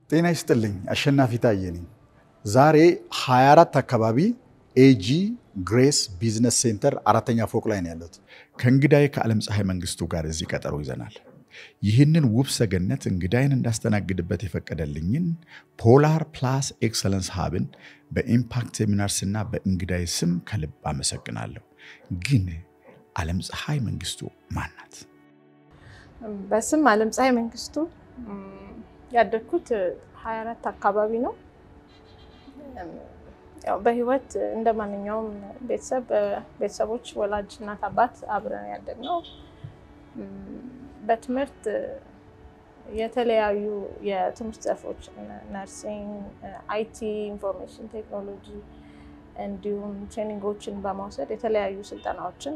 ጤና ይስጥልኝ። አሸናፊ ታየ ነኝ። ዛሬ 24 አካባቢ ኤጂ ግሬስ ቢዝነስ ሴንተር አራተኛ ፎቅ ላይ ነው ያለሁት። ከእንግዳዬ ከዓለም ፀሐይ መንግስቱ ጋር እዚህ ቀጠሮ ይዘናል። ይህንን ውብ ሰገነት እንግዳይን እንዳስተናግድበት የፈቀደልኝን ፖላር ፕላስ ኤክሰለንስ ሀብን በኢምፓክት ሴሚናርስ እና በእንግዳይ ስም ከልብ አመሰግናለሁ። ግን ዓለም ፀሐይ መንግስቱ ማን ናት? በስም ዓለም ፀሐይ መንግስቱ ያደግኩት 24 አካባቢ ነው። ያው በህይወት እንደ ማንኛውም ቤተሰብ ቤተሰቦች ወላጅ እናት አባት አብረን ያደግነው በትምህርት የተለያዩ የትምህርት ዘርፎች ነርሲንግ፣ አይቲ፣ ኢንፎርሜሽን ቴክኖሎጂ እንዲሁም ትሬኒንጎችን በመውሰድ የተለያዩ ስልጠናዎችን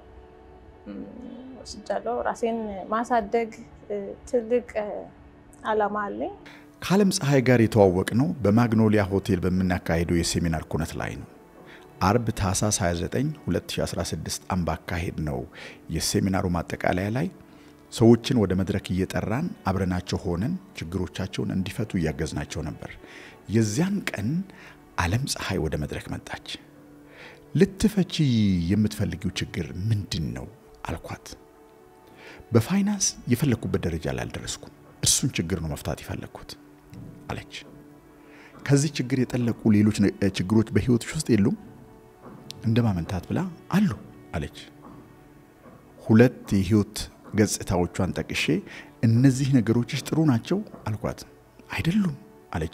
ወስጃለሁ። ራሴን ማሳደግ ትልቅ አላማ አለኝ። ከዓለም ፀሐይ ጋር የተዋወቅ ነው በማግኖሊያ ሆቴል በምናካሄደው የሴሚናር ኩነት ላይ ነው። አርብ ታህሳስ 29 2016 ዓ.ም ባካሄድ ነው የሴሚናሩ ማጠቃለያ ላይ ሰዎችን ወደ መድረክ እየጠራን አብረናቸው ሆነን ችግሮቻቸውን እንዲፈቱ እያገዝናቸው ነበር። የዚያን ቀን ዓለም ፀሐይ ወደ መድረክ መጣች። ልትፈቺ የምትፈልጊው ችግር ምንድን ነው አልኳት። በፋይናንስ የፈለግኩበት ደረጃ ላይ አልደረስኩም። እርሱን ችግር ነው መፍታት የፈለግኩት አለች። ከዚህ ችግር የጠለቁ ሌሎች ችግሮች በህይወትሽ ውስጥ የሉም? እንደ ማመንታት ብላ አሉ አለች። ሁለት የህይወት ገጽታዎቿን ጠቅሼ እነዚህ ነገሮችሽ ጥሩ ናቸው አልኳት። አይደሉም አለች።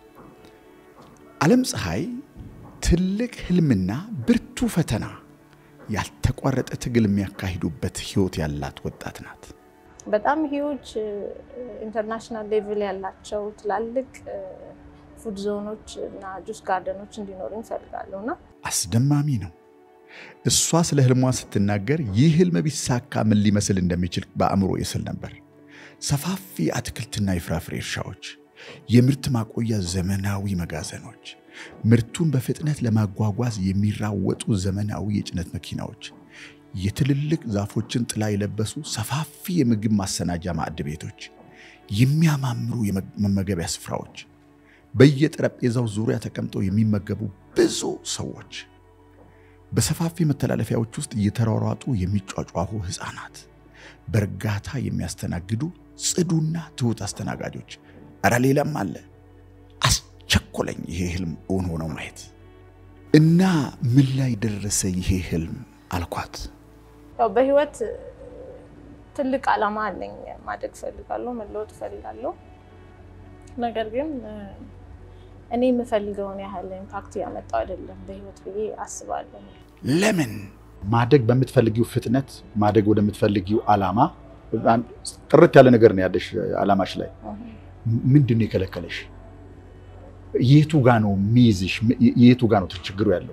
ዓለም ፀሐይ ትልቅ ህልምና ብርቱ ፈተና ያልተቋረጠ ትግል የሚያካሂዱበት ህይወት ያላት ወጣት ናት። በጣም ሂውጅ ኢንተርናሽናል ሌቭል ያላቸው ትላልቅ ፉድ ዞኖች እና ጁስ ጋርደኖች እንዲኖሩ ይፈልጋለሁ እና አስደማሚ ነው። እሷ ስለ ህልሟ ስትናገር ይህ ህልም ቢሳካ ምን ሊመስል እንደሚችል በአእምሮ ይስል ነበር። ሰፋፊ የአትክልትና የፍራፍሬ እርሻዎች፣ የምርት ማቆያ ዘመናዊ መጋዘኖች፣ ምርቱን በፍጥነት ለማጓጓዝ የሚራወጡ ዘመናዊ የጭነት መኪናዎች፣ የትልልቅ ዛፎችን ጥላ የለበሱ ሰፋፊ የምግብ ማሰናጃ ማዕድ ቤቶች፣ የሚያማምሩ የመመገቢያ ስፍራዎች፣ በየጠረጴዛው ዙሪያ ተቀምጠው የሚመገቡ ብዙ ሰዎች፣ በሰፋፊ መተላለፊያዎች ውስጥ እየተሯሯጡ የሚጯጯሁ ህፃናት፣ በእርጋታ የሚያስተናግዱ ጽዱና ትሑት አስተናጋጆች። እረ ሌላም አለ። አስቸኮለኝ ይሄ ህልም እውን ሆነው ማየት እና ምን ላይ ደረሰ ይሄ ህልም አልኳት። ያው በህይወት ትልቅ አላማ አለኝ። ማደግ እፈልጋለሁ፣ መለወጥ እፈልጋለሁ። ነገር ግን እኔ የምፈልገውን ያህል ኢምፓክት ያመጣው አይደለም በህይወት ብዬ አስባለሁ። ለምን? ማደግ በምትፈልጊው ፍጥነት ማደግ ወደምትፈልጊው አላማ ጥርት ያለ ነገር ነው ያለሽ አላማሽ ላይ ምንድን ነው የከለከለሽ? የቱ ጋ ነው የሚይዝሽ? የቱ ጋ ነው ችግሩ ያለው?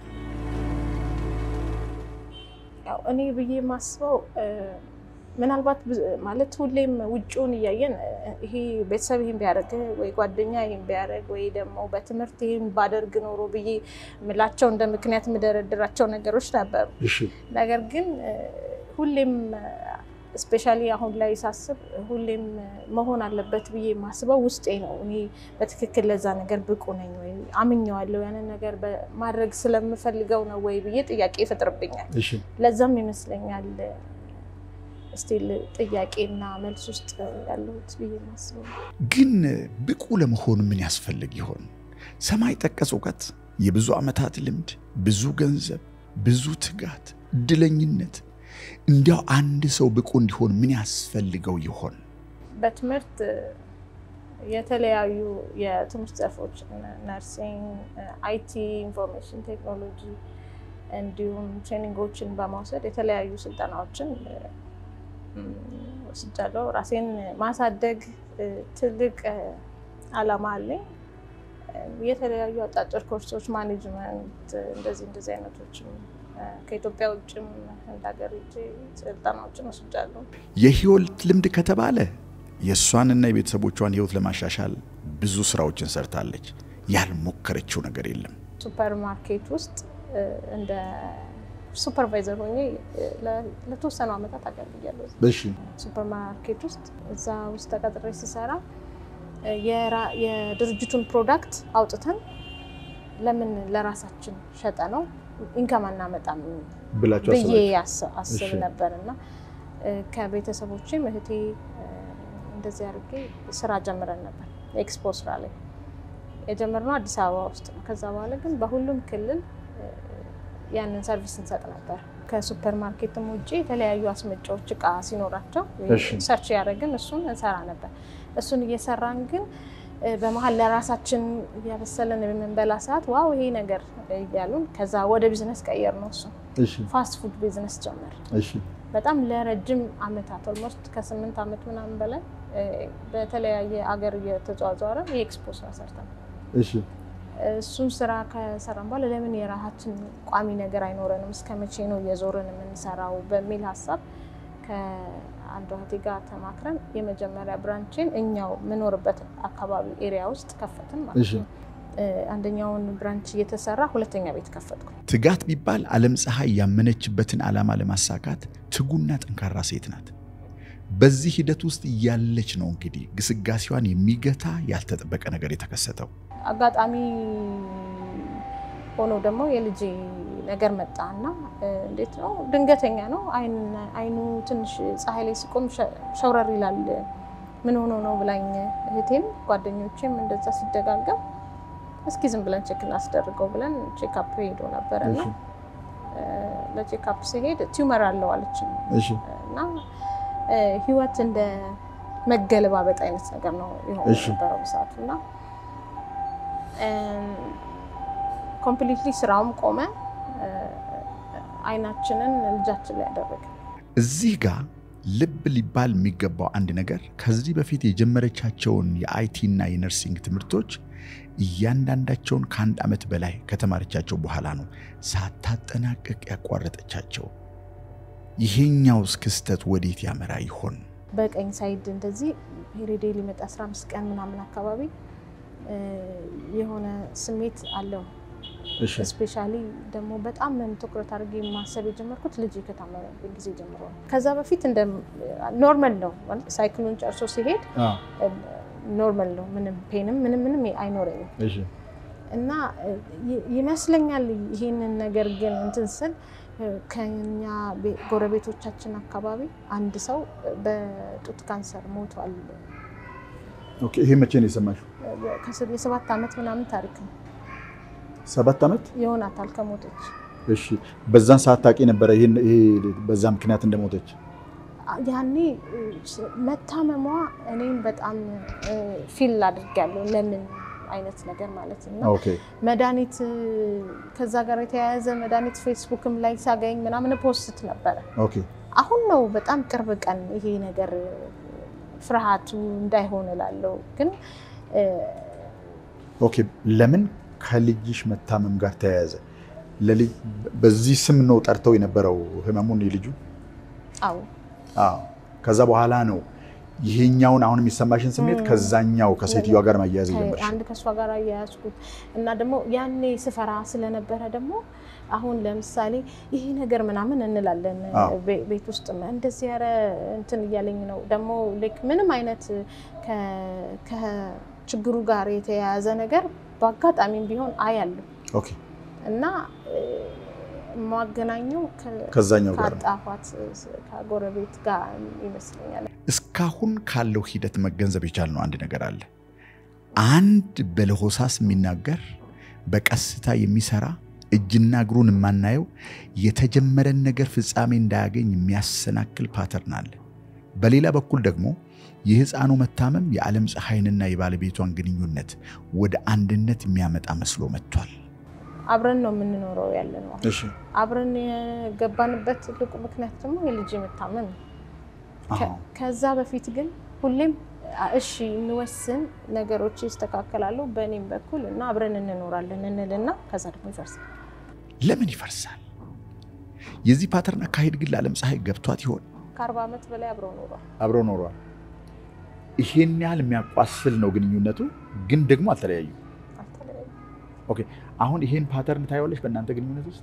ያው እኔ ብዬ የማስበው ምናልባት ማለት ሁሌም ውጭውን እያየን ይሄ ቤተሰብ ይህን ቢያደርግ ወይ ጓደኛ ይህን ቢያደርግ ወይ ደግሞ በትምህርት ይህን ባደርግ ኖሮ ብዬ ምላቸው እንደ ምክንያት የምደረድራቸው ነገሮች ነበሩ። ነገር ግን ሁሌም ስፔሻሊ አሁን ላይ ሳስብ ሁሌም መሆን አለበት ብዬ የማስበው ውስጤ ነው። እኔ በትክክል ለዛ ነገር ብቁ ነኝ ወይ አምኘዋለሁ፣ ያንን ነገር ማድረግ ስለምፈልገው ነው ወይ ብዬ ጥያቄ ይፈጥርብኛል። ለዛም ይመስለኛል ስቲል ጥያቄና መልስ ውስጥ ያለሁት ብዬ የማስበው። ግን ብቁ ለመሆን ምን ያስፈልግ ይሆን? ሰማይ ጠቀስ እውቀት፣ የብዙ ዓመታት ልምድ፣ ብዙ ገንዘብ፣ ብዙ ትጋት፣ እድለኝነት እንዲያው አንድ ሰው ብቁ እንዲሆን ምን ያስፈልገው ይሆን? በትምህርት የተለያዩ የትምህርት ዘርፎች ነርሲንግ፣ አይቲ፣ ኢንፎርሜሽን ቴክኖሎጂ እንዲሁም ትሬኒንጎችን በመውሰድ የተለያዩ ስልጠናዎችን ወስጃለሁ። ራሴን ማሳደግ ትልቅ አላማ አለኝ። የተለያዩ አጫጭር ኮርሶች ማኔጅመንት፣ እንደዚህ እንደዚህ አይነቶችም ከኢትዮጵያ ውጭም ህንድ ሀገር ሄጄ ስልጠናዎችን ወስጃለሁ። የህይወት ልምድ ከተባለ የእሷንና የቤተሰቦቿን ህይወት ለማሻሻል ብዙ ስራዎችን ሰርታለች። ያልሞከረችው ነገር የለም። ሱፐር ማርኬት ውስጥ እንደ ሱፐርቫይዘር ሆኜ ለተወሰኑ ዓመታት አገልግያለሁ። እሺ ሱፐር ማርኬት ውስጥ እዛ ውስጥ ተቀጥሬ ስሰራ የራ- የድርጅቱን ፕሮዳክት አውጥተን ለምን ለራሳችን ሸጠ ነው ኢንከም አናመጣም ብላችሁ ብዬ አስባችሁ? አስ- አስብ እሺ። ነበር ነበር እና ከቤተሰቦቼም እህቴ እ፣ እንደዚህ አድርጌ ስራ ጀምረን ነበር። ኤክስፖ ስራ ላይ የጀመርነው አዲስ አበባ ውስጥ ነው። ከዛ በኋላ ግን በሁሉም ክልል እ፣ ያንን ሰርቪስ እንሰጥ ነበር። ከሱፐር ማርኬትም ውጭ የተለያዩ አስመጫዎች እቃ ሲኖራቸው እሺ። ሰርች ያደረግን እሱን እንሰራ ነበር። እሱን እየሰራን ግን እ፣ በመሀል ለራሳችን እያበሰለን የምንበላ ሰዓት ዋው ይሄ ነገር እያሉን ከዛ ወደ ቢዝነስ ቀየር ነው እሱን እሺ፣ ፋስት ፉድ ቢዝነስ ጀመር። እሺ፣ በጣም ለረጅም አመታት ኦልሞስት ከስምንት ዓመት ምናምን በላይ እ፣ በተለያየ አገር እየተዟዟረ የኤክስፖ ስራ ሰርተን እሺ፣ እሱን ስራ ከሰራን በኋላ ለምን የራሳችን ቋሚ ነገር አይኖረንም? እስከ መቼ ነው እየዞርን የምንሰራው? በሚል ሀሳብ ከአንዷ እህቴ ጋር ተማክረን የመጀመሪያ ብራንችን እኛው የምኖርበት አካባቢ ኤሪያ ውስጥ ከፈትን ማለት እሺ። ነው። እ፣ አንደኛውን ብራንች እየተሰራ ሁለተኛ ቤት ከፈትኩ። ትጋት ቢባል ዓለም ፀሐይ ያመነችበትን ዓላማ ለማሳካት ትጉና ጠንካራ ሴት ናት። በዚህ ሂደት ውስጥ እያለች ነው እንግዲህ ግስጋሴዋን የሚገታ ያልተጠበቀ ነገር የተከሰተው። አጋጣሚ ሆኖ ደግሞ የልጄ ነገር መጣ እና እ፣ እንዴት ነው ድንገተኛ ነው። አይን- አይኑ ትንሽ ፀሐይ ላይ ሲቆም ሸ- ሸውረር ይላል። ምን ሆኖ ነው ብላኝ እህቴም ጓደኞቼም እንደዛ ሲደጋገም እስኪ ዝም ብለን ቼክ እናስደርገው ብለን ቼክአፕ ሄዶ ነበር እና እሺ፣ እ፣ ለቼክአፕ ሲሄድ ቲዩመር አለው አለችኝ እሺ፣ እና እ፣ ህይወት እንደ መገለባበጥ አይነት ነገር ነው የሆነ እሺ። ነበረው በሰዓቱ እና ኮምፕሊትሊ ስራውም ቆመ። እ፣ አይናችንን ልጃችን ላይ ያደረገ እዚህ ጋር ልብ ሊባል የሚገባው አንድ ነገር ከዚህ በፊት የጀመረቻቸውን የአይቲ እና የነርሲንግ ትምህርቶች እያንዳንዳቸውን ከአንድ ዓመት በላይ ከተማረቻቸው በኋላ ነው ሳታጠናቅቅ ያቋረጠቻቸው። ይሄኛውስ ክስተት ወዴት ያመራ ይሆን? በቀኝ ሳይድ እንደዚህ ፔሬዴ ሊመጣ 15 ቀን ምናምን አካባቢ እ፣ የሆነ ስሜት አለው። እሺ፣ ስፔሻሊ ደግሞ በጣም ትኩረት አድርጌ ማሰብ የጀመርኩት ልጅ ከታመመብኝ ጊዜ ጀምሮ ነው። ከዛ በፊት እንደ ኖርማል ነው ማለት ሳይክሉን ጨርሶ ሲሄድ ኖርማል ነው። ምንም ፔንም ምንም ምንም አይኖረኝም እሺ፣ እና ይ- ይመስለኛል ይሄንን ነገር ግን እንትን ስል እ፣ ከኛ ቤ- ጎረቤቶቻችን አካባቢ አንድ ሰው በጡት ካንሰር ሞቷል። ኦኬ። ይሄ መቼ ነው የሰማሽው? ከስ- የሰባት ዓመት ምናምን ታሪክ ነው ሰባት ዓመት። ይሆናታል ከሞተች። እሺ፣ በዛን ሰዓት ታውቂ ነበረ ይሄን ይሄ በዛ ምክንያት እንደሞተች? ያኔ እ፣ ስ- መታመሟ እኔም በጣም ፊል አድርጊያለሁ። ለምን አይነት ነገር ማለት ነው። ኦኬ፣ መድኃኒት እ፣ ከዛ ጋር የተያያዘ መድኃኒት ፌስቡክም ላይ ሳገኝ ምናምን ፖስት ነበረ። ኦኬ፣ አሁን ነው በጣም ቅርብ ቀን ይሄ ነገር እ፣ ፍርሃቱ እንዳይሆን እላለሁ። ግን እ፣ ኦኬ። ለምን ከልጅሽ መታመም ጋር ተያያዘ? ለልጅ በዚህ ስም ነው ጠርተው የነበረው ህመሙን የልጁ? አዎ አዎ። ከዛ በኋላ ነው ይሄኛውን አሁን የሚሰማሽን ስሜት ም። ከዛኛው ከሴትዮዋ ጋር ማያያዝ የጀመርሽ? አንድ ከእሷ ጋር አያያዝኩት እና ደግሞ ያኔ ስፈራ ስለነበረ ደግሞ አሁን ለምሳሌ ይሄ ነገር ምናምን እንላለን አዎ። ቤ- ቤት ውስጥ እንደዚህ ያረ እንትን እያለኝ ነው ደግሞ ልክ ምንም አይነት ከ- ከችግሩ ጋር የተያያዘ ነገር በአጋጣሚም ቢሆን አያለሁ ኦኬ፣ እና እ፣ የማገናኘው ከ- ከዛኛው ጋር ነው። ከአጣኋት ከጎረቤት ጋር ይመስለኛል። እስካሁን ካለው ሂደት መገንዘብ የቻልነው አንድ ነገር አለ። አንድ በለሆሳስ የሚናገር በቀስታ የሚሰራ እጅና እግሩን የማናየው የተጀመረን ነገር ፍጻሜ እንዳያገኝ የሚያሰናክል ፓተርን አለ። በሌላ በኩል ደግሞ የሕፃኑ መታመም የዓለም ፀሐይንና የባለቤቷን ግንኙነት ወደ አንድነት የሚያመጣ መስሎ መጥቷል። አብረን ነው የምንኖረው ያለ ነው። እሺ፣ አብረን የገባንበት ትልቁ ምክንያት ደግሞ የልጅ መታመም ነው። ከ- ከዛ በፊት ግን ሁሌም አ- እሺ እንወስን፣ ነገሮች ይስተካከላሉ በእኔም በኩል እና አብረን እንኖራለን እንልና ከዛ ደግሞ ይፈርሳል። ለምን ይፈርሳል? የዚህ ፓተርን አካሄድ ግን ለዓለም ፀሐይ ገብቷት ይሆን? ከአርባ ዓመት በላይ አብረው ኖሯል። አብረው ኖሯል። ይሄን ያህል የሚያቋስል ነው ግንኙነቱ፣ ግን ደግሞ አልተለያዩ። አልተለያዩም። ኦኬ አሁን ይሄን ፓተርን ታየዋለሽ በእናንተ ግንኙነት ውስጥ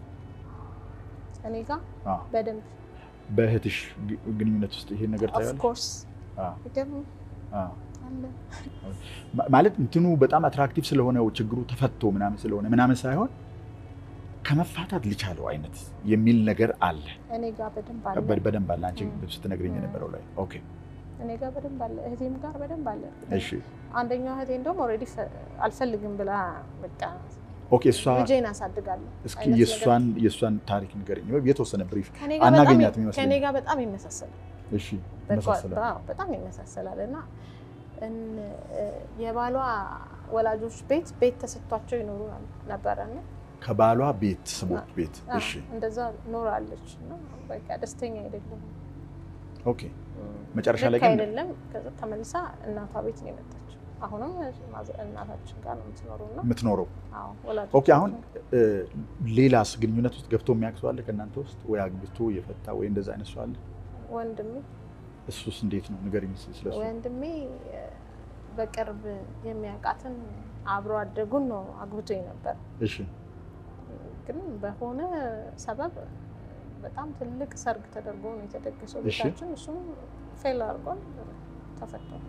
እኔ ጋር አዎ። በደንብ በእህትሽ ግ- ግንኙነት ውስጥ ይሄን ነገር ታየዋለሽ? ኦፍኮርስ አዎ፣ ደግሞ አዎ። አለ። ማ- ማለት እንትኑ በጣም አትራክቲቭ ስለሆነ ችግሩ ተፈቶ ምናምን ስለሆነ ምናምን ሳይሆን ከመፋታት ልቻለው አይነት የሚል ነገር አለ። እኔ ጋር በደንብ አለ። በ- በደንብ አለ። አንቺ ም። ስትነግረኝ የነበረው ላይ ኦኬ፣ እኔ ጋር በደንብ አለ። እህቴም ጋር በደንብ አለ። እሺ፣ አንደኛው እህቴ እንደውም ኦልሬዲ አልፈልግም ብላ በቃ ኦኬ። እሷ ልጄን አሳድጋለሁ እስኪ አይነት የእሷን የእሷን ታሪክ ንገረኝ፣ የተወሰነ ብሪፍ። ከኔ ጋር በጣም አናገኛትም ይመስለኛል። ከኔ ጋር በጣም ይመሳሰላል። እሺ፣ በቃ- ይመሳሰላል። አዎ፣ በጣም ይመሳሰላል እና እን- የባሏ ወላጆች ቤት ቤት ተሰጥቷቸው ይኖሩ ነበረ እና ከባሏ ቤት ስሞት ቤት። አዎ፣ እሺ፣ እንደዛ ኖራለች እና በቃ ደስተኛ አይደለም። ኦኬ። መጨረሻ ላይ ግን አይደለም ከዛ ተመልሳ እናቷ ቤት ነው የመጣችው። አሁንም ማዘ- እናታችን ጋር ነው የምትኖረው እና የምትኖረው አዎ፣ ወላጆች ኦኬ። አሁን እ፣ ሌላስ ግንኙነት ውስጥ ገብቶ የሚያውቅ ሰው አለ ከእናንተ ውስጥ ወይ አግብቶ የፈታ ወይ እንደዛ አይነት ሰው አለ? ወንድሜ እሱስ እንዴት ነው ንገረኝ እስኪ ስለሱ። ወንድሜ እ፣ በቅርብ የሚያውቃትን አብሮ አደጉን ነው አግብቶ ነበር። እሺ ግን በሆነ ሰበብ በጣም ትልቅ ሰርግ ተደርጎ ነው የተደገሰው እሺ። ቤታችን። እሱም ፌል አድርጓል፣ ተፈቷል።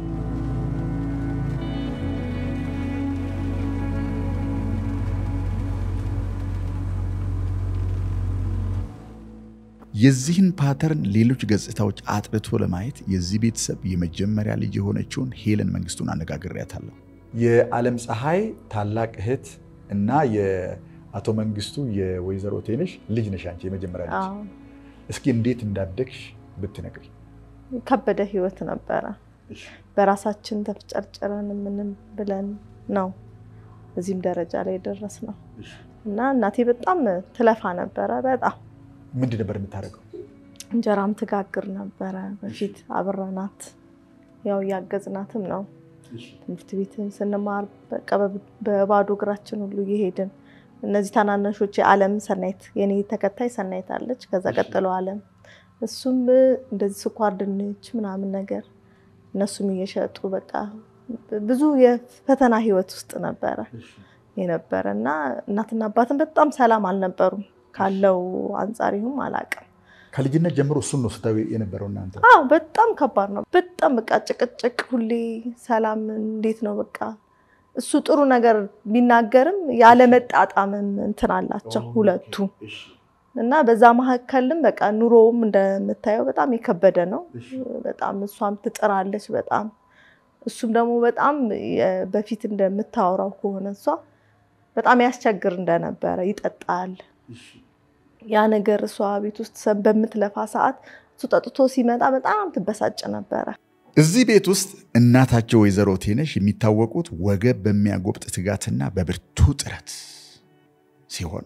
የዚህን ፓተርን ሌሎች ገጽታዎች አጥርቶ ለማየት የዚህ ቤተሰብ የመጀመሪያ ልጅ የሆነችውን ሄለን መንግስቱን አነጋግሬያታለሁ። የዓለም ፀሐይ ታላቅ እህት እና የአቶ መንግስቱ የወይዘሮ ቴነሽ ልጅ ነሽ አንቺ የመጀመሪያ ልጅ። አዎ፣ እስኪ እንዴት እንዳደግሽ ብትነግሪ። ከበደ ህይወት ነበረ። በራሳችን ተፍጨርጭረን ምንም ብለን ነው እዚህም ደረጃ ላይ ደረስ ነው እና እናቴ በጣም ትለፋ ነበረ። በጣም ምንድን ነበር የምታደርገው? እንጀራም ትጋግር ነበረ። በፊት አብረናት ያው እያገዝናትም ነው። ትምህርት ቤትም ስንማር በቃ በ- በባዶ እግራችን ሁሉ እየሄድን እነዚህ ታናናሾች የዓለም ሰናይት የኔ ተከታይ ሰናይት አለች። ከዛ ቀጥሎ ዓለም እሱም እንደዚህ ስኳር ድንች ምናምን ነገር እነሱም እየሸጡ በቃ ብዙ የፈተና ህይወት ውስጥ ነበረ የነበረ እና እናትና አባትን በጣም ሰላም አልነበሩም። ካለው አንጻር ይሁን አላውቅም። ከልጅነት ጀምሮ እሱን ነው ስታዩ የነበረው እናንተ? አዎ በጣም ከባድ ነው። በጣም በቃ ጭቅጭቅ፣ ሁሌ ሰላም እንዴት ነው በቃ እሱ ጥሩ ነገር ቢናገርም ያለመጣጣምም እንትን አላቸው ሁለቱ እና በዛ መካከልም በቃ ኑሮውም እንደምታየው በጣም የከበደ ነው። በጣም እሷም ትጥራለች በጣም እሱም ደግሞ በጣም የ- በፊት እንደምታወራው ከሆነ እሷ በጣም ያስቸግር እንደነበረ ይጠጣል። ያ ነገር እሷ ቤት ውስጥ ሰ- በምትለፋ ሰዓት እሱ ጠጥቶ ሲመጣ በጣም ትበሳጭ ነበረ። እዚህ ቤት ውስጥ እናታቸው ወይዘሮ ቴነሽ የሚታወቁት ወገብ በሚያጎብጥ ትጋትና በብርቱ ጥረት ሲሆን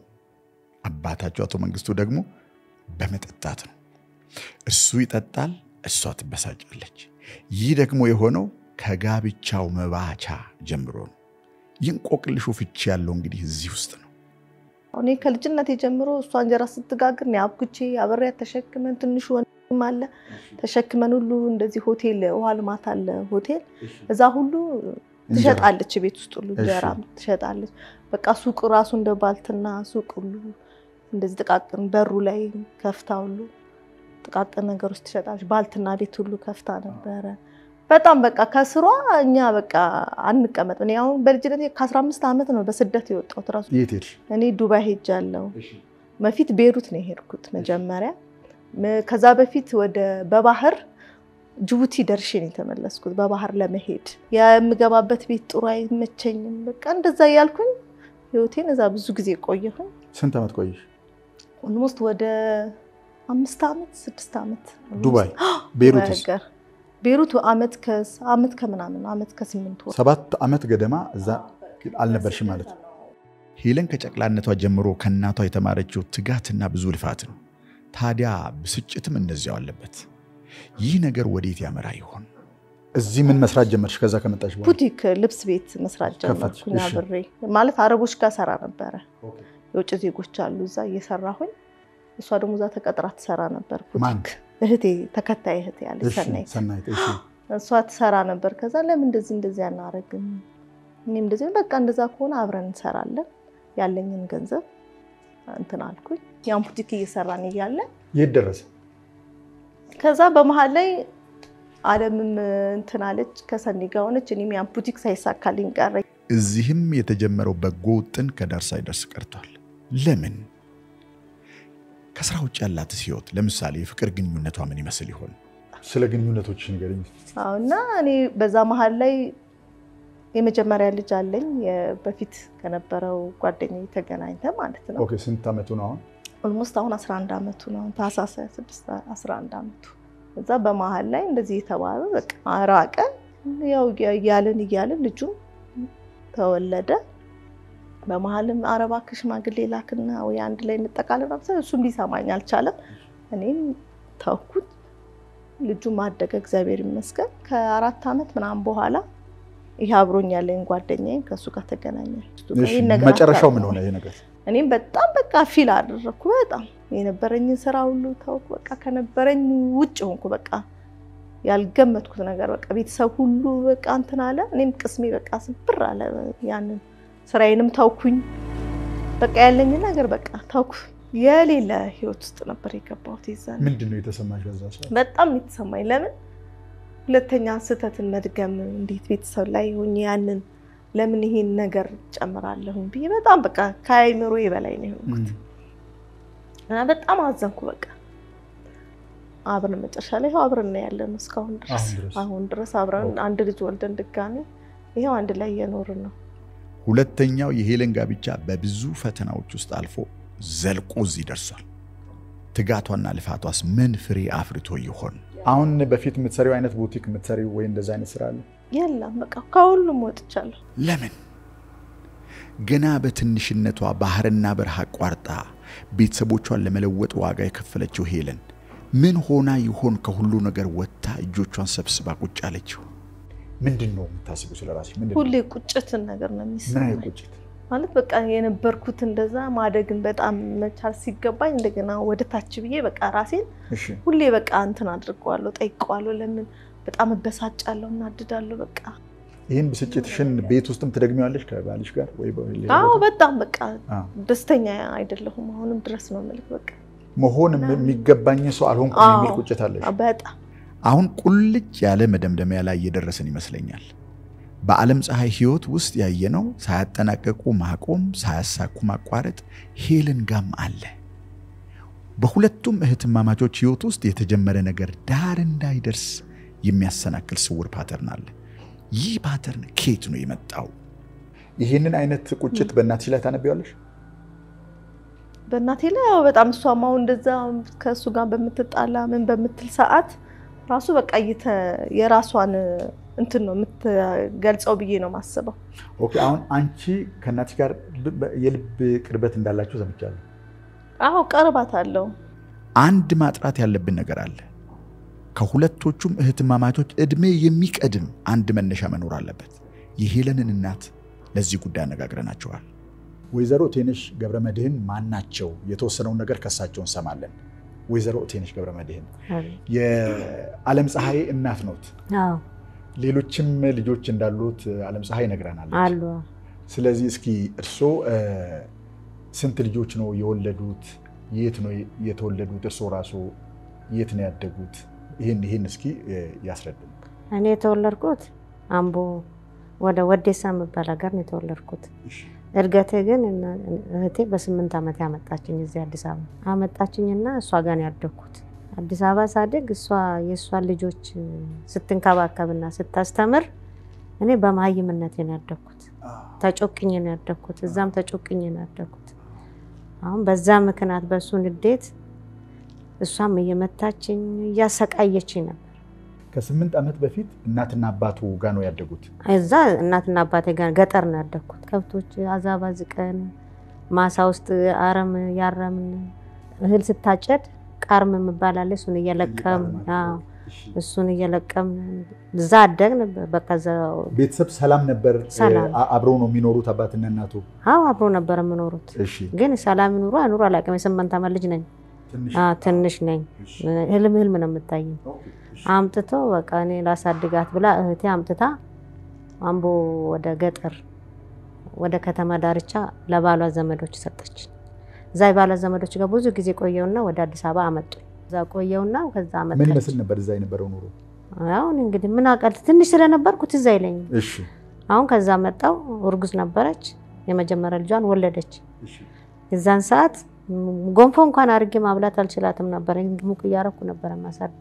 አባታቸው አቶ መንግስቱ ደግሞ በመጠጣት ነው። እሱ ይጠጣል፣ እሷ ትበሳጫለች። ይህ ደግሞ የሆነው ከጋብቻው መባቻ ጀምሮ ነው። ይህን ቆቅልሹ ፍቺ ያለው እንግዲህ እዚህ ውስጥ ነው። እኔ ከልጅነት ጀምሮ እሷ እንጀራ ስትጋግር እኔ አብኩቼ አብሬያት ተሸክመን ትንሹ ወንድም አለ ተሸክመን ሁሉ እንደዚህ ሆቴል ውሃ ልማት አለ ሆቴል እዛ ሁሉ ትሸጣለች። ቤት ውስጥ ሁሉ እንጀራ ትሸጣለች። በቃ ሱቅ ራሱ እንደ ባልትና ሱቅ ሁሉ እንደዚህ ጥቃቅን በሩ ላይ ከፍታ ሁሉ ጥቃቅን ነገሮች ትሸጣለች። ባልትና ቤት ሁሉ ከፍታ ነበረ። በጣም በቃ ከስሯ እኛ በቃ አንቀመጥ። እኔ አሁን በልጅነት ከአስራ አምስት ዓመት ነው በስደት የወጣሁት ራሱ የት ሄድሽ? እኔ ዱባይ ሄጃለሁ። በፊት ቤሩት ነው የሄድኩት መጀመሪያ። ም- ከዛ በፊት ወደ በባህር ጅቡቲ ደርሼ ነው የተመለስኩት። በባህር ለመሄድ የምገባበት ቤት ጥሩ አይመቸኝም። በቃ እንደዛ እያልኩኝ ህይወቴን እዛ ብዙ ጊዜ ቆየሁኝ። ስንት ዓመት ቆየሽ? ኦልሞስት ወደ አምስት ዓመት ስድስት ዓመት ዱባይ። ዱባይ ቤሩትስ? ሀገር ቤሩት ዓመት ከ- ዓመት ከምናምን ዓመት ከስምንት ወር ሰባት ዓመት ገደማ እዛ አልነበርሽም ማለት ነው። ሄለን ከጨቅላነቷ ጀምሮ ከእናቷ የተማረችው ትጋትና ብዙ ልፋት ነው። ታዲያ ብስጭትም እንደዚያው አለበት። ይህ ነገር ወዴት ያመራ ይሆን? እዚህ ምን መስራት ጀመርሽ? ከዛ ከመጣሽ በኋላ ቡቲክ ልብስ ቤት መስራት ከፈትሽ? ጀመርኩኝ እሺ። አብሬ ማለት አረቦች ጋር ሰራ ነበረ። የውጭ ዜጎች አሉ እዛ እየሰራሁኝ፣ እሷ ደግሞ እዛ ተቀጥራ ትሰራ ነበር ማን? ቡቲክ። እህቴ ተከታይ እህቴ ያለች እሺ፣ ሰናይት ሰናይት እሺ። እሷ ትሰራ ነበር። ከዛ ለምን እንደዚህ እንደዚህ አናረግም? እኔም እንደዚህ በቃ እንደዛ ከሆነ አብረን እንሰራለን ያለኝን ገንዘብ እንትን አልኩኝ። ያን ቡቲክ እየሰራን እያለ የት ደረሰ? ከዛ በመሀል ላይ አለምም እንትን አለች ከሰኒ ጋር ሆነች። እኔም ያን ቡቲክ ሳይሳካልኝ ቀረ። እዚህም የተጀመረው በጎ ውጥን ከዳር ሳይደርስ ቀርቷል። ለምን? ከስራ ውጭ ያላትስ ህይወት፣ ለምሳሌ የፍቅር ግንኙነቷ ምን ይመስል ይሆን? ስለ ግንኙነቶች ንገረኝ። አዎ እና እኔ በዛ መሀል ላይ የመጀመሪያ ልጅ አለኝ በፊት ከነበረው ጓደኛዬ ተገናኝተ ማለት ነው። ኦኬ፣ ስንት ዓመቱ ነው አሁን? ኦልሞስት አሁን 11 ዓመቱ ነው። ታህሳስ 26 11 ዓመቱ። እዛ በመሀል ላይ እንደዚህ የተባለ በቃ ራቀ። ያው እያልን እያልን ልጁ ተወለደ። በመሀልም አረባ ሽማግሌ ላክና ወይ አንድ ላይ እንጠቃለን አብዛኛው እሱም ሊሰማኝ አልቻለም። እኔም ተውኩት። ልጁ ማደገ እግዚአብሔር ይመስገን። ከአራት ዓመት ምናምን በኋላ ይሄ አብሮኝ ያለኝ ጓደኛዬ ከእሱ ጋር ተገናኛል። መጨረሻው ምን ሆነ ይሄ ነገር? እኔም በጣም በቃ ፊል አደረግኩ። በጣም የነበረኝን ስራ ሁሉ ተውኩ። በቃ ከነበረኝ ውጭ ሆንኩ። በቃ ያልገመትኩት ነገር በቃ ቤተሰብ ሁሉ በቃ እንትን አለ። እኔም ቅስሜ በቃ ስብር አለ። ያንን ስራዬንም ተውኩኝ። በቃ ያለኝን ነገር በቃ ተውኩ። የሌለ ህይወት ውስጥ ነበር የገባሁት። ይዛል ምንድን ነው የተሰማሽ በዛ ሰዓት? በጣም የተሰማኝ ለምን ሁለተኛ ስህተትን መድገም እንዴት ቤተሰብ ላይ ሆኜ ያንን ለምን ይሄን ነገር ጨምራለሁኝ ብዬ በጣም በቃ ከአይምሮ በላይ ነው የሆንኩት እና በጣም አዘንኩ። በቃ አብረን መጨረሻ ላይ ይኸው አብረን ነው ያለነው እስካሁን ድረስ አሁን ድረስ አብረን አንድ ልጅ ወልደን ድጋሚ ይኸው አንድ ላይ እየኖርን ነው። ሁለተኛው የሄለን ጋብቻ በብዙ ፈተናዎች ውስጥ አልፎ ዘልቆ እዚህ ደርሷል። ትጋቷና ልፋቷስ ምን ፍሬ አፍርቶ ይሆን? አሁን በፊት የምትሰሪው አይነት ቡቲክ የምትሰሪው ወይ እንደዚ አይነት ስራ አለ? የለም በቃ ከሁሉም ወጥቻለሁ። ለምን? ገና በትንሽነቷ ባህርና በረሃ አቋርጣ ቤተሰቦቿን ለመለወጥ ዋጋ የከፈለችው ሄለን ምን ሆና ይሆን ከሁሉ ነገር ወጥታ እጆቿን ሰብስባ ቁጭ አለችው? ምንድን ነው የምታስቢው ስለ ራስሽ? ምንድን ነው? ሁሌ ቁጭትን ነገር ነው ምን የሚሰማኝ አይነት ቁጭት? ማለት በቃ የነበርኩት እንደዛ ማደግን በጣም መቻል ሲገባኝ እንደገና ወደ ታች ብዬ በቃ ራሴን እሺ ሁሌ በቃ እንትን አድርገዋለሁ፣ ጠይቀዋለሁ። ለምን በጣም እበሳጫለሁ፣ እናድዳለሁ። በቃ ይህን ብስጭትሽን ቤት ውስጥም ትደግሚዋለሽ ከባልሽ ጋር ወይ በሌላ አዎ ቦታ? በጣም በቃ አዎ። ደስተኛ አይደለሁም። አሁንም ድረስ ነው የምልህ በቃ መሆን የሚገባኝ ሰው አልሆንኩም የሚል አዎ። ቁጭት አለሽ። በጣም አሁን ቁልጭ ያለ መደምደሚያ ላይ እየደረስን ይመስለኛል። በዓለም ፀሐይ ህይወት ውስጥ ያየነው ሳያጠናቀቁ ማቆም፣ ሳያሳኩ ማቋረጥ ሄለን ጋም አለ። በሁለቱም እህትማማቾች ህይወት ውስጥ የተጀመረ ነገር ዳር እንዳይደርስ የሚያሰናክል ስውር ፓተርን አለ። ይህ ፓተርን ኬት ነው የመጣው? ይህንን አይነት ቁጭት በእናትሽ ላይ ታነቢዋለሽ? በእናቴ ላይ ያው በጣም እሷም አሁን እንደዛ ከእሱ ጋር በምትጣላ ምን በምትል ሰዓት ራሱ በቃ እየተ- የራሷን እንትን ነው የምትገልጸው ብዬ ነው የማስበው። ኦኬ፣ አሁን አንቺ ከእናትሽ ጋር ልብ- የልብ ቅርበት እንዳላችሁ ሰምቻለሁ። አዎ ቀርባት አለው አንድ ማጥራት ያለብን ነገር አለ። ከሁለቶቹም እህትማማቾች ዕድሜ የሚቀድም አንድ መነሻ መኖር አለበት። የሄለንን እናት ለዚህ ጉዳይ አነጋግረናቸዋል። ወይዘሮ ቴነሽ ገብረ መድህን ማን ናቸው? የተወሰነውን ነገር ከሳቸው እንሰማለን። ወይዘሮ ቴነሽ ገብረ መድህን የዓለም ፀሐይ እናት ኖት። አዎ ሌሎችም ልጆች እንዳሉት ዓለም ፀሐይ ነግረናለች። አሉ። ስለዚህ እስኪ እርስዎ እ፣ ስንት ልጆች ነው የወለዱት? የት ነው የተወለዱት? እርስዎ ራሱ የት ነው ያደጉት? ይህን ይህን እስኪ እ፣ ያስረዱን። እኔ የተወለድኩት አምቦ ወደ ወዴሳ የሚባል ሀገር ነው የተወለድኩት። እድገቴ ግን እና- እህቴ በስምንት ዓመት ያመጣችኝ እዚህ አዲስ አበባ አመጣችኝና እሷ ጋር ነው ያደግኩት። አዲስ አበባ ሳድግ እሷ የእሷን ልጆች ስትንከባከብና ስታስተምር እኔ በመሀይምነቴ ነው ያደግኩት። ተጮቅኝ ነው ያደግኩት። እዛም ተጮቅኝ ነው ያደግኩት። አሁን በዛ ምክንያት በእሱ ንዴት እሷም እየመታችኝ እያሰቃየችኝ ነበር። ከስምንት ዓመት በፊት እናትና አባቱ ጋር ነው ያደጉት። እዛ እናትና አባቴ ጋር ገጠር ነው ያደግኩት። ከብቶች አዛባ ዝቀን ማሳ ውስጥ አረም ያረምን እህል ስታጨድ ቃርም የሚባል አለ። እሱን እየለቀም አዎ፣ እሱን እየለቀም እዛ አደግን። በቃ እዛው ቤተሰብ ሰላም ነበር? ሰላም። አ- አብረው ነው የሚኖሩት አባትና እናቱ? አዎ አብሮ ነበር የምኖሩት። እሺ ግን ሰላም ይኑሩ አይኑሩ አላውቅም። የስምንት ዓመት ልጅ ነኝ። ትንሽ አዎ፣ ትንሽ ነኝ። እሺ። ህልም ህልም ነው የምታየኝ። ኦኬ፣ እሺ። አምጥቶ በቃ እኔ ላሳድጋት ብላ እህቴ አምጥታ አምቦ ወደ ገጠር ወደ ከተማ ዳርቻ ለባሏ ዘመዶች ሰጠች። እዛ የባሏ ዘመዶች ጋር ብዙ ጊዜ ቆየውና ወደ አዲስ አበባ አመጡኝ። እዛ ቆየውና ከዛ ምን አመጣች። ይመስል ነበር እዛ የነበረው ኑሮ? አሁን እንግዲህ ምን አውቃለሁ ትንሽ ስለነበርኩ ትዝ አይለኝም። እሺ አሁን ከዛ መጣው እርጉዝ ነበረች። የመጀመሪያ ልጇን ወለደች። የዛን ሰዓት ም- ጎንፎ እንኳን አድርጌ ማብላት አልችላትም ነበር። ሙቅ እያረኩ ነበረ ማሳድ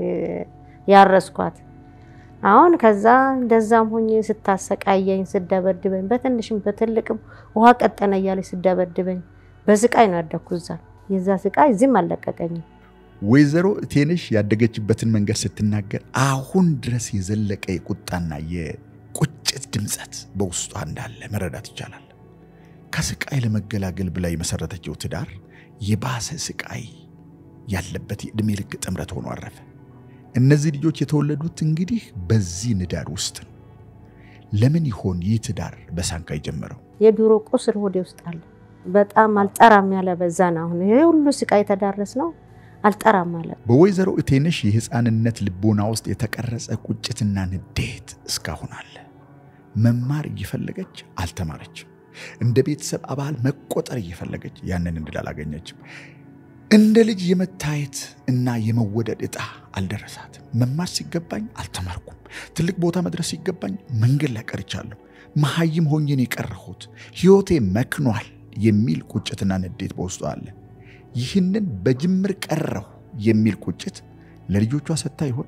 ያረስኳት። አሁን ከዛ እንደዛም ሆኜ ስታሰቃየኝ ስደበድበኝ፣ በትንሽም በትልቅም ውሃ ቀጠነ እያለች ስደበድበኝ በስቃይ ነው ያደግኩ እዛ። የዛ ስቃይ እዚህም አልለቀቀኝም። ወይዘሮ እቴነሽ ያደገችበትን መንገድ ስትናገር አሁን ድረስ የዘለቀ የቁጣና የቁጭት ድምፀት በውስጧ እንዳለ መረዳት ይቻላል። ከስቃይ ለመገላገል ብላ የመሰረተችው ትዳር የባሰ ስቃይ ያለበት የዕድሜ ልክ ጥምረት ሆኖ አረፈ። እነዚህ ልጆች የተወለዱት እንግዲህ በዚህ ንዳድ ውስጥ ነው። ለምን ይሆን ይህ ትዳር በሳንካ የጀመረው? የድሮ ቁስል ሆዴ ውስጥ አለ። በጣም አልጠራም ያለ በዛ ነው። አሁን ይሄ ሁሉ ስቃይ የተዳረስ ነው አልጠራም አለ። በወይዘሮ እቴነሽ የሕፃንነት ልቦና ውስጥ የተቀረጸ ቁጭትና ንዴት እስካሁን አለ። መማር እየፈለገች አልተማረችም። እንደ ቤተሰብ አባል መቆጠር እየፈለገች ያንን እድል አላገኘችም። እንደ ልጅ የመታየት እና የመወደድ ዕጣ አልደረሳትም። መማር ሲገባኝ አልተማርኩም። ትልቅ ቦታ መድረስ ሲገባኝ መንገድ ላይ ቀርቻለሁ። መሐይም ሆኜን የቀረሁት ሕይወቴ መክኗል የሚል ቁጭትና ንዴት በውስጡ አለ። ይህንን በጅምር ቀረሁ የሚል ቁጭት ለልጆቿ ሰጥታ ይሆን?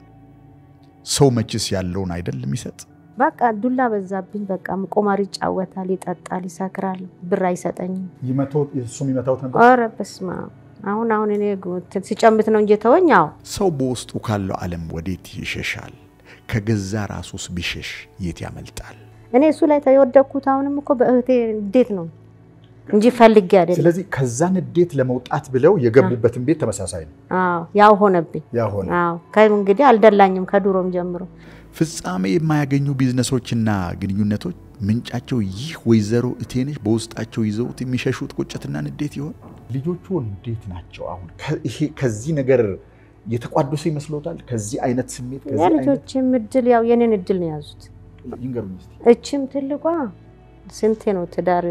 ሰው መችስ ያለውን አይደል የሚሰጥ? በቃ ዱላ በዛብኝ። በቃ ቁማር ይጫወታል፣ ይጠጣል፣ ይሰክራል፣ ብር አይሰጠኝም። እሱ የሚመታውት ነበር። ኧረ በስመ አብ። አሁን አሁን እኔ ሲጨምት ነው እንጂ ተወኝ። አዎ ሰው በውስጡ ካለው ዓለም ወዴት ይሸሻል? ከገዛ ራሱስ ቢሸሽ የት ያመልጣል? እኔ እሱ ላይ የወደቅኩት አሁንም እኮ በእህቴ እንዴት ነው እንጂ ፈልጌ አይደለም። ስለዚህ ከዛ ንዴት ለመውጣት ብለው የገቡበትን ቤት ተመሳሳይ ነው አዎ ያው ሆነብኝ። ያሆነ አዎ ከእንግዲህ አልደላኝም ከድሮም ጀምሮ ፍጻሜ የማያገኙ ቢዝነሶችና ግንኙነቶች ምንጫቸው ይህ ወይዘሮ እቴነሽ በውስጣቸው ይዘውት የሚሸሹት ቁጭትና ንዴት ይሆን? ልጆቹ እንዴት ናቸው? አሁን ከ- ከዚህ ነገር የተቋደሱ ይመስሎታል? ከዚህ አይነት ስሜት ከዚህ አይነት የልጆችም እድል ያው የኔን እድል ነው የያዙት። ይንገሩኝ እስኪ። እችም ትልቋ ስንቴ ነው ትዳር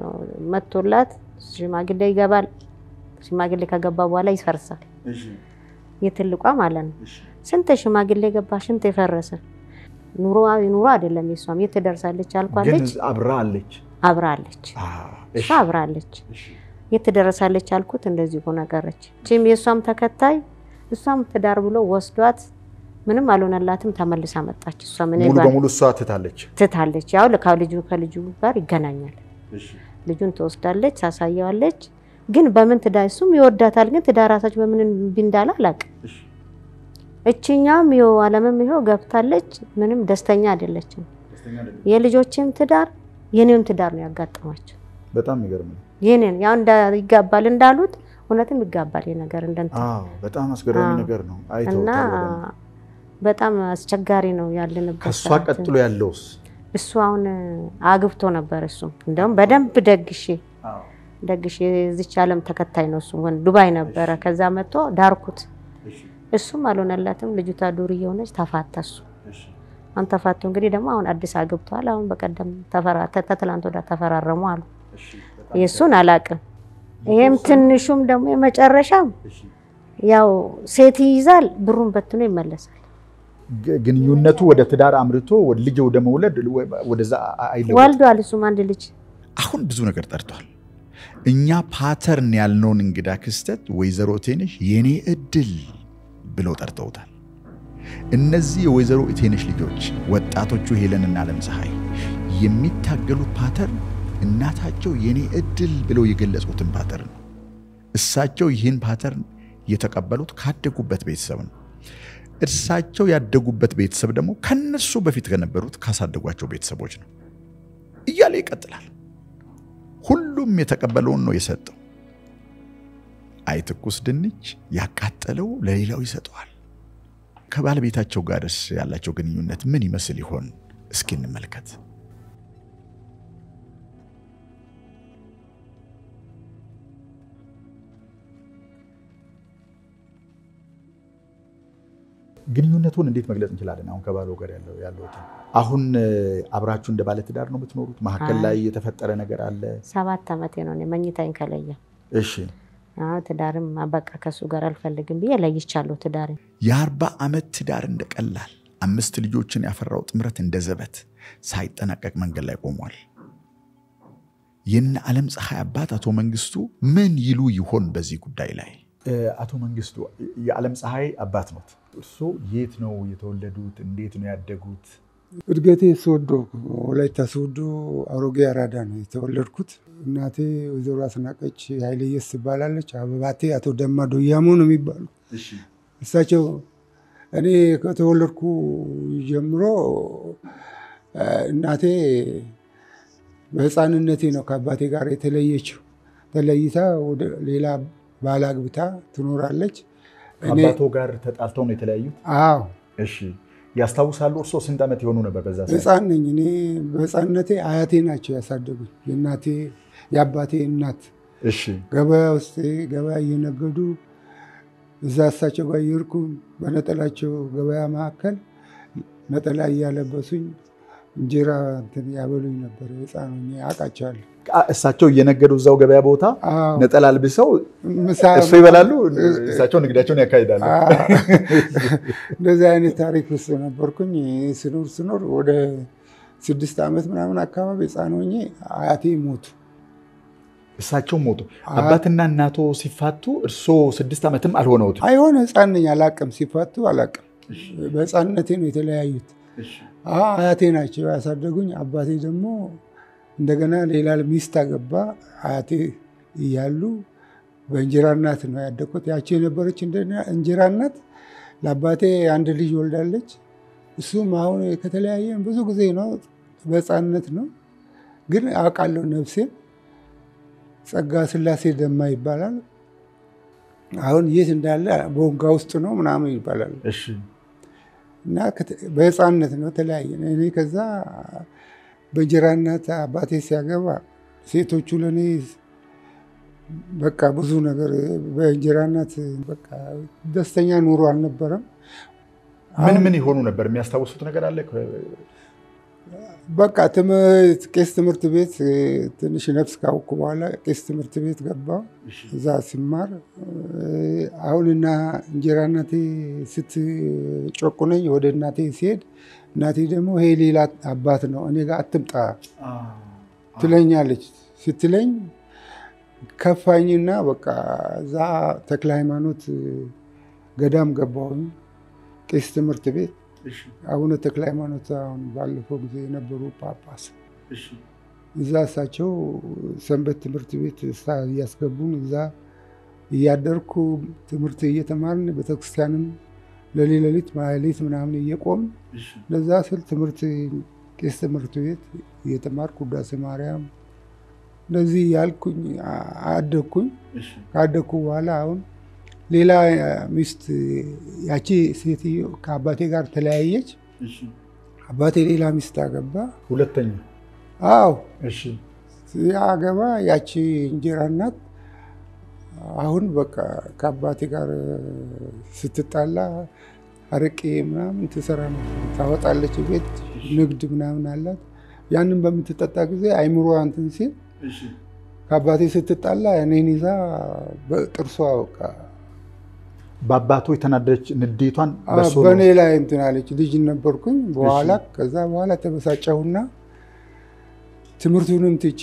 መቶላት ሽማግሌ ይገባል። ሽማግሌ ከገባ በኋላ ይፈርሳል። የትልቋ ማለት ነው። ስንት ሽማግሌ ገባ፣ ስንት የፈረሰ ኑሮ ኑሮ አይደለም የሷም የት ትደርሳለች ግን አልኳለች። አብራ አለች። አብራለች፣ አዎ፣ እሷ እሺ፣ አብራለች። እሺ። የት ትደርሳለች አልኩት። እንደዚህ ሆነ ቀረች። ቺም የእሷም ተከታይ እሷም ትዳር ብሎ ወስዷት ምንም አልሆነላትም። ተመልሳ መጣች። እሷ ምን ሙሉ በሙሉ እሷ ትታለች። ትታለች። ያው ከልጁ ከልጁ ጋር ይገናኛል። ልጁን ትወስዳለች፣ ታሳየዋለች። ግን በምን ትዳር እሱም ይወዳታል። ግን ትዳር ራሳቸው በምን እምቢ እንዳለ አላውቅም። እችኛም ይኸው አለምም ይኸው ገብታለች። ምንም ደስተኛ አይደለችም። የልጆችም ትዳር የኔም ትዳር ነው ያጋጠማቸው። በጣም የሚገርም ነው። የኔን ያው እንዳ ይጋባል እንዳሉት እውነትም ይጋባል ይሄ ነገር እንደንትን አዎ፣ በጣም አስገራሚ አዎ። ነገር ነው። እና አይተውታል በደንብ። በጣም አስቸጋሪ ነው ያለንበት ከእሷ ሰዓት። ቀጥሎ ያለውስ እሱ አሁን አግብቶ ነበር። እሱም እንደውም በደንብ ደግሼ ደግሼ የዚች ዓለም ተከታይ ነው። እሱ ወን ዱባይ ነበረ። ከዛ መጥቶ ዳርኩት። እሱም አልሆነላትም። ልጅቷ ዱርዬ ሆነች። ተፋታ። እሱ አሁን ተፋቶ እንግዲህ ደግሞ አሁን አዲስ አግብተዋል። አሁን በቀደም ተፈራ ተትላንት ወዲያ ተፈራረሙ አሉ። የእሱን አላቅም። ይሄም ትንሹም ደግሞ የመጨረሻም ያው ሴት ይይዛል፣ ብሩን በትኖ ይመለሳል። ግ- ግንኙነቱ ወደ ትዳር አምርቶ ወደ ልጅ ወደ መውለድ ወደዛ አይለወጥም። ወልዷል። እሱም አንድ ልጅ አሁን ብዙ ነገር ጠርቷል። እኛ ፓተርን ያልነውን እንግዳ ክስተት ወይዘሮ እቴነሽ የኔ እድል ብለው ጠርተውታል። እነዚህ የወይዘሮ እቴነሽ ልጆች ወጣቶቹ ሄለንና ዓለም ፀሐይ የሚታገሉት ፓተርን እናታቸው የኔ እድል ብለው የገለጹትን ፓተርን ነው። እሳቸው ይህን ፓተርን የተቀበሉት ካደጉበት ቤተሰብ ነው። እርሳቸው ያደጉበት ቤተሰብ ደግሞ ከነሱ በፊት ከነበሩት ካሳደጓቸው ቤተሰቦች ነው እያለ ይቀጥላል። ሁሉም የተቀበለውን ነው የሰጠው። አይ ትኩስ ድንች ያቃጠለው ለሌላው ይሰጠዋል። ከባለቤታቸው ጋርስ ያላቸው ግንኙነት ምን ይመስል ይሆን? እስኪ እንመልከት። ግንኙነቱን እንዴት መግለጽ እንችላለን? አሁን ከባለው ጋር ያለው ያለውትን አሁን አብራችሁ እንደ ባለትዳር ነው የምትኖሩት? መካከል ላይ የተፈጠረ ነገር አለ? ሰባት ዓመቴ ነው እኔ መኝታኝ ከለየ እሺ አዎ፣ ትዳርም በቃ ከሱ ጋር አልፈልግም ብዬ ለይቻለሁ ትዳሬ የአርባ ዓመት ትዳር እንደቀላል አምስት ልጆችን ያፈራው ጥምረት እንደ ዘበት ሳይጠናቀቅ መንገድ ላይ ቆሟል። የነ ዓለም ፀሐይ አባት አቶ መንግስቱ ምን ይሉ ይሆን በዚህ ጉዳይ ላይ? አቶ መንግስቱ የዓለም ፀሐይ አባት ኖት። እርሶ የት ነው የተወለዱት? እንዴት ነው ያደጉት? እድገቴ ሶዶ ወላይታ ሶዶ አሮጌ አራዳ ነው የተወለድኩት። እናቴ ወይዘሮ አስናቀች ኃይለየስ ትባላለች። አበባቴ አቶ ደማ ዶያሞ ነው የሚባሉ እሳቸው እኔ ከተወለድኩ ጀምሮ እናቴ በህፃንነቴ ነው ከአባቴ ጋር የተለየችው። ተለይታ ወደ ሌላ ባል አግብታ ትኖራለች። ከአባቶ ጋር ተጣልተው ነው የተለያዩት? አዎ። እሺ ያስታውሳሉ? እርሶ ስንት ዓመት የሆኑ ነበር በዛ ሰዓት? ህፃን ነኝ እኔ። በህፃንነቴ አያቴ ናቸው ያሳደጉኝ። የእናቴ የአባቴ እናት እሺ ገበያ ውስጥ ገበያ እየነገዱ እዛ እሳቸው ጋር እየሄድኩ በነጠላቸው ገበያ መካከል ነጠላ እያለበሱኝ እንጀራ እንትን ያበሉኝ ነበር። ህፃን ሆኜ አውቃቸዋለሁ። እሳቸው እየነገዱ እዛው ገበያ ቦታ አዎ። ነጠላ አልብሰው ምሳ እሱ ይበላሉ፣ እሳቸው ንግዳቸውን ያካሂዳሉ። እንደዚህ አይነት ታሪክ ውስጥ ነበርኩኝ። ስኖር ስኖር ወደ ስድስት ዓመት ምናምን አካባቢ ህፃን ሆኜ አያቴ ሞቱ። እሳቸው ሞቱ። አባትና እናቶ ሲፋቱ እርሶ ስድስት ዓመትም አልሆነውትም። አይሆን ህፃን ነኝ አላቅም። ሲፋቱ አላቅም። በህፃንነቴ ነው የተለያዩት። አያቴ ናቸው ያሳደጉኝ። አባቴ ደግሞ እንደገና ሌላ ሚስት አገባ። አያቴ እያሉ በእንጀራ እናት ነው ያደግኩት። ያቺ የነበረች እንጀራ እናት ለአባቴ አንድ ልጅ ወልዳለች። እሱም አሁን ከተለያየን ብዙ ጊዜ ነው፣ በህፃንነት ነው። ግን አውቃለሁ ነፍሴን። ጸጋ ስላሴ ደማ ይባላል። አሁን የት እንዳለ ቦንጋ ውስጥ ነው ምናምን ይባላል። እሺ እና በህፃንነት ነው ተለያየን። እኔ ከዛ በእንጀራ እናት አባቴ ሲያገባ ሴቶቹ ለእኔ በቃ ብዙ ነገር በእንጀራ እናት በቃ ደስተኛ ኑሮ አልነበረም። ምን ምን የሆኑ ነበር? የሚያስታውሱት ነገር አለ? በቃ ትምህርት ቄስ ትምህርት ቤት ትንሽ ነፍስ ካወቅኩ በኋላ ቄስ ትምህርት ቤት ገባሁ። እዛ ሲማር አሁንና እንጀራ እናቴ ስትጮቁነኝ ወደ እናቴ ሲሄድ እናቴ ደግሞ ይሄ ሌላ አባት ነው እኔ ጋር አትምጣ ትለኛለች። ስትለኝ ከፋኝና በቃ እዛ ተክለ ሃይማኖት ገዳም ገባሁኝ። ቄስ ትምህርት ቤት አቡነ ተክለ ሃይማኖት አሁን ባለፈው ጊዜ የነበሩ ጳጳስ እዛ እሳቸው ሰንበት ትምህርት ቤት እያስገቡን እዛ እያደርኩ ትምህርት እየተማርን ቤተክርስቲያንም ለሌት ለሊት ማህሌት ምናምን እየቆም ለዛ ስል ትምህርት ቄስ ትምህርት ቤት እየተማርኩ ውዳሴ ማርያም እንደዚህ ያልኩኝ አደግኩኝ። ካደግኩ በኋላ አሁን ሌላ ሚስት ያቺ ሴትዮ ከአባቴ ጋር ተለያየች። አባቴ ሌላ ሚስት አገባ። ሁለተኛ አዎ እሺ አገባ። ያቺ እንጀራ እናት አሁን በቃ ከአባቴ ጋር ስትጣላ አረቄ ምናምን ትሰራ ነው፣ ታወጣለች። ቤት ንግድ ምናምን አላት። ያንን በምትጠጣ ጊዜ አይምሮ እንትን ሲል ከአባቴ ስትጣላ እኔን ይዛ በጥርሷ በቃ በአባቶ የተናደደች ንዴቷን በእርሶ ነው? በእኔ ላይ እንትን አለች። ልጅ ነበርኩኝ። በኋላ ከዛ በኋላ ተበሳጨሁና ትምህርቱንም ትቼ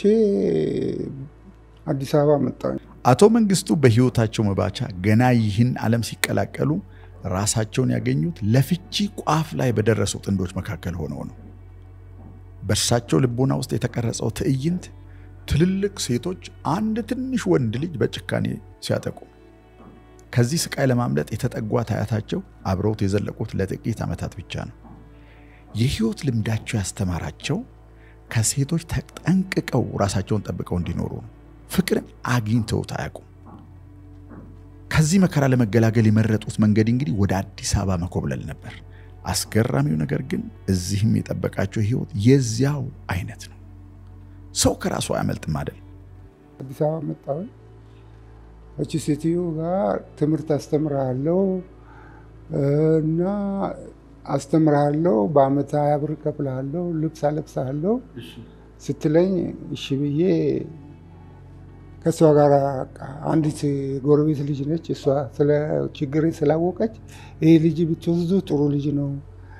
አዲስ አበባ መጣሁ። አቶ መንግስቱ በህይወታቸው መባቻ ገና ይህን ዓለም ሲቀላቀሉ ራሳቸውን ያገኙት ለፍቺ ቋፍ ላይ በደረሱ ጥንዶች መካከል ሆነው ነው። በእርሳቸው ልቦና ውስጥ የተቀረጸው ትዕይንት ትልልቅ ሴቶች አንድ ትንሽ ወንድ ልጅ በጭካኔ ሲያጠቁ ከዚህ ስቃይ ለማምለጥ የተጠጓት አያታቸው አብረውት የዘለቁት ለጥቂት ዓመታት ብቻ ነው። የህይወት ልምዳቸው ያስተማራቸው ከሴቶች ተጠንቅቀው ራሳቸውን ጠብቀው እንዲኖሩ ነው። ፍቅርን አግኝተውት አያውቁም። ከዚህ መከራ ለመገላገል የመረጡት መንገድ እንግዲህ ወደ አዲስ አበባ መኮብለል ነበር። አስገራሚው ነገር ግን እዚህም የጠበቃቸው ህይወት የዚያው አይነት ነው። ሰው ከራሱ አያመልጥም አይደል? አዲስ አበባ መጣሁኝ። እቺ ሴትዮ ጋር ትምህርት አስተምርሃለሁ እና አስተምርሃለሁ በአመት ሀያ ብር እከፍልሃለሁ፣ ልብስ አለብስሃለሁ ስትለኝ እሺ ብዬ ከእሷ ጋር አንዲት ጎረቤት ልጅ ነች። እሷ ስለ ችግሬ ስላወቀች ይሄ ልጅ ብትወስዱ ጥሩ ልጅ ነው፣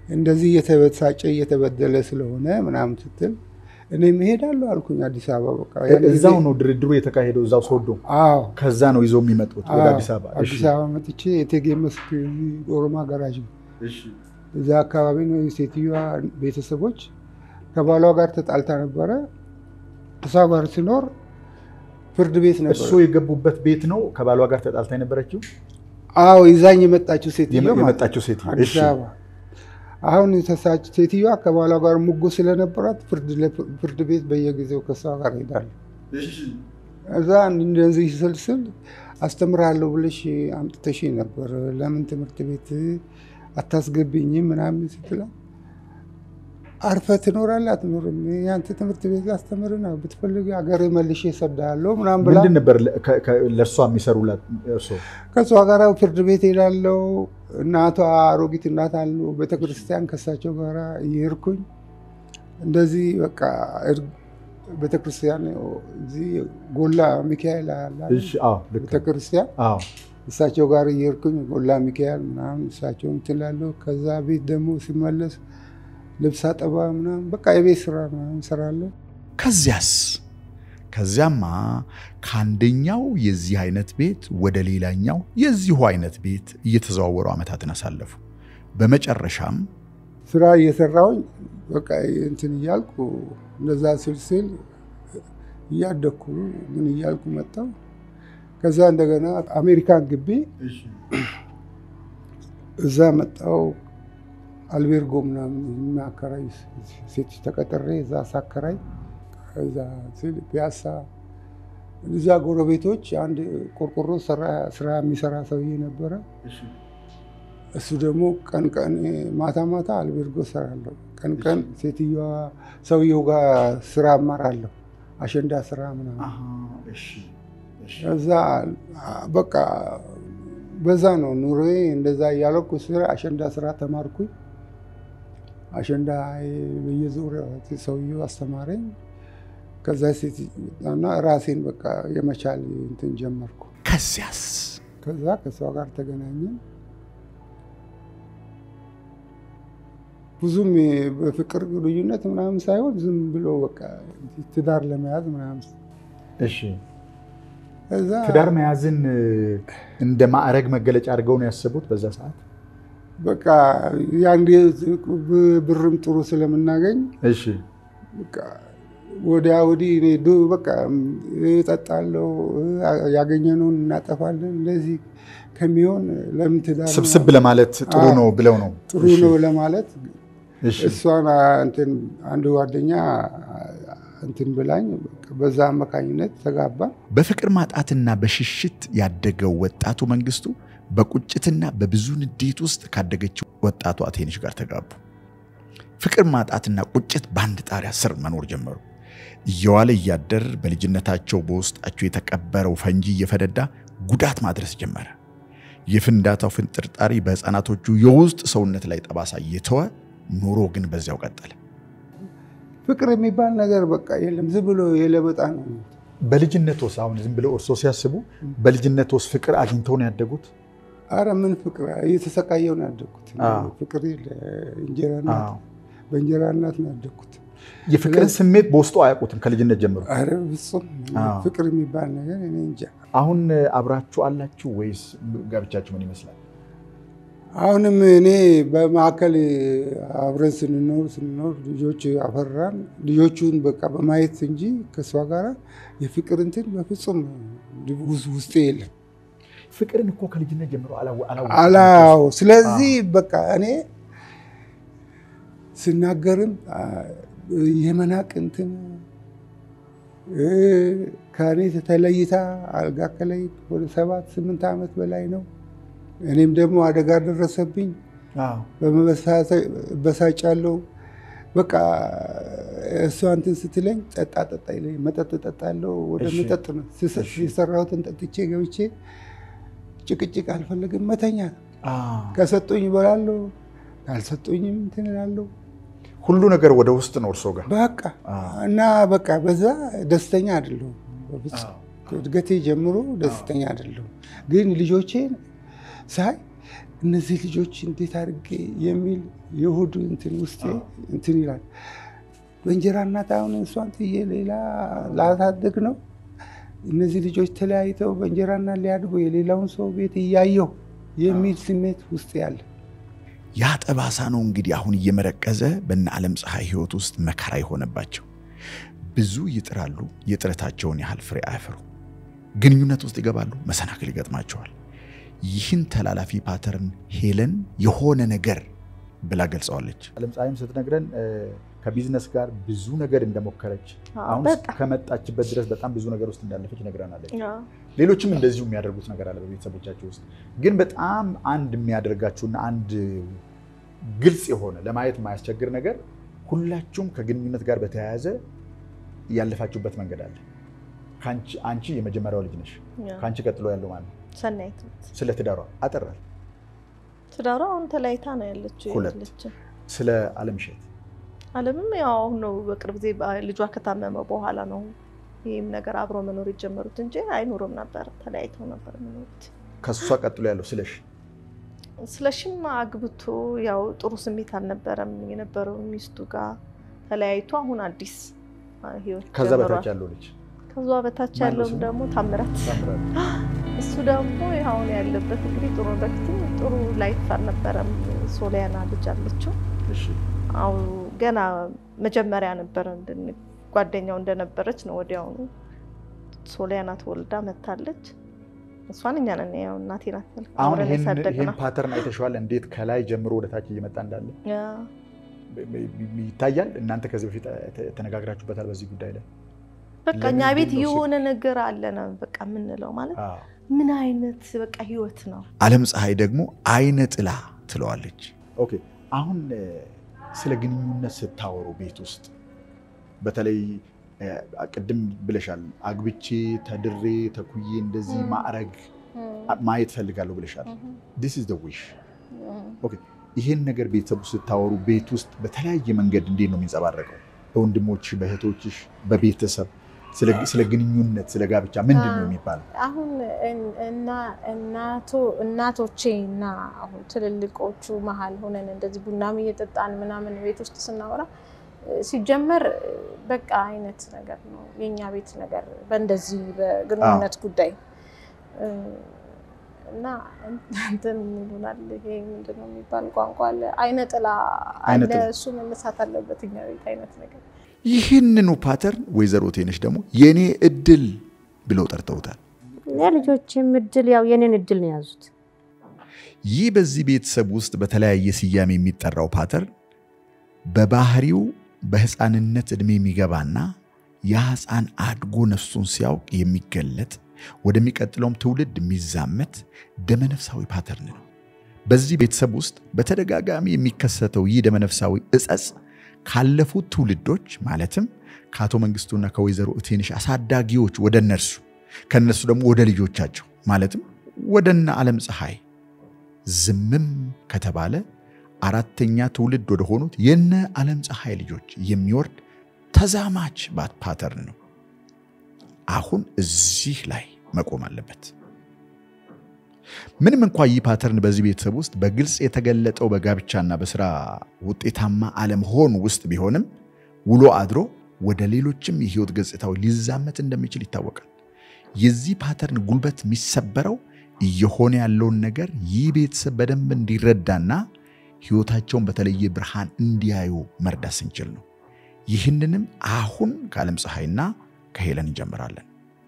እንደዚህ እየተበሳጨ እየተበደለ ስለሆነ ምናምን ስትል እኔም እሄዳለሁ አልኩኝ አዲስ አበባ። በቃ ያን ጊዜ- እዛው ነው ድርድሩ የተካሄደው፣ እዛው ሶዶ። አዎ ከዛ ነው ይዘው የሚመጡት ወደ አዎ፣ አዲስ አበባ። እሺ፣ አዲስ አበባ መጥቼ የቴጌ መስክ ኦሮማ ጋራጅ ነው እሺ፣ እዛ አካባቢ ነው የሴትዮዋ ቤተሰቦች ከባሏ ጋር ተጣልታ ነበረ። እሷ ጋር ሲኖር ፍርድ ቤት ነበር። እሱ የገቡበት ቤት ነው ከባሏ ጋር ተጣልታ የነበረችው አዎ ይዛኝ የመጣችው ሴትዮ የመ- ማለት የመጣችው ሴትዮ። አዲስ እሺ፣ አበባ አሁን የተሳች ሴትዮዋ ከባሏ ጋር ሙጎ ስለነበራት ፍርድ ለፍ- ፍርድ ቤት በየጊዜው ከሷ ጋር ሄዳለሁ። እዛ እንደዚህ ስልስል አስተምራለሁ ብለሽ አምጥተሽ ነበር ለምን ትምህርት ቤት አታስገብኝም ምናምን ስትላት አርፈ ትኖራለህ አትኖርም? ያንተ ትምህርት ቤት ላስተምር ነው ብትፈልግ ሀገር መልሼ እሰድሃለሁ ምናምን ብላ ምንድን ነበር ለ- ከ- ከ- ለእርሷ የሚሰሩላት እርሶ? ከእሷ ጋር ፍርድ ቤት ሄዳለው። እናቷ አሮጊት እናት አሉ ቤተክርስቲያን ከሳቸው ጋር እየሄድኩኝ እንደዚህ በቃ እር- ቤተክርስቲያን እዚህ ጎላ ሚካኤል አለ አይደል? እሺ፣ አዎ፣ ልክ ነው። ቤተክርስቲያን አዎ፣ እሳቸው ጋር እየሄድኩኝ ጎላ ሚካኤል ምናምን እሳቸውን ትላለሁ። ከዛ ቤት ደግሞ ሲመለስ ልብስ አጠባ ምናምን በቃ የቤት ስራ ምናምን እሰራለሁ። ከዚያስ ከዚያማ ከአንደኛው የዚህ አይነት ቤት ወደ ሌላኛው የዚሁ አይነት ቤት እየተዘዋወሩ ዓመታትን አሳለፉ። በመጨረሻም ስራ እየሰራሁኝ በቃ እንትን እያልኩ እንደዛ ስልስል እያደግኩ ምን እያልኩ መጣሁ። ከዛ እንደገና አሜሪካን ግቢ እዛ መጣሁ። አልቤርጎ ምናምን የሚያከራይ ሴቶች ተቀጥሬ እዛ ሳከራይ እዛ ስል ፒያሳ እዛ ጎረቤቶች አንድ ቆርቆሮ ሰራ- ስራ የሚሰራ ሰውዬ ነበረ። እሱ ደግሞ ቀን ቀን ማታ ማታ አልቤርጎ ሰራለሁ፣ ቀን ቀን ሴትዮዋ ሰውየው ጋር ስራ እማራለሁ፣ አሸንዳ ስራ ምናምን እዛ በቃ በዛ ነው ኑሮዬ። እንደዛ እያለኩ ስራ አሸንዳ ስራ ተማርኩኝ። አሸንዳ በየዙሪያው ሰውየው አስተማረኝ። ከዛ ሴት እና ራሴን በቃ የመቻል እንትን ጀመርኩ። ከዚያስ ከዛ ከሷ ጋር ተገናኘን። ብዙም በፍቅር ልዩነት ምናምን ሳይሆን ዝም ብሎ በቃ ትዳር ለመያዝ ምናምን እሺ እዛ ትዳር መያዝን እንደ ማዕረግ መገለጫ አድርገው ነው ያሰቡት በዛ ሰዓት? በቃ የአንድ ብርም ጥሩ ስለምናገኝ እሺ በቃ ወዲያ ወዲህ እኔ ዱ- በቃ እጠጣለሁ፣ ያገኘነውን እናጠፋለን። እንደዚህ ከሚሆን ለምን ትዳር ስብስብ ለማለት ጥሩ ነው ብለው ነው። ጥሩ እሺ፣ ነው ለማለት እሺ፣ እሷን እንትን አንድ ጓደኛ እንትን ብላኝ በዛ አማካኝነት ተጋባን። በፍቅር ማጣትና በሽሽት ያደገው ወጣቱ መንግስቱ በቁጭትና በብዙ ንዴት ውስጥ ካደገችው ወጣቱ አቴንሽ ጋር ተጋቡ። ፍቅር ማጣትና ቁጭት በአንድ ጣሪያ ስር መኖር ጀመሩ። እየዋለ እያደር በልጅነታቸው በውስጣቸው የተቀበረው ፈንጂ እየፈነዳ ጉዳት ማድረስ ጀመረ። የፍንዳታው ፍንጥርጣሪ በሕፃናቶቹ የውስጥ ሰውነት ላይ ጠባሳ እየተወ ኑሮ ግን በዚያው ቀጠለ። ፍቅር የሚባል ነገር በቃ የለም፣ ዝም ብሎ የለበጣ ነው። በልጅነት ወስ አሁን ዝም ብለው እርስዎ ሲያስቡ በልጅነት ወስ ፍቅር አግኝተው ነው ያደጉት? አረ ምን ፍቅር እየተሰቃየው ነው ያደግኩት። አዎ። ፍቅር የለ፣ እንጀራ እናት አዎ። በእንጀራ እናት ነው ያደግኩት። የፍቅርን ስሜት በውስጡ አያውቁትም ከልጅነት ጀምሮ። አረ ፍጹም አዎ። ፍቅር የሚባል ነገር እኔ እንጃ። አሁን አብራችሁ አላችሁ ወይስ ጋብቻችሁ ምን ይመስላል? አሁንም እኔ በማዕከል አብረን ስንኖር ስንኖር ልጆች አፈራን። ልጆቹን በቃ በማየት እንጂ ከእሷ ጋር የፍቅር እንትን በፍጹም ውስ- ውስጤ የለም። ፍቅርን እኮ ከልጅነት ጀምሮ አላወ- አላወቅም። አላው ስለዚህ በቃ እኔ ስናገርም አ፣ የመናቅ እንትን እ፣ ከእኔ ተለይታ አልጋ ከላይ ወደ ሰባት ስምንት ዓመት በላይ ነው። እኔም ደግሞ አደጋ ደረሰብኝ። አዎ። በመበሳጫለው በቃ እሷ እንትን ስትለኝ ጠጣ ጠጣ ይለኝ መጠጥ ጠጣለው። ወደ እሺ። መጠጥ ነው ስስ- እሺ። የሰራሁትን ጠጥቼ ገብቼ ጭቅጭቅ አልፈልግም መተኛ አዎ። ከሰጡኝ እበላለሁ፣ ካልሰጡኝም እንትን እላለሁ። ሁሉ ነገር ወደ ውስጥ ነው እርሶ ጋር። በቃ አዎ። እና በቃ በዛ ደስተኛ አይደለሁም። በፍጹም አዎ። ከእድገቴ ጀምሮ ደስተኛ አይደለሁም። ግን ልጆቼን ሳይ እነዚህ ልጆች እንዴት አድርጌ የሚል የሆዱ እንትን ውስጤ እንትን ይላል። በእንጀራ እናት አሁን እሷን ጥዬ ሌላ ላሳድግ ነው። እነዚህ ልጆች ተለያይተው በእንጀራ እናት ሊያድጉ የሌላውን ሰው ቤት እያየሁ የሚል ስሜት ውስጥ ያለ ያ ጠባሳ ነው እንግዲህ አሁን እየመረቀዘ በነ ዓለም ፀሐይ ህይወት ውስጥ መከራ የሆነባቸው። ብዙ ይጥራሉ፣ የጥረታቸውን ያህል ፍሬ አያፈሩ። ግንኙነት ውስጥ ይገባሉ፣ መሰናክል ይገጥማቸዋል። ይህን ተላላፊ ፓተርን ሄለን የሆነ ነገር ብላ ገልጸዋለች። ዓለም ፀሐይም ስትነግረን ከቢዝነስ ጋር ብዙ ነገር እንደሞከረች አሁን በጣም ከመጣችበት ድረስ በጣም ብዙ ነገር ውስጥ እንዳለፈች ነግራናለች። አዎ። ሌሎችም እንደዚሁ የሚያደርጉት ነገር አለ በቤተሰቦቻቸው ውስጥ። ግን በጣም አንድ የሚያደርጋችሁና አንድ ግልጽ የሆነ ለማየት የማያስቸግር ነገር ሁላችሁም ከግንኙነት ጋር በተያያዘ ያለፋችሁበት መንገድ አለ። ከአንቺ- አንቺ የመጀመሪያው ልጅ ነሽ። ከአንቺ ቀጥሎ ያለው ማለት ነው። ሰናይት ናት። ስለ ትዳሯ አጠራል። ትዳሯ አሁን ተለያይታ ነው ያለችው ሁለት። ያለችው። ስለ አለምሸት አለምም ያው አሁን ነው በቅርብ ጊዜ በ- ልጇ ከታመመ በኋላ ነው ይህም ነገር አብሮ መኖር የጀመሩት እንጂ አይኖርም ነበር። ተለያይተው ነበር የሚኖሩት። ከሷ ቀጥሎ ያለው ስለሽ ስለሽም አግብቶ ያው ጥሩ ስሜት አልነበረም የነበረው ሚስቱ ጋር ተለያይቶ አሁን አዲስ አ, ህይወት ከዛ ጀምሯል። በታች ያለው ልጅ ከዛ በታች ማነው ያለውም ስሙ? ደግሞ ታምራት ታምራት። እሱ ደግሞ አሁን ያለበት እንግዲህ ጥሩ በፊትም ጥሩ ላይፍ አልነበረም። ሶሊያና ልጅ አለችው። እሺ አሁ ገና መጀመሪያ ነበረ እንድን- ጓደኛው እንደነበረች ነው ወዲያውኑ ሶሊያና ተወልዳ መታለች። እሷን እኛ ነን ያው እናቴ ናት አሁን አብረን ይህን ያሳደግናት። ፓተርን አይተሸዋል? እንዴት ከላይ ጀምሮ ወደ ታች እየመጣ እንዳለ ያ ይታያል። እናንተ ከዚህ በፊት ተነጋግራችሁበታል በዚህ ጉዳይ ላይ? በቃ እኛ ለምንድን ቤት ነው የሆነ ነገር አለ ነው በቃ የምንለው ማለት አዎ። ምን አይነት በቃ ህይወት ነው። ዓለም ፀሐይ ደግሞ አይነ ጥላ ትለዋለች። ኦኬ አሁን እ፣ ስለ ግንኙነት ስታወሩ ቤት ውስጥ በተለይ እ፣ ቅድም ብለሻል፣ አግብቼ ተድሬ ተኩዬ እንደዚህ ም። ማዕረግ ማየት ፈልጋለሁ ብለሻል። ዲስ ኢዝ ዘ ዊሽ። ኦኬ ይሄን ነገር ቤተሰቡ ስታወሩ ቤት ውስጥ በተለያየ መንገድ እንዴት ነው የሚንጸባረቀው? በወንድሞች በእህቶችሽ፣ በቤተሰብ ስለ- ስለ ግንኙነት ስለ ጋብቻ ምንድን ነው የሚባለው? አሁን እን- እና እናቶ እናቶቼ እና አሁን ትልልቆቹ መሀል ሆነን እንደዚህ ቡናም እየጠጣን ምናምን ቤት ውስጥ ስናወራ እ፣ ሲጀመር እ፣ በቃ አይነት ነገር ነው የኛ ቤት ነገር በእንደዚህ በግንኙነት ጉዳይ እ፣ እና እንትን ይሉናል። ይሄ ምንድን ነው የሚባል ቋንቋ አለ፣ አይነ ጥላ አይነ አለ። ጥላ። እሱ መነሳት አለበት እኛ ቤት አይነት ነገር ይህንኑ ፓተርን ወይዘሮ ቴነሽ ደግሞ የኔ እድል ብለው ጠርተውታል። የልጆችም እድል ያው የኔን እድል ነው የያዙት። ይህ በዚህ ቤተሰብ ውስጥ በተለያየ ስያሜ የሚጠራው ፓተርን በባህሪው በህፃንነት ዕድሜ የሚገባና ያ ህፃን አድጎ ነፍሱን ሲያውቅ የሚገለጥ ወደሚቀጥለውም ትውልድ የሚዛመት ደመነፍሳዊ ፓተርን ነው። በዚህ ቤተሰብ ውስጥ በተደጋጋሚ የሚከሰተው ይህ ደመነፍሳዊ እጸጽ ካለፉት ትውልዶች ማለትም ከአቶ መንግስቱና ከወይዘሮ እቴንሽ አሳዳጊዎች ወደ እነርሱ ከእነርሱ ደግሞ ወደ ልጆቻቸው ማለትም ወደነ ዓለም ፀሐይ ዝምም ከተባለ አራተኛ ትውልድ ወደ ሆኑት የነ ዓለም ፀሐይ ልጆች የሚወርድ ተዛማች ባት ፓተርን ነው። አሁን እዚህ ላይ መቆም አለበት። ምንም እንኳ ይህ ፓተርን በዚህ ቤተሰብ ውስጥ በግልጽ የተገለጠው በጋብቻና በስራ ውጤታማ አለመሆን ውስጥ ቢሆንም ውሎ አድሮ ወደ ሌሎችም የህይወት ገጽታዎች ሊዛመት እንደሚችል ይታወቃል። የዚህ ፓተርን ጉልበት የሚሰበረው እየሆነ ያለውን ነገር ይህ ቤተሰብ በደንብ እንዲረዳና ህይወታቸውን በተለየ ብርሃን እንዲያዩ መርዳት ስንችል ነው። ይህንንም አሁን ከዓለም ፀሐይና ከሄለን እንጀምራለን።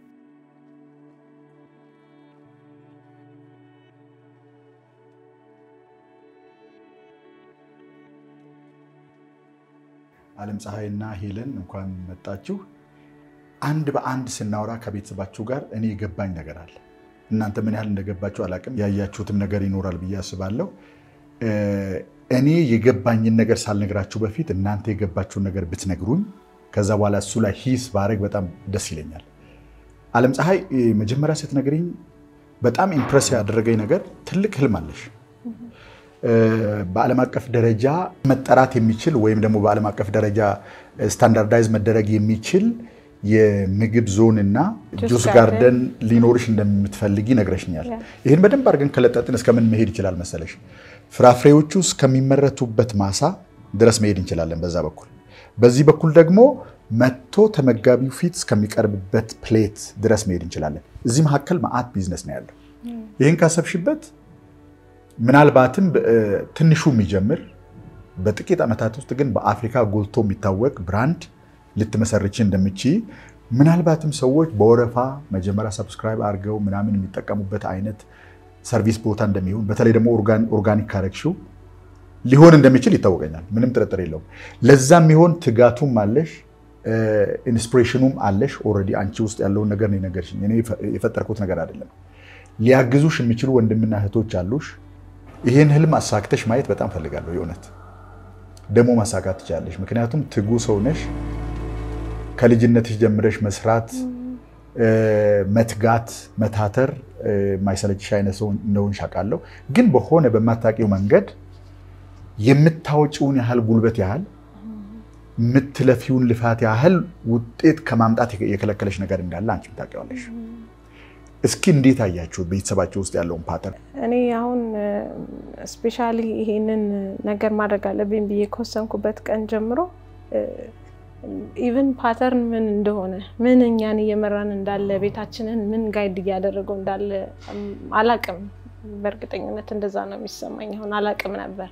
ዓለም ፀሐይና ሄለን እንኳን መጣችሁ። አንድ በአንድ ስናወራ ከቤተሰባችሁ ጋር እኔ የገባኝ ነገር አለ። እናንተ ምን ያህል እንደገባችሁ አላቅም። ያያችሁትም ነገር ይኖራል ብዬ አስባለሁ። እ፣ እኔ የገባኝን ነገር ሳልነግራችሁ በፊት እናንተ የገባችሁን ነገር ብትነግሩኝ ከዛ በኋላ እሱ ላይ ሂስ ባረግ በጣም ደስ ይለኛል። ዓለም ፀሐይ እ፣ መጀመሪያ ስትነግሪኝ በጣም ኢምፕረስ ያደረገኝ ነገር ትልቅ ህልም አለሽ። እ፣ በዓለም አቀፍ ደረጃ መጠራት የሚችል ወይም ደግሞ በዓለም አቀፍ ደረጃ ስታንዳርዳይዝ መደረግ የሚችል የምግብ ዞን እና ጁስ ጁስ ጋርደን ጋርደን ሊኖርሽ እንደምትፈልጊ ነግረሽኛል። ይህን በደንብ አድርገን ከለጠጥን እስከምን መሄድ ይችላል መሰለሽ? ፍራፍሬዎቹ እስከሚመረቱበት ማሳ ድረስ መሄድ እንችላለን በዛ በኩል። በዚህ በኩል ደግሞ መጥቶ ተመጋቢው ፊት እስከሚቀርብበት ፕሌት ድረስ መሄድ እንችላለን። እዚህ መካከል መዓት ቢዝነስ ነው ያለው። ይህን ካሰብሽበት ምናልባትም እ፣ ትንሹ የሚጀምር በጥቂት ዓመታት ውስጥ ግን በአፍሪካ ጎልቶ የሚታወቅ ብራንድ ልትመሰርች እንደምችይ ምናልባትም ሰዎች በወረፋ መጀመሪያ ሰብስክራይብ አድርገው ምናምን የሚጠቀሙበት አይነት ሰርቪስ ቦታ እንደሚሆን በተለይ ደግሞ ኦርጋን- ኦርጋኒክ ካረግሽው ሊሆን እንደሚችል ይታወቀኛል። ምንም ጥርጥር የለውም። ለዛም የሚሆን ትጋቱም አለሽ፣ ኢንስፒሬሽኑም አለሽ። ኦልሬዲ አንቺ ውስጥ ያለውን ነገር ነው የነገርሽኝ። እኔ የፈጠርኩት ነገር አይደለም። ሊያግዙሽ የሚችሉ ወንድምና እህቶች አሉሽ። ይህን ህልም አሳክተሽ ማየት በጣም ፈልጋለሁ። የእውነት ደግሞ ማሳካት ትችላለሽ። ምክንያቱም ትጉ ሰው ነሽ። ከልጅነትሽ ጀምረሽ መስራት፣ መትጋት፣ መታተር የማይሰለችሽ አይነት ሰው እንደሆንሽ አውቃለሁ። ግን በሆነ በማታውቂው መንገድ የምታወጪውን ያህል ጉልበት ያህል የምትለፊውን ልፋት ያህል ውጤት ከማምጣት የከለከለሽ ነገር እንዳለ አንቺም ታውቂዋለሽ። እስኪ እንዴት አያችሁ ቤተሰባቸው ውስጥ ያለውን ፓተርን? እኔ አሁን ስፔሻሊ ይሄንን ነገር ማድረግ አለብኝ ብዬ ከወሰንኩበት ቀን ጀምሮ ኢቨን ፓተርን ምን እንደሆነ ምን እኛን እየመራን እንዳለ ቤታችንን ምን ጋይድ እያደረገው እንዳለ አላቅም። በእርግጠኝነት እንደዛ ነው የሚሰማኝ። አሁን አላቅም ነበር።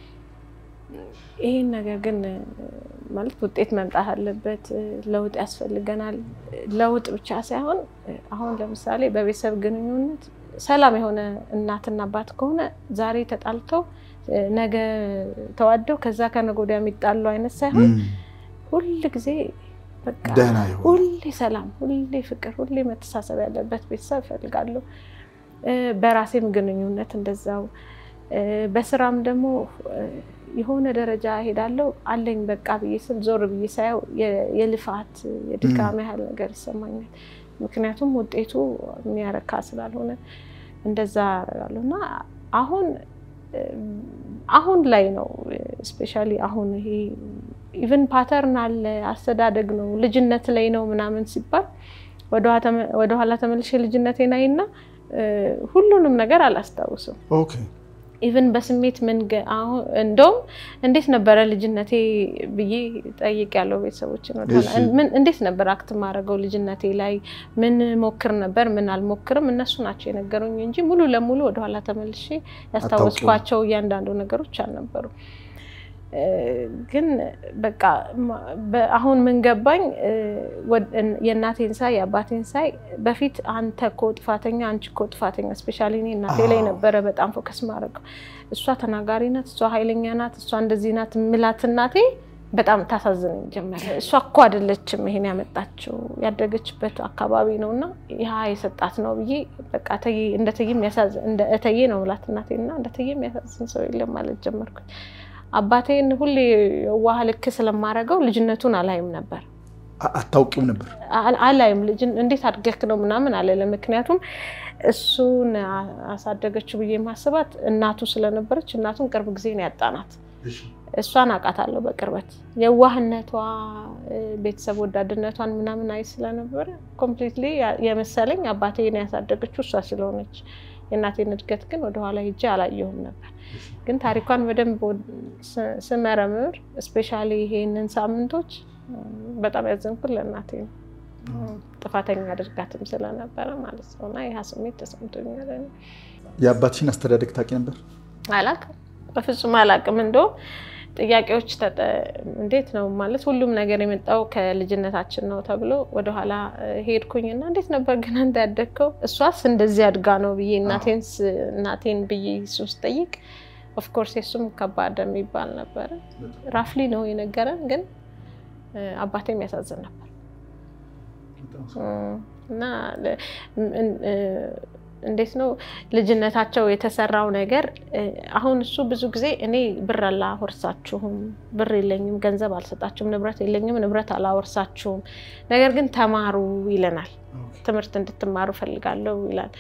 ይህን ነገር ግን ማለት ውጤት መምጣት አለበት፣ ለውጥ ያስፈልገናል። ለውጥ ብቻ ሳይሆን አሁን ለምሳሌ በቤተሰብ ግንኙነት ሰላም የሆነ እናትና አባት ከሆነ ዛሬ ተጣልተው ነገ ተዋደው ከዛ ከነገ ወዲያ የሚጣሉ አይነት ሳይሆን ሁል ጊዜ በቃ ደህና የሆነ ሁሌ ሰላም፣ ሁሌ ፍቅር፣ ሁሌ መተሳሰብ ያለበት ቤተሰብ እፈልጋለሁ። በራሴም ግንኙነት እንደዛው፣ በስራም ደግሞ የሆነ ደረጃ ሄዳለሁ አለኝ በቃ ብዬ ስል ዞር ብዬ ሳየው የልፋት የድካም ያህል ነገር ይሰማኛል። ምክንያቱም ውጤቱ የሚያረካ ስላልሆነ እንደዛ አደርጋለሁ እና አሁን አሁን ላይ ነው ስፔሻሊ አሁን ይሄ ኢቨን ፓተርን አለ አስተዳደግ ነው ልጅነት ላይ ነው ምናምን ሲባል ወደኋላ ተመልሼ ልጅነቴን አይና ሁሉንም ነገር አላስታውስም። ኦኬ ኢቨን በስሜት ምን እንደውም እንዴት ነበረ ልጅነቴ ብዬ ጠይቅ ያለው ቤተሰቦችን እንዴት ነበር አክት ማድረገው ልጅነቴ ላይ ምን ሞክር ነበር ምን አልሞክርም እነሱ ናቸው የነገሩኝ እንጂ ሙሉ ለሙሉ ወደኋላ ተመልሼ ያስታወስኳቸው እያንዳንዱ ነገሮች አልነበሩም። ግን በቃ አሁን ምን ገባኝ፣ የእናቴን ሳይ የአባቴን ሳይ በፊት አንተ እኮ ጥፋተኛ፣ አንቺ እኮ ጥፋተኛ። ስፔሻሊ እኔ እናቴ ላይ ነበረ በጣም ፎከስ ማድረገው። እሷ ተናጋሪ ናት፣ እሷ ኃይለኛ ናት፣ እሷ እንደዚህ ናት ምላት እናቴ በጣም ታሳዝነኝ ጀመረ። እሷ እኮ አይደለችም ይሄን ያመጣችው ያደገችበት አካባቢ ነው እና ያ የሰጣት ነው ብዬ በቃ እንደ እተዬ እንደ እተዬ ነው ምላት እናቴና እንደ እተዬ የሚያሳዝን ሰው የለም ማለት ጀመርኩኝ። አባቴን ሁሌ ዋህ ልክ ስለማደርገው ልጅነቱን አላይም ነበር። አታውቂም ነበር? አላይም ልጅ እንዴት አድገክ ነው ምናምን አለለም። ምክንያቱም እሱን አሳደገችው ብዬ ማስባት እናቱ ስለነበረች እናቱን ቅርብ ጊዜ ነው ያጣናት። እሷን አውቃታለሁ በቅርበት የዋህነቷ፣ ቤተሰብ ወዳድነቷን ምናምን አይ ስለነበረ ኮምፕሊትሊ የመሰለኝ አባቴን ያሳደገችው እሷ ስለሆነች የእናቴን እድገት ግን ወደኋላ ሄጄ አላየሁም ነበር። ግን ታሪኳን በደንብ ስመረምር እስፔሻሊ ይሄንን ሳምንቶች በጣም ያዘንኩት ለእናቴ ነው። ጥፋተኛ አድርጋትም ስለነበረ ማለት ነው። እና ይህ ስሜት ተሰምቶኛል። የአባትሽን አስተዳደግ ታውቂ ነበር? አላቅም፣ በፍጹም አላቅም። እንደውም ጥያቄዎች እንዴት ነው ማለት ሁሉም ነገር የመጣው ከልጅነታችን ነው ተብሎ ወደኋላ ሄድኩኝና እንዴት ነበር ግን አንተ ያደግከው? እሷስ እንደዚህ አድጋ ነው ብዬ እናቴን ብዬ እሱን ስጠይቅ ኦፍኮርስ የሱም ከባድ የሚባል ነበረ። ራፍሊ ነው የነገረን፣ ግን አባቴም ያሳዝን ነበር እና እንዴት ነው ልጅነታቸው የተሰራው ነገር። አሁን እሱ ብዙ ጊዜ እኔ ብር አላወርሳችሁም፣ ብር የለኝም፣ ገንዘብ አልሰጣችሁም፣ ንብረት የለኝም፣ ንብረት አላወርሳችሁም፣ ነገር ግን ተማሩ ይለናል። ትምህርት እንድትማሩ ፈልጋለሁ ይላል።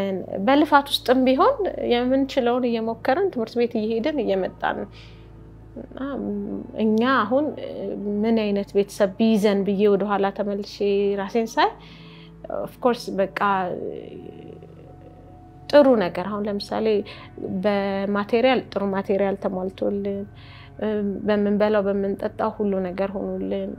በልፋት ውስጥም ቢሆን የምንችለውን እየሞከርን ትምህርት ቤት እየሄድን እየመጣን እና እኛ አሁን ምን አይነት ቤተሰብ ቢይዘን ብዬ ወደኋላ ተመልሼ ራሴን ሳይ ኦፍኮርስ በቃ ጥሩ ነገር አሁን ለምሳሌ በማቴሪያል ጥሩ ማቴሪያል ተሟልቶልን በምንበላው በምንጠጣው ሁሉ ነገር ሆኖልን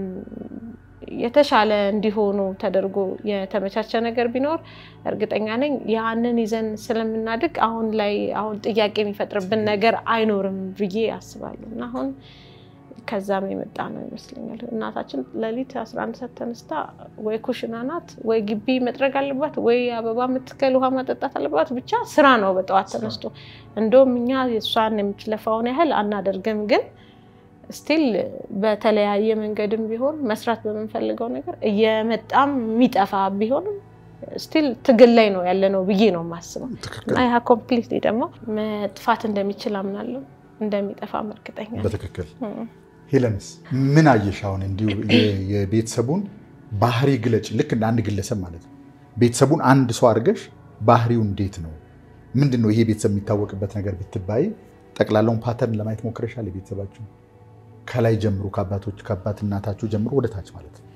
የተሻለ እንዲሆኑ ተደርጎ የተመቻቸ ነገር ቢኖር እርግጠኛ ነኝ ያንን ይዘን ስለምናድግ አሁን ላይ አሁን ጥያቄ የሚፈጥርብን ነገር አይኖርም ብዬ አስባለሁ እና አሁን ከዛም የመጣ ነው ይመስለኛል። እናታችን ሌሊት 11 ሰዓት ተነስታ ወይ ኩሽና ናት፣ ወይ ግቢ መጥረግ አለባት፣ ወይ አበባ የምትከል ውሃ ማጠጣት አለባት። ብቻ ስራ ነው በጠዋት ተነስቶ። እንደውም እኛ የእሷን የምትለፋውን ያህል አናደርግም፣ ግን ስቲል በተለያየ መንገድም ቢሆን መስራት በምንፈልገው ነገር እየመጣም የሚጠፋ ቢሆንም ስቲል ትግል ላይ ነው ያለ ነው ብዬ ነው የማስበው እና ያ ኮምፕሊትሊ ደግሞ መጥፋት እንደሚችል አምናለሁ፣ እንደሚጠፋም እርግጠኛ ነኝ። በትክክል ሄለንስ ምን አየሽ? አሁን እንዲሁ የቤተሰቡን ባህሪ ግለጭ። ልክ እንደ አንድ ግለሰብ ማለት ነው። ቤተሰቡን አንድ ሰው አድርገሽ ባህሪው እንዴት ነው? ምንድን ነው ይሄ ቤተሰብ የሚታወቅበት ነገር ብትባይ ጠቅላላውን ፓተርን ለማየት ሞክረሻል? የቤተሰባችሁ ከላይ ጀምሮ ከአባቶች ከአባት እናታችሁ ጀምሮ ወደ ታች ማለት ነው።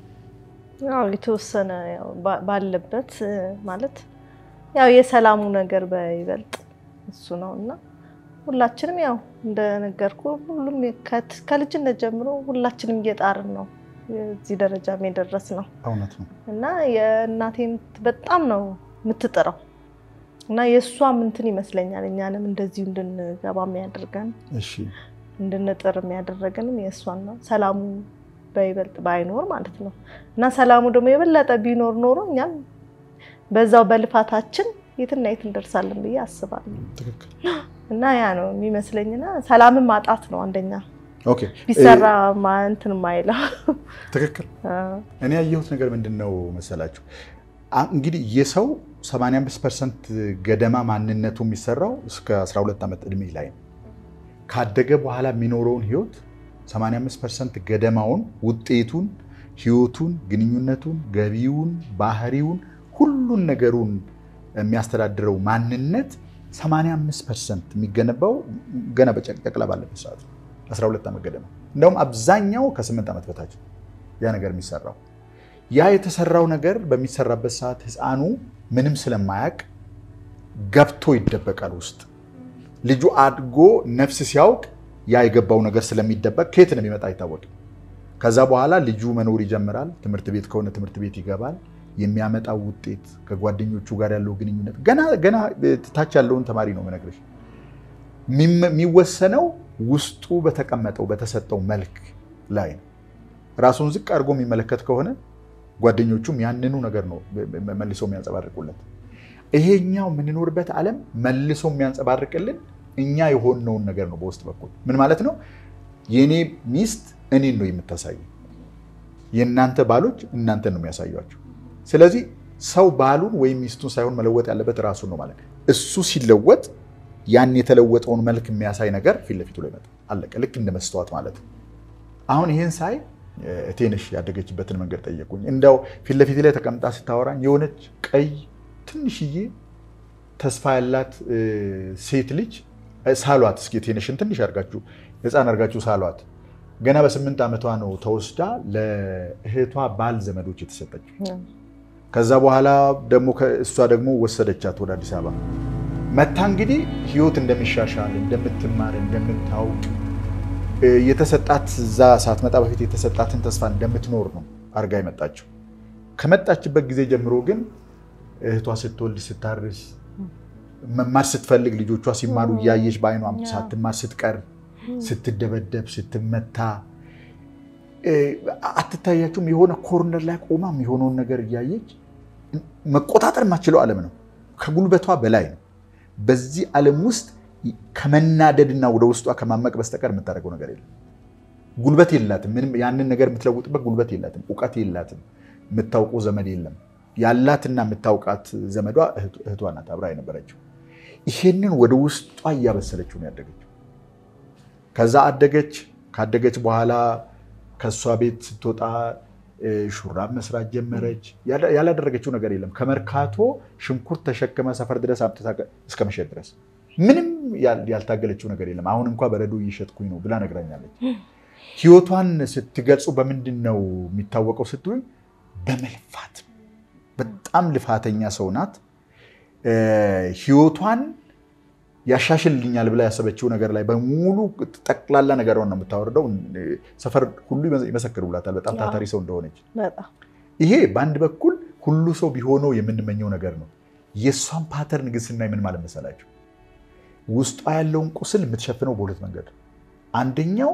ያው የተወሰነ ያው ባለበት ማለት ያው የሰላሙ ነገር በይበልጥ እሱ ነው እና ሁላችንም ያው እንደነገርኩ ሁሉም ከልጅነት ጀምሮ ሁላችንም እየጣርን ነው እዚህ ደረጃ የደረስ ነው እውነት ነው እና የእናቴን በጣም ነው የምትጥረው እና የእሷም እንትን ይመስለኛል እኛንም እንደዚሁ እንድንገባ የሚያደርገን እሺ እንድንጥር የሚያደረገንም የእሷን ነው። ሰላሙ በይበልጥ ባይኖር ማለት ነው እና ሰላሙ ደግሞ የበለጠ ቢኖር ኖሮ እኛም በዛው በልፋታችን የትና የት እንደርሳለን ብዬ አስባለሁ። ትክክል እና ያ ነው የሚመስለኝና ሰላምን ማጣት ነው አንደኛ ኦኬ ቢሰራ ማ- እንትን ማይለው ትክክል እኔ ያየሁት ነገር ምንድን ነው መሰላችሁ? አ- እንግዲህ የሰው 85 ፐርሰንት ገደማ ማንነቱ የሚሰራው እስከ 12 ዓመት ዕድሜ ላይ ነው። ካደገ በኋላ የሚኖረውን ህይወት 85 ፐርሰንት ገደማውን ውጤቱን፣ ህይወቱን፣ ግንኙነቱን፣ ገቢውን፣ ባህሪውን፣ ሁሉን ነገሩን የሚያስተዳድረው ማንነት 85 ፐርሰንት የሚገነባው ገና በጨቅላ ባለበት ሰዓት ነው። 12 ዓመት ገደማ እንደውም አብዛኛው ከ8 ዓመት በታች ነው ያ ነገር የሚሰራው። ያ የተሰራው ነገር በሚሰራበት ሰዓት ህፃኑ ምንም ስለማያውቅ ገብቶ ይደበቃል ውስጥ። ልጁ አድጎ ነፍስ ሲያውቅ ያ የገባው ነገር ስለሚደበቅ ከየት ነው የሚመጣ አይታወቅም። ከዛ በኋላ ልጁ መኖር ይጀምራል። ትምህርት ቤት ከሆነ ትምህርት ቤት ይገባል። የሚያመጣው ውጤት ከጓደኞቹ ጋር ያለው ግንኙነት ገና ገና ታች ያለውን ተማሪ ነው የምነግርሽ። የሚወሰነው ውስጡ በተቀመጠው በተሰጠው መልክ ላይ ነው። ራሱን ዝቅ አድርጎ የሚመለከት ከሆነ ጓደኞቹም ያንኑ ነገር ነው መልሶ የሚያንጸባርቁለት። ይሄኛው የምንኖርበት ዓለም መልሶ የሚያንጸባርቅልን እኛ የሆነውን ነገር ነው። በውስጥ በኩል ምን ማለት ነው? የእኔ ሚስት እኔን ነው የምታሳየው። የእናንተ ባሎች እናንተን ነው የሚያሳዩቸው። ስለዚህ ሰው ባሉን ወይም ሚስቱን ሳይሆን መለወጥ ያለበት ራሱን ነው ማለት ነው። እሱ ሲለወጥ ያን የተለወጠውን መልክ የሚያሳይ ነገር ፊት ለፊቱ ላይ ይመጣል። አለቀ። ልክ እንደ መስተዋት ማለት ነው። አሁን ይህን ሳይ እቴንሽ ያደገችበትን መንገድ ጠየቁኝ። እንደው ፊት ለፊት ላይ ተቀምጣ ስታወራኝ የሆነች ቀይ ትንሽዬ ተስፋ ያላት ሴት ልጅ ሳሏት። እስኪ እቴንሽን ትንሽ አድርጋችሁ ሕፃን አድርጋችሁ ሳሏት። ገና በስምንት ዓመቷ ነው ተወስዳ ለእህቷ ባል ዘመዶች የተሰጠችው። ከዛ በኋላ ደግሞ እሷ ደግሞ ወሰደቻት ወደ አዲስ አበባ መታ እንግዲህ ህይወት እንደሚሻሻል እንደምትማር እንደምታውቅ የተሰጣት እዛ ሳትመጣ በፊት የተሰጣትን ተስፋ እንደምትኖር ነው አርጋ የመጣችው። ከመጣችበት ጊዜ ጀምሮ ግን እህቷ ስትወልድ ስታርስ መማር ስትፈልግ ልጆቿ ሲማሩ እያየች በአይኗ ሳትማር ስትቀር ስትደበደብ ስትመታ አትታያችሁም? የሆነ ኮርነር ላይ ቆማ የሆነውን ነገር እያየች መቆጣጠር የማትችለው ዓለም ነው። ከጉልበቷ በላይ ነው። በዚህ ዓለም ውስጥ ከመናደድና ወደ ውስጧ ከማመቅ በስተቀር የምታደርገው ነገር የለም። ጉልበት የላትም። ምንም ያንን ነገር የምትለውጥበት ጉልበት የላትም። እውቀት የላትም። የምታውቀው ዘመድ የለም። ያላትና የምታውቃት ዘመዷ እህቷ ናት፣ አብራ የነበረችው። ይሄንን ወደ ውስጧ እያበሰለችው ነው ያደገችው። ከዛ አደገች። ካደገች በኋላ ከእሷ ቤት ስትወጣ ሹራብ መስራት ጀመረች። ያላደረገችው ነገር የለም። ከመርካቶ ሽንኩርት ተሸክመ ሰፈር ድረስ አምጥታ እስከ መሸጥ ድረስ ምንም ያል- ያልታገለችው ነገር የለም። አሁን እንኳ በረዶ እየሸጥኩኝ ነው ብላ ነግራኛለች። ህይወቷን ስትገልጹ በምንድን ነው የሚታወቀው ስትሉኝ፣ በመልፋት በጣም ልፋተኛ ሰው ናት። እ፣ ህይወቷን ያሻሽልኛል ብላ ያሰበችው ነገር ላይ በሙሉ ጠቅላላ ነገሯን ነው የምታወርደው። ሰፈር ሁሉ ይመሰክሩላታል በጣም ታታሪ ሰው እንደሆነች። በጣም ይሄ በአንድ በኩል ሁሉ ሰው ቢሆነው የምንመኘው ነገር ነው። የእሷን ፓተርን ግን ስናይ ምን ማለት መሰላቸው? ውስጧ ያለውን ቁስል የምትሸፍነው በሁለት መንገድ ነው። አንደኛው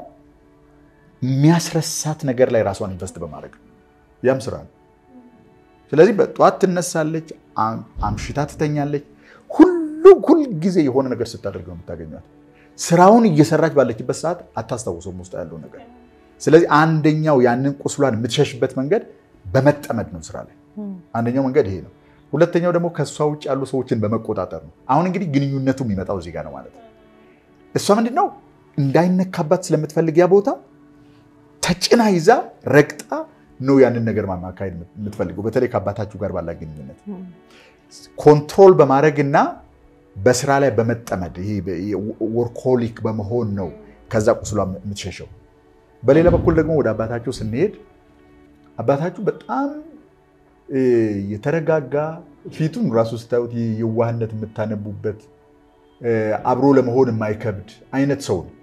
የሚያስረሳት ነገር ላይ ራሷን ኢንቨስት በማድረግ ነው። ያም ስራ ነው። ስለዚህ በጠዋት ትነሳለች፣ አም- አምሽታ ትተኛለች። ሁሉ ሁል ጊዜ የሆነ ነገር ስታደርግ ነው የምታገኟት። ስራውን እየሰራች ባለችበት ሰዓት አታስታውሰውም ውስጥ ያለው ነገር። ስለዚህ አንደኛው ያንን ቁስሏን የምትሸሽበት መንገድ በመጠመድ ነው ስራ ላይ። አንደኛው መንገድ ይሄ ነው። ሁለተኛው ደግሞ ከእሷ ውጭ ያሉ ሰዎችን በመቆጣጠር ነው። አሁን እንግዲህ ግንኙነቱ የሚመጣው እዚህ ጋር ነው ማለት ነው። እሷ ምንድነው እንዳይነካባት ስለምትፈልግ ያ ቦታ ተጭና ይዛ ረግጣ ነው ያንን ነገር ማካሄድ የምትፈልገው። በተለይ ከአባታችሁ ጋር ባላት ግንኙነት ኮንትሮል በማድረግ እና በስራ ላይ በመጠመድ ይሄ ወርኮሊክ በመሆን ነው ከዛ ቁስሏ የምትሸሸው። በሌላ በኩል ደግሞ ወደ አባታችሁ ስንሄድ አባታችሁ በጣም እ፣ የተረጋጋ ፊቱን ራሱ ስታዩት የዋህነት የምታነቡበት እ፣ አብሮ ለመሆን የማይከብድ አይነት ሰው ነው።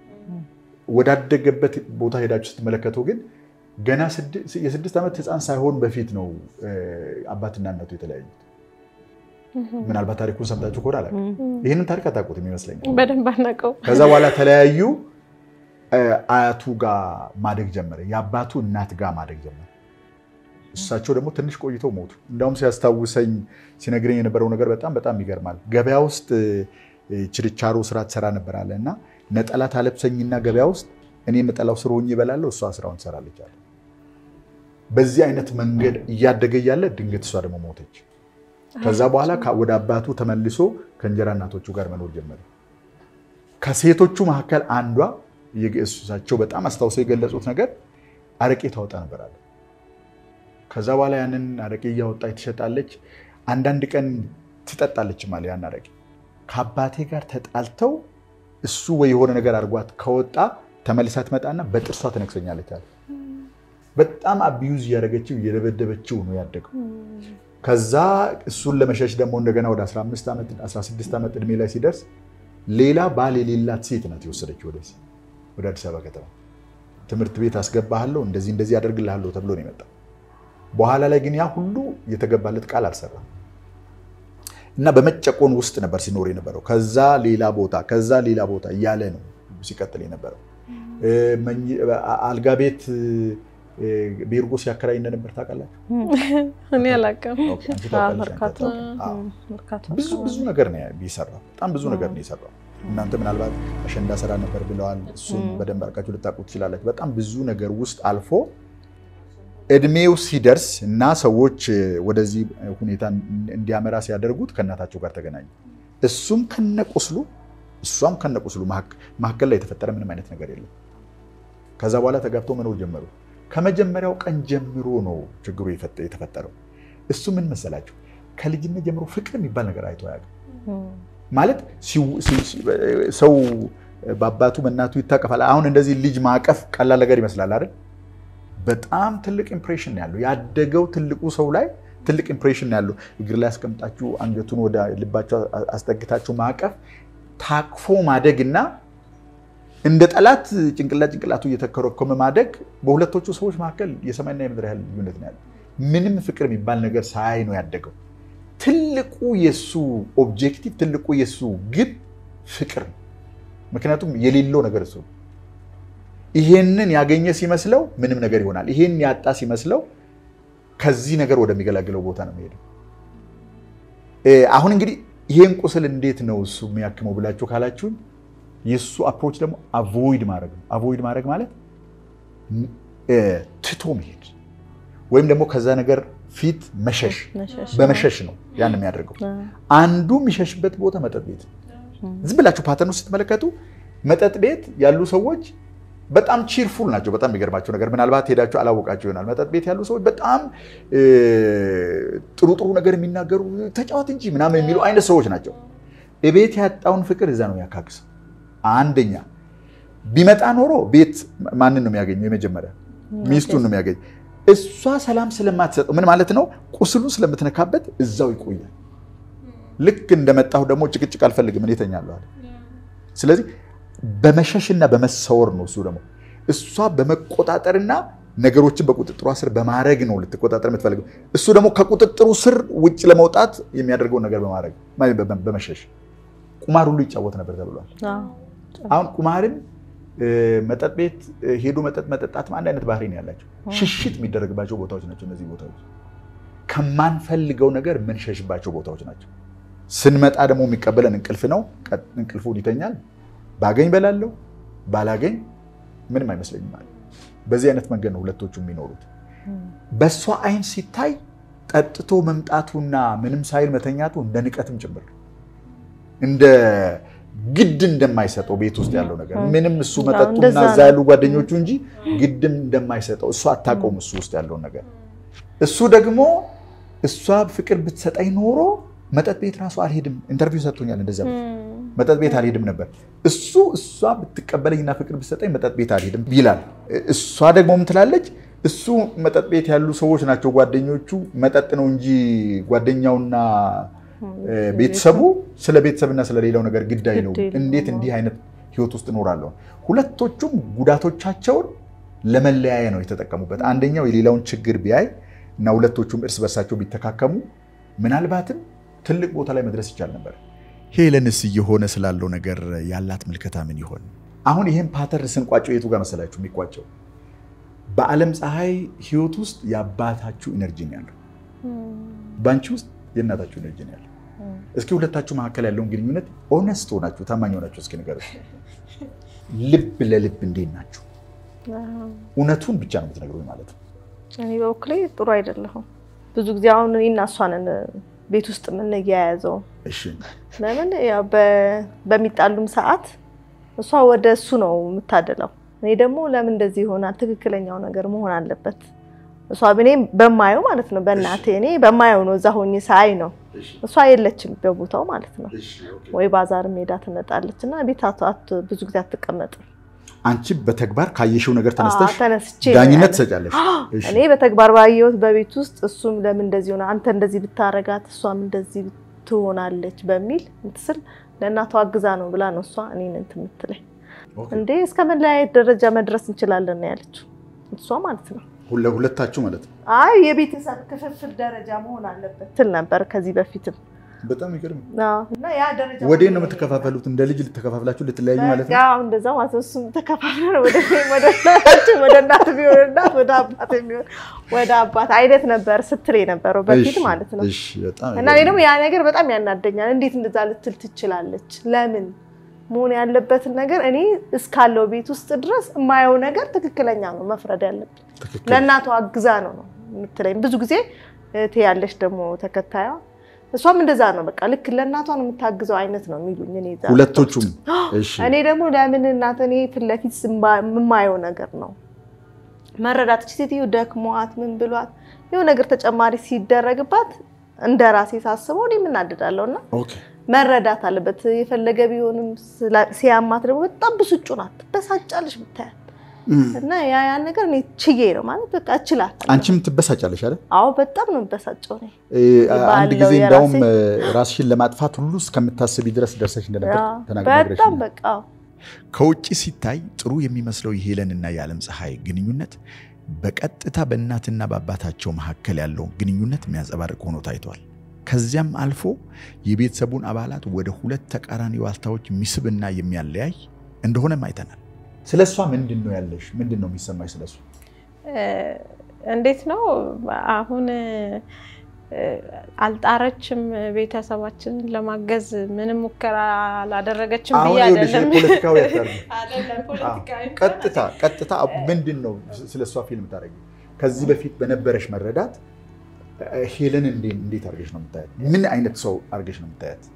ወዳደገበት ቦታ ሄዳችሁ ስትመለከቱ ግን ገና ስድ- የስድስት ዓመት ሕፃን ሳይሆን በፊት ነው እ፣ አባትና እናቱ የተለያዩት። ምናልባት ታሪኩን ሰምታችሁ ከሆነ አላውቅም። ይህንን ታሪክ አታውቁትም ይመስለኛል። በደንብ አናውቀው። ከዛ በኋላ ተለያዩ። እ፣ አያቱ ጋር ማደግ ጀመረ። የአባቱ እናት ጋር ማደግ ጀመረ። እሳቸው ደግሞ ትንሽ ቆይተው ሞቱ። እንዳውም ሲያስታውሰኝ ሲነግረኝ የነበረው ነገር በጣም በጣም ይገርማል። ገበያ ውስጥ እ፣ ችርቻሮ ስራ ትሰራ ነበር አለ እና ነጠላ ታለብሰኝና ገበያ ውስጥ እኔ የምጠላው ስር ሆኜ እበላለሁ፣ እሷ ስራውን ትሰራለች አለ። በዚህ አይነት መንገድ እያደገ እያለ ድንገት እሷ ደግሞ ሞተች። ከዛ በኋላ ከ- ወደ አባቱ ተመልሶ ከእንጀራ እናቶቹ ጋር መኖር ጀመረ። ከሴቶቹ መካከል አንዷ እሳቸው በጣም አስታውሰው የገለጹት ነገር አረቄ ታወጣ ነበር አለ። ከዛ በኋላ ያንን አረቄ እያወጣች ትሸጣለች። አንዳንድ ቀን ትጠጣለች ማለት ያን አረቄ ከአባቴ ጋር ተጣልተው እሱ ወይ የሆነ ነገር አድርጓት ከወጣ ተመልሳ ትመጣና በጥርሷ ትነክሰኛለች አለ። በጣም አቢዩዝ እያደረገችው እየደበደበችው ነው ያደገው። ከዛ እሱን ለመሸሽ ደግሞ እንደገና ወደ 15 ዓመት 16 ዓመት ዕድሜ ላይ ሲደርስ ሌላ ባል የሌላት ሴት ናት የወሰደችው ወደዚህ ወደ አዲስ አበባ ከተማ። ትምህርት ቤት አስገባሃለሁ እንደዚህ እንደዚህ አደርግልሃለሁ ተብሎ ነው የመጣው። በኋላ ላይ ግን ያ ሁሉ የተገባለት ቃል አልሰራም እና በመጨቆን ውስጥ ነበር ሲኖር የነበረው። ከዛ ሌላ ቦታ ከዛ ሌላ ቦታ እያለ ነው ሲቀጥል የነበረው። አልጋ ቤት ቤርጎ ሲያከራይ እንደነበር ታውቃላችሁ? እኔ አላውቅም። ኦኬ፣ አንቺ ታውቃለሽ፣ መርካቶ አንቺ አታውቂም? አዎ። መርካቶ ብዙ ብዙ ነገር ነው የሰራው። በጣም ብዙ ነገር ነው የሰራው። እናንተ ምናልባት አሸንዳ ስራ ነበር ብለዋል። እሱን በደንብ አድርጋችሁ ልታውቁ ትችላላችሁ። በጣም ብዙ ነገር ውስጥ አልፎ እድሜው ሲደርስ እና ሰዎች ወደዚህ ሁኔታ እንዲያመራ ሲያደርጉት ከእናታቸው ጋር ተገናኙ። እሱም ከነቁስሉ እሷም ከነቁስሉ መካከል ላይ የተፈጠረ ምንም አይነት ነገር የለም። ከዛ በኋላ ተጋብተው መኖር ጀመሩ። ከመጀመሪያው ቀን ጀምሮ ነው ችግሩ የተፈጠረው። እሱ ምን መሰላቸው? ከልጅነት ጀምሮ ፍቅር የሚባል ነገር አይቶ አያውቅም። ማለት ሰው በአባቱ በእናቱ ይታቀፋል። አሁን እንደዚህ ልጅ ማቀፍ ቀላል ነገር ይመስላል አይደል? በጣም ትልቅ ኢምፕሬሽን ያለው ያደገው ትልቁ ሰው ላይ ትልቅ ኢምፕሬሽን ያለው እግር ላይ አስቀምጣችሁ አንገቱን ወደ ልባቸው አስጠግታችሁ ማቀፍ ታቅፎ ማደግ እና እንደ ጠላት ጭንቅላት ጭንቅላቱ እየተከረከመ ማደግ በሁለቶቹ ሰዎች መካከል የሰማይና የምድር ያህል ልዩነት ነው ያለው። ምንም ፍቅር የሚባል ነገር ሳያይ ነው ያደገው። ትልቁ የሱ ኦብጀክቲቭ ትልቁ የሱ ግብ ፍቅር ነው። ምክንያቱም የሌለው ነገር እሱ ነው። ይሄንን ያገኘ ሲመስለው ምንም ነገር ይሆናል። ይሄን ያጣ ሲመስለው ከዚህ ነገር ወደሚገላግለው ቦታ ነው የሚሄደው። አሁን እንግዲህ ይሄን ቁስል እንዴት ነው እሱ የሚያክመው ብላችሁ ካላችሁን የእሱ አፕሮች ደግሞ አቮይድ ማድረግ ነው። አቮይድ ማድረግ ማለት ትቶ መሄድ ወይም ደግሞ ከዛ ነገር ፊት መሸሽ፣ በመሸሽ ነው ያን የሚያደርገው። አንዱ የሚሸሽበት ቦታ መጠጥ ቤት ነው። ዝም ብላችሁ ፓተርኑ ስትመለከቱ መጠጥ ቤት ያሉ ሰዎች በጣም ቺርፉል ናቸው። በጣም የሚገርማቸው ነገር ምናልባት ሄዳችሁ አላወቃቸው ይሆናል። መጠጥ ቤት ያሉ ሰዎች በጣም ጥሩ ጥሩ ነገር የሚናገሩ ተጫወት እንጂ ምናምን የሚሉ አይነት ሰዎች ናቸው። እቤት ያጣውን ፍቅር እዛ ነው ያካክሰው። አንደኛ ቢመጣ ኖሮ ቤት ማንን ነው የሚያገኘው? የመጀመሪያ ሚስቱን ነው የሚያገኝ። እሷ ሰላም ስለማትሰጠው ምን ማለት ነው? ቁስሉን ስለምትነካበት እዛው ይቆያል። ልክ እንደመጣሁ ደግሞ ጭቅጭቅ አልፈልግም እኔ እተኛለሁ አለ። ስለዚህ በመሸሽና በመሰወር ነው እሱ ደግሞ እሷ በመቆጣጠርና ነገሮችን በቁጥጥሯ ስር በማድረግ ነው ልትቆጣጠር የምትፈልገው። እሱ ደግሞ ከቁጥጥሩ ስር ውጭ ለመውጣት የሚያደርገውን ነገር በማድረግ በመሸሽ ቁማር ሁሉ ይጫወት ነበር ተብሏል። አሁን ቁማርን መጠጥ ቤት ሄዶ መጠጥ መጠጣት አንድ አይነት ባህሪ ነው ያላቸው። ሽሽት የሚደረግባቸው ቦታዎች ናቸው እነዚህ ቦታዎች። ከማንፈልገው ነገር ምንሸሽባቸው ቦታዎች ናቸው። ስንመጣ ደግሞ የሚቀበለን እንቅልፍ ነው። እንቅልፉን ይተኛል። ባገኝ በላለው ባላገኝ ምንም አይመስለኝም ማለት በዚህ አይነት መንገድ ነው ሁለቶቹ የሚኖሩት። በእሷ አይን ሲታይ ጠጥቶ መምጣቱና ምንም ሳይል መተኛቱ እንደ ንቀትም ጭምር እንደ ግድ እንደማይሰጠው ቤት ውስጥ ያለው ነገር ምንም እሱ መጠጡና እዛ ያሉ ጓደኞቹ እንጂ ግድም እንደማይሰጠው እሷ አታውቀውም እሱ ውስጥ ያለውን ነገር። እሱ ደግሞ እሷ ፍቅር ብትሰጠኝ ኖሮ መጠጥ ቤት ራሱ አልሄድም። ኢንተርቪው ሰጥቶኛል እንደዚያ መጠጥ ቤት አልሄድም ነበር። እሱ እሷ ብትቀበለኝና ፍቅር ብትሰጠኝ መጠጥ ቤት አልሄድም ይላል። እሷ ደግሞ ምን ትላለች? እሱ መጠጥ ቤት ያሉ ሰዎች ናቸው ጓደኞቹ፣ መጠጥ ነው እንጂ ጓደኛውና ቤተሰቡ ስለ ቤተሰብና ስለሌላው ነገር ግድ አይለውም። እንዴት እንዲህ አይነት ህይወት ውስጥ እኖራለሁ? ሁለቶቹም ጉዳቶቻቸውን ለመለያየ ነው የተጠቀሙበት። አንደኛው የሌላውን ችግር ቢያይ እና ሁለቶቹም እርስ በርሳቸው ቢተካከሙ ምናልባትም ትልቅ ቦታ ላይ መድረስ ይቻል ነበር። ሄለንስ እየሆነ ስላለው ነገር ያላት ምልከታ ምን ይሆን? አሁን ይህም ፓተርን ስንቋጨው የቱ ጋር መሰላችሁ የሚቋጨው? በዓለም ፀሐይ ህይወት ውስጥ የአባታችሁ ኢነርጂ ነው ያለው፣ በአንቺ ውስጥ የእናታችሁ ኢነርጂ ነው ያለው። እስኪ ሁለታችሁ መካከል ያለውን ግንኙነት ኦነስት ሆናችሁ ታማኝ ሆናችሁ እስኪ ንገሩ። ልብ ለልብ እንዴት ናችሁ? እውነቱን ብቻ ነው የምትነግሩኝ ማለት ነው። እኔ በበኩሌ ጥሩ አይደለሁም። ብዙ ጊዜ አሁን እኔና እሷንን ቤት ውስጥ የምንያያዘው እሺ ለምን ያው በሚጣሉም ሰዓት እሷ ወደ እሱ ነው የምታደለው። እኔ ደግሞ ለምን እንደዚህ ይሆናል? ትክክለኛው ነገር መሆን አለበት። እሷ እኔ በማየው ማለት ነው በእናቴ እኔ በማየው ነው እዛ ሆኜ ሳይ ነው። እሷ የለችም በቦታው ማለት ነው። ወይ ባዛር ሜዳ ትመጣለች እና ቤት ብዙ ጊዜ አትቀመጥም። አንቺ በተግባር ካየሽው ነገር ተነስተሽ ተነስቼ ዳኝነት ትሰጫለሽ። እሺ። እኔ በተግባር ባየሁት በቤት ውስጥ እሱም ለምን እንደዚህ ሆነ፣ አንተ እንደዚህ ብታረጋት እሷም እንደዚህ ትሆናለች በሚል እንትስል ለእናቷ አግዛ ነው ብላ ነው እሷ እኔን እንትን የምትለኝ። እንዴ እስከ መለያየት ደረጃ መድረስ እንችላለን ነው ያለችው እሷ ማለት ነው። ሁለ- ሁለታችሁ ማለት ነው። አይ የቤተሰብ ክፍፍል ደረጃ መሆን አለበት ትል ነበር ከዚህ በፊትም በጣም ይገርም። አዎ። እና ያ ደረጃ ወዴት ነው የምትከፋፈሉት? እንደ ልጅ ልትከፋፍላችሁ ልትለያዩ ማለት ነው? አዎ እንደዛ ማለት ነው። እሱም ተከፋፍለን ወደ እኔም ወደ እናታችን ወደ እናት ቢሆን እናት ወደ አባት የሚሆን ወደ አባት አይነት ነበር ስትል የነበረው በፊት እሺ፣ ማለት ነው። እሺ፣ በጣም እና እኔ ደግሞ ያ ነገር በጣም ያናደኛል። እንዴት እንደዛ ልትል ትችላለች? ለምን መሆን ያለበትን ነገር እኔ እስካለው ቤት ውስጥ ድረስ የማየው ነገር ትክክለኛ ነው መፍረድ ያለብን። ትክክል። ለእናቷ አግዛ ነው ነው የምትለኝ። ብዙ ጊዜ እህቴ ያለች ደግሞ ተከታዩ እሷም እንደዛ ነው። በቃ ልክ ለእናቷ ነው የምታግዘው አይነት ነው የሚሉኝ። እኔ እዛ ሁለቶቹም እሺ፣ እኔ ደግሞ ለምን እናት እኔ ፊት ለፊት ስማ- የማየው ነገር ነው መረዳት እቺ ሴትዮ ደክሟት ምን ብሏት የሆነ ነገር ተጨማሪ ሲደረግባት እንደ ራሴ ሳስበው እኔ የምናደዳለሁ እና ኦኬ። መረዳት አለበት። የፈለገ ቢሆንም ስላ- ሲያማት ደግሞ በጣም ብስጩ ናት፣ ትበሳጫለሽ ብታያት እና ያ ያን ነገር እኔ ችዬ ነው ማለት በቃ እችላለሁ። አንቺም ትበሳጫለሽ አይደል? አዎ በጣም ነው የምበሳጨው እኔ እ፣ አንድ ባለው ጊዜ እንዳውም የራሴ- እ፣ ራስሽን ለማጥፋት ሁሉ እስከምታስቢ ድረስ ደርሰሽ እንደነበር አዎ፣ ተናግረሽ በጣም በቃ አዎ። ከውጭ ሲታይ ጥሩ የሚመስለው የሄለንና የዓለም ፀሐይ ግንኙነት በቀጥታ በእናትና በአባታቸው መካከል ያለውን ግንኙነት የሚያንጸባርቅ ሆኖ ታይቷል። ከዚያም አልፎ የቤተሰቡን አባላት ወደ ሁለት ተቃራኒ ዋልታዎች የሚስብና የሚያለያይ እንደሆነም አይተናል። ስለ እሷ ምንድን ነው ያለሽ? ምንድን ነው የሚሰማሽ ስለ እሷ? እንዴት ነው አሁን እ፣ አልጣረችም ቤተሰባችንን ለማገዝ ምንም ሙከራ አላደረገችም አሁን ብዬ ይኸውልሽ አይደለም። ፖለቲካዊ አታርጊ። አይደለም ፖለቲካዊ ቀጥታ ቀጥታ ምንድን ነው ስለ እሷ ፊልም ታደርጊ? ከዚህ በፊት በነበረሽ መረዳት እ፣ ሄለን እንዴ- እንዴት አድርገሽ ነው የምታያት? ምን አይነት ሰው አድርገሽ ነው የምታያት?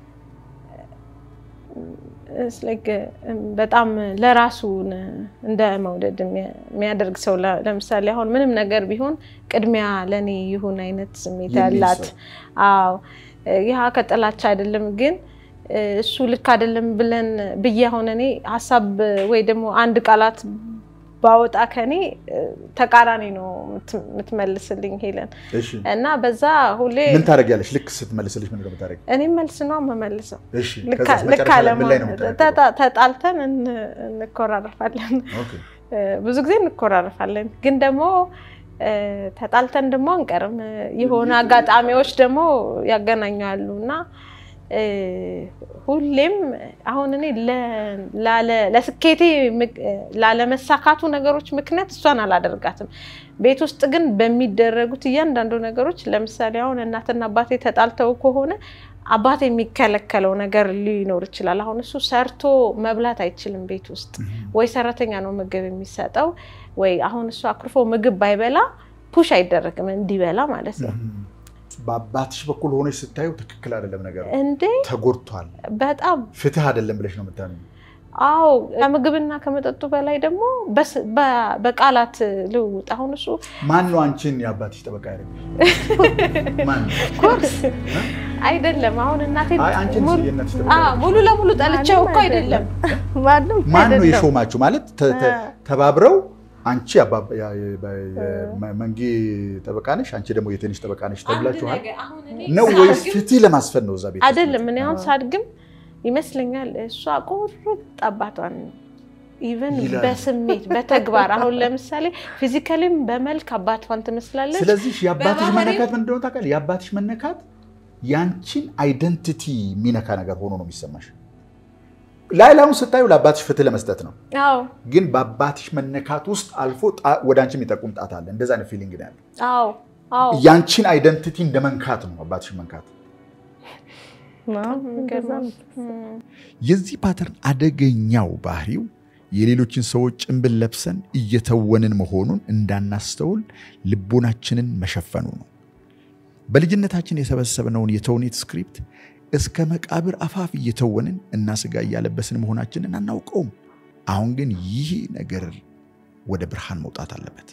It's like, እም፣ በጣም ለራሱን እንደ መውደድ የሚያ- የሚያደርግ ሰው ለ- ለምሳሌ አሁን ምንም ነገር ቢሆን ቅድሚያ ለእኔ ይሁን አይነት ስሜት የሚል ያላት ሰው። አዎ ያ ከጥላቻ አይደለም ግን እሱ ልክ አይደለም ብለን ብዬ አሁን እኔ ሀሳብ ወይ ደግሞ አንድ ቃላት ባወጣ ከኔ ተቃራኒ ነው የምትመልስልኝ ሄለን እሺ እና በዛ ሁሌ ምን ታደርጊያለሽ? ልክ ስትመልስልሽ ምን እንደምታደርጊ? እኔም መልስ ነው የምመልሰው። እሺ ልክ ከዛስ ልክ መጨረሻ ላይ ምን ላይ ነው አለመሆን የምታደርጊው? ተጣ- ተጣልተን እን- እንኮራረፋለን። ኦኬ ብዙ ጊዜ እንኮራረፋለን፣ ግን ደግሞ እ፣ ተጣልተን ደግሞ አንቀርም። የሆነ አጋጣሚዎች ደግሞ ያገናኛሉ እና እ፣ ሁሌም አሁን እኔ ለ- ላለ- ለስኬቴ ምክ- ላለመሳካቱ ነገሮች ምክንያት እሷን አላደርጋትም። ቤት ውስጥ ግን በሚደረጉት እያንዳንዱ ነገሮች ለምሳሌ አሁን እናትና አባቴ ተጣልተው ከሆነ አባቴ የሚከለከለው ነገር ሊኖር ይችላል። አሁን እሱ ሰርቶ መብላት አይችልም ቤት ውስጥ ወይ ሰራተኛ ነው ምግብ የሚሰጠው፣ ወይ አሁን እሱ አኩርፎ ምግብ ባይበላ ፑሽ አይደረግም እንዲበላ ማለት ነው። በአባትሽ በኩል ሆነሽ ስታዩ ትክክል አይደለም ነገሩ፣ እንዴ ተጎድቷል፣ በጣም ፍትህ አይደለም ብለሽ ነው የምታምኚው። አዎ ከምግብና ከመጠጡ በላይ ደግሞ በስ- በ- በቃላት ልውውጥ አሁን እሱ ማን ነው አንቺን የአባትሽ ጠበቃ ያደረገሽ? ማን ነው? አይደለም አሁን እናቴ አይ አንቺን ሙሉ- የእናትሽ ጠበቃ አዎ፣ ያደረገሽ? ሙሉ ለሙሉ ጠልቼው እኮ አይደለም ማንም ማን ነው አይደለም። የሾማችሁ? ማለት ተ- ተ- ተባብረው አንቺ አባ- ያ- የ- የ- መንጌ ጠበቃ ነሽ፣ አንቺ ደግሞ የቴኒስ ጠበቃ ነሽ ተብላችኋል ነው ወይስ ፍትህ ለማስፈን ነው እዛ ቤት? ውስጥ? አይደለም። እኔ አሁን ሳድግም ይመስለኛል እሷ ቁርጥ አባቷን ኢቨን ይላል። በስሜት በተግባር አሁን ለምሳሌ ፊዚካሊም በመልክ አባቷን ትመስላለች። ስለዚህ የአባትሽ በባህሪ- መነካት ምን እንደሆነ ታውቃለህ? የአባትሽ መነካት ያንቺን አይደንቲቲ የሚነካ ነገር ሆኖ ነው የሚሰማሽ። ላይ ላዩን ስታዩ ለአባትሽ ፍትህ ለመስጠት ነው፣ አዎ ግን በአባትሽ መነካት ውስጥ አልፎ ጣ- ወደ አንቺ የሚጠቁም ጣት አለ። እንደዛ አይነት ፊሊንግ ነው ያለው። አዎ አዎ ያንቺን አይደንቲቲ እንደ መንካት ነው አባትሽ መንካት። አዎ፣ እንደዛ ነው። እም፣ የዚህ ፓተርን አደገኛው ባህሪው የሌሎችን ሰዎች ጭንብል ለብሰን እየተወንን መሆኑን እንዳናስተውል ልቦናችንን መሸፈኑ ነው። በልጅነታችን የሰበሰብነውን የተውኔት ስክሪፕት እስከ መቃብር አፋፍ እየተወንን እና ስጋ እያለበስን መሆናችንን አናውቀውም። አሁን ግን ይህ ነገር ወደ ብርሃን መውጣት አለበት።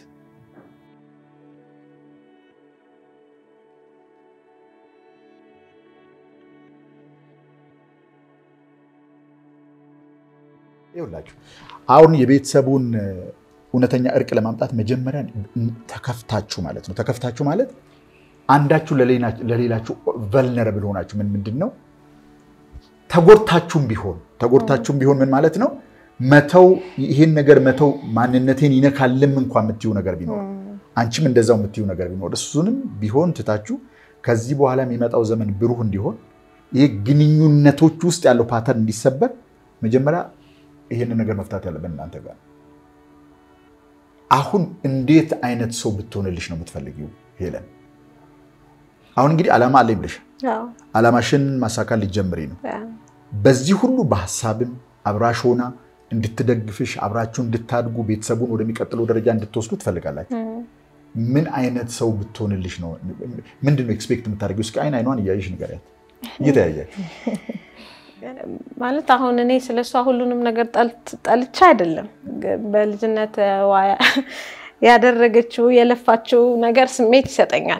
ይኸውላችሁ አሁን የቤተሰቡን እውነተኛ እርቅ ለማምጣት መጀመሪያ ተከፍታችሁ ማለት ነው። ተከፍታችሁ ማለት አንዳችሁ ለሌላችሁ ቨልነረብል ሆናችሁ ምን ምንድን ነው ተጎድታችሁም ቢሆን ተጎድታችሁም ቢሆን ምን ማለት ነው መተው ይህን ነገር መተው ማንነቴን ይነካልም እንኳ የምትዩ ነገር ቢኖር አንቺም እንደዛው የምትዩ ነገር ቢኖር እሱንም ቢሆን ትታችሁ ከዚህ በኋላ የሚመጣው ዘመን ብሩህ እንዲሆን ይህ ግንኙነቶች ውስጥ ያለው ፓተርን እንዲሰበር መጀመሪያ ይህንን ነገር መፍታት ያለብን እናንተ ጋር። አሁን እንዴት አይነት ሰው ብትሆንልሽ ነው የምትፈልጊው ሄለን? አሁን እንግዲህ ዓላማ አለኝ ብለሽ ዓላማሽን ማሳካት ሊጀምሪ ነው። በዚህ ሁሉ በሀሳብም አብራሽ ሆና እንድትደግፍሽ አብራችሁ እንድታድጉ ቤተሰቡን ወደሚቀጥለው ደረጃ እንድትወስዱ ትፈልጋላችሁ። ምን አይነት ሰው ብትሆንልሽ ነው? ምንድን ነው ኤክስፔክት የምታደርጊው? እስኪ አይን አይኗን እያየሽ ንገሪያት፣ እየተያያችሁ ማለት አሁን እኔ ስለሷ ሁሉንም ነገር ጠልቻ አይደለም። በልጅነት ያደረገችው የለፋችው ነገር ስሜት ይሰጠኛል።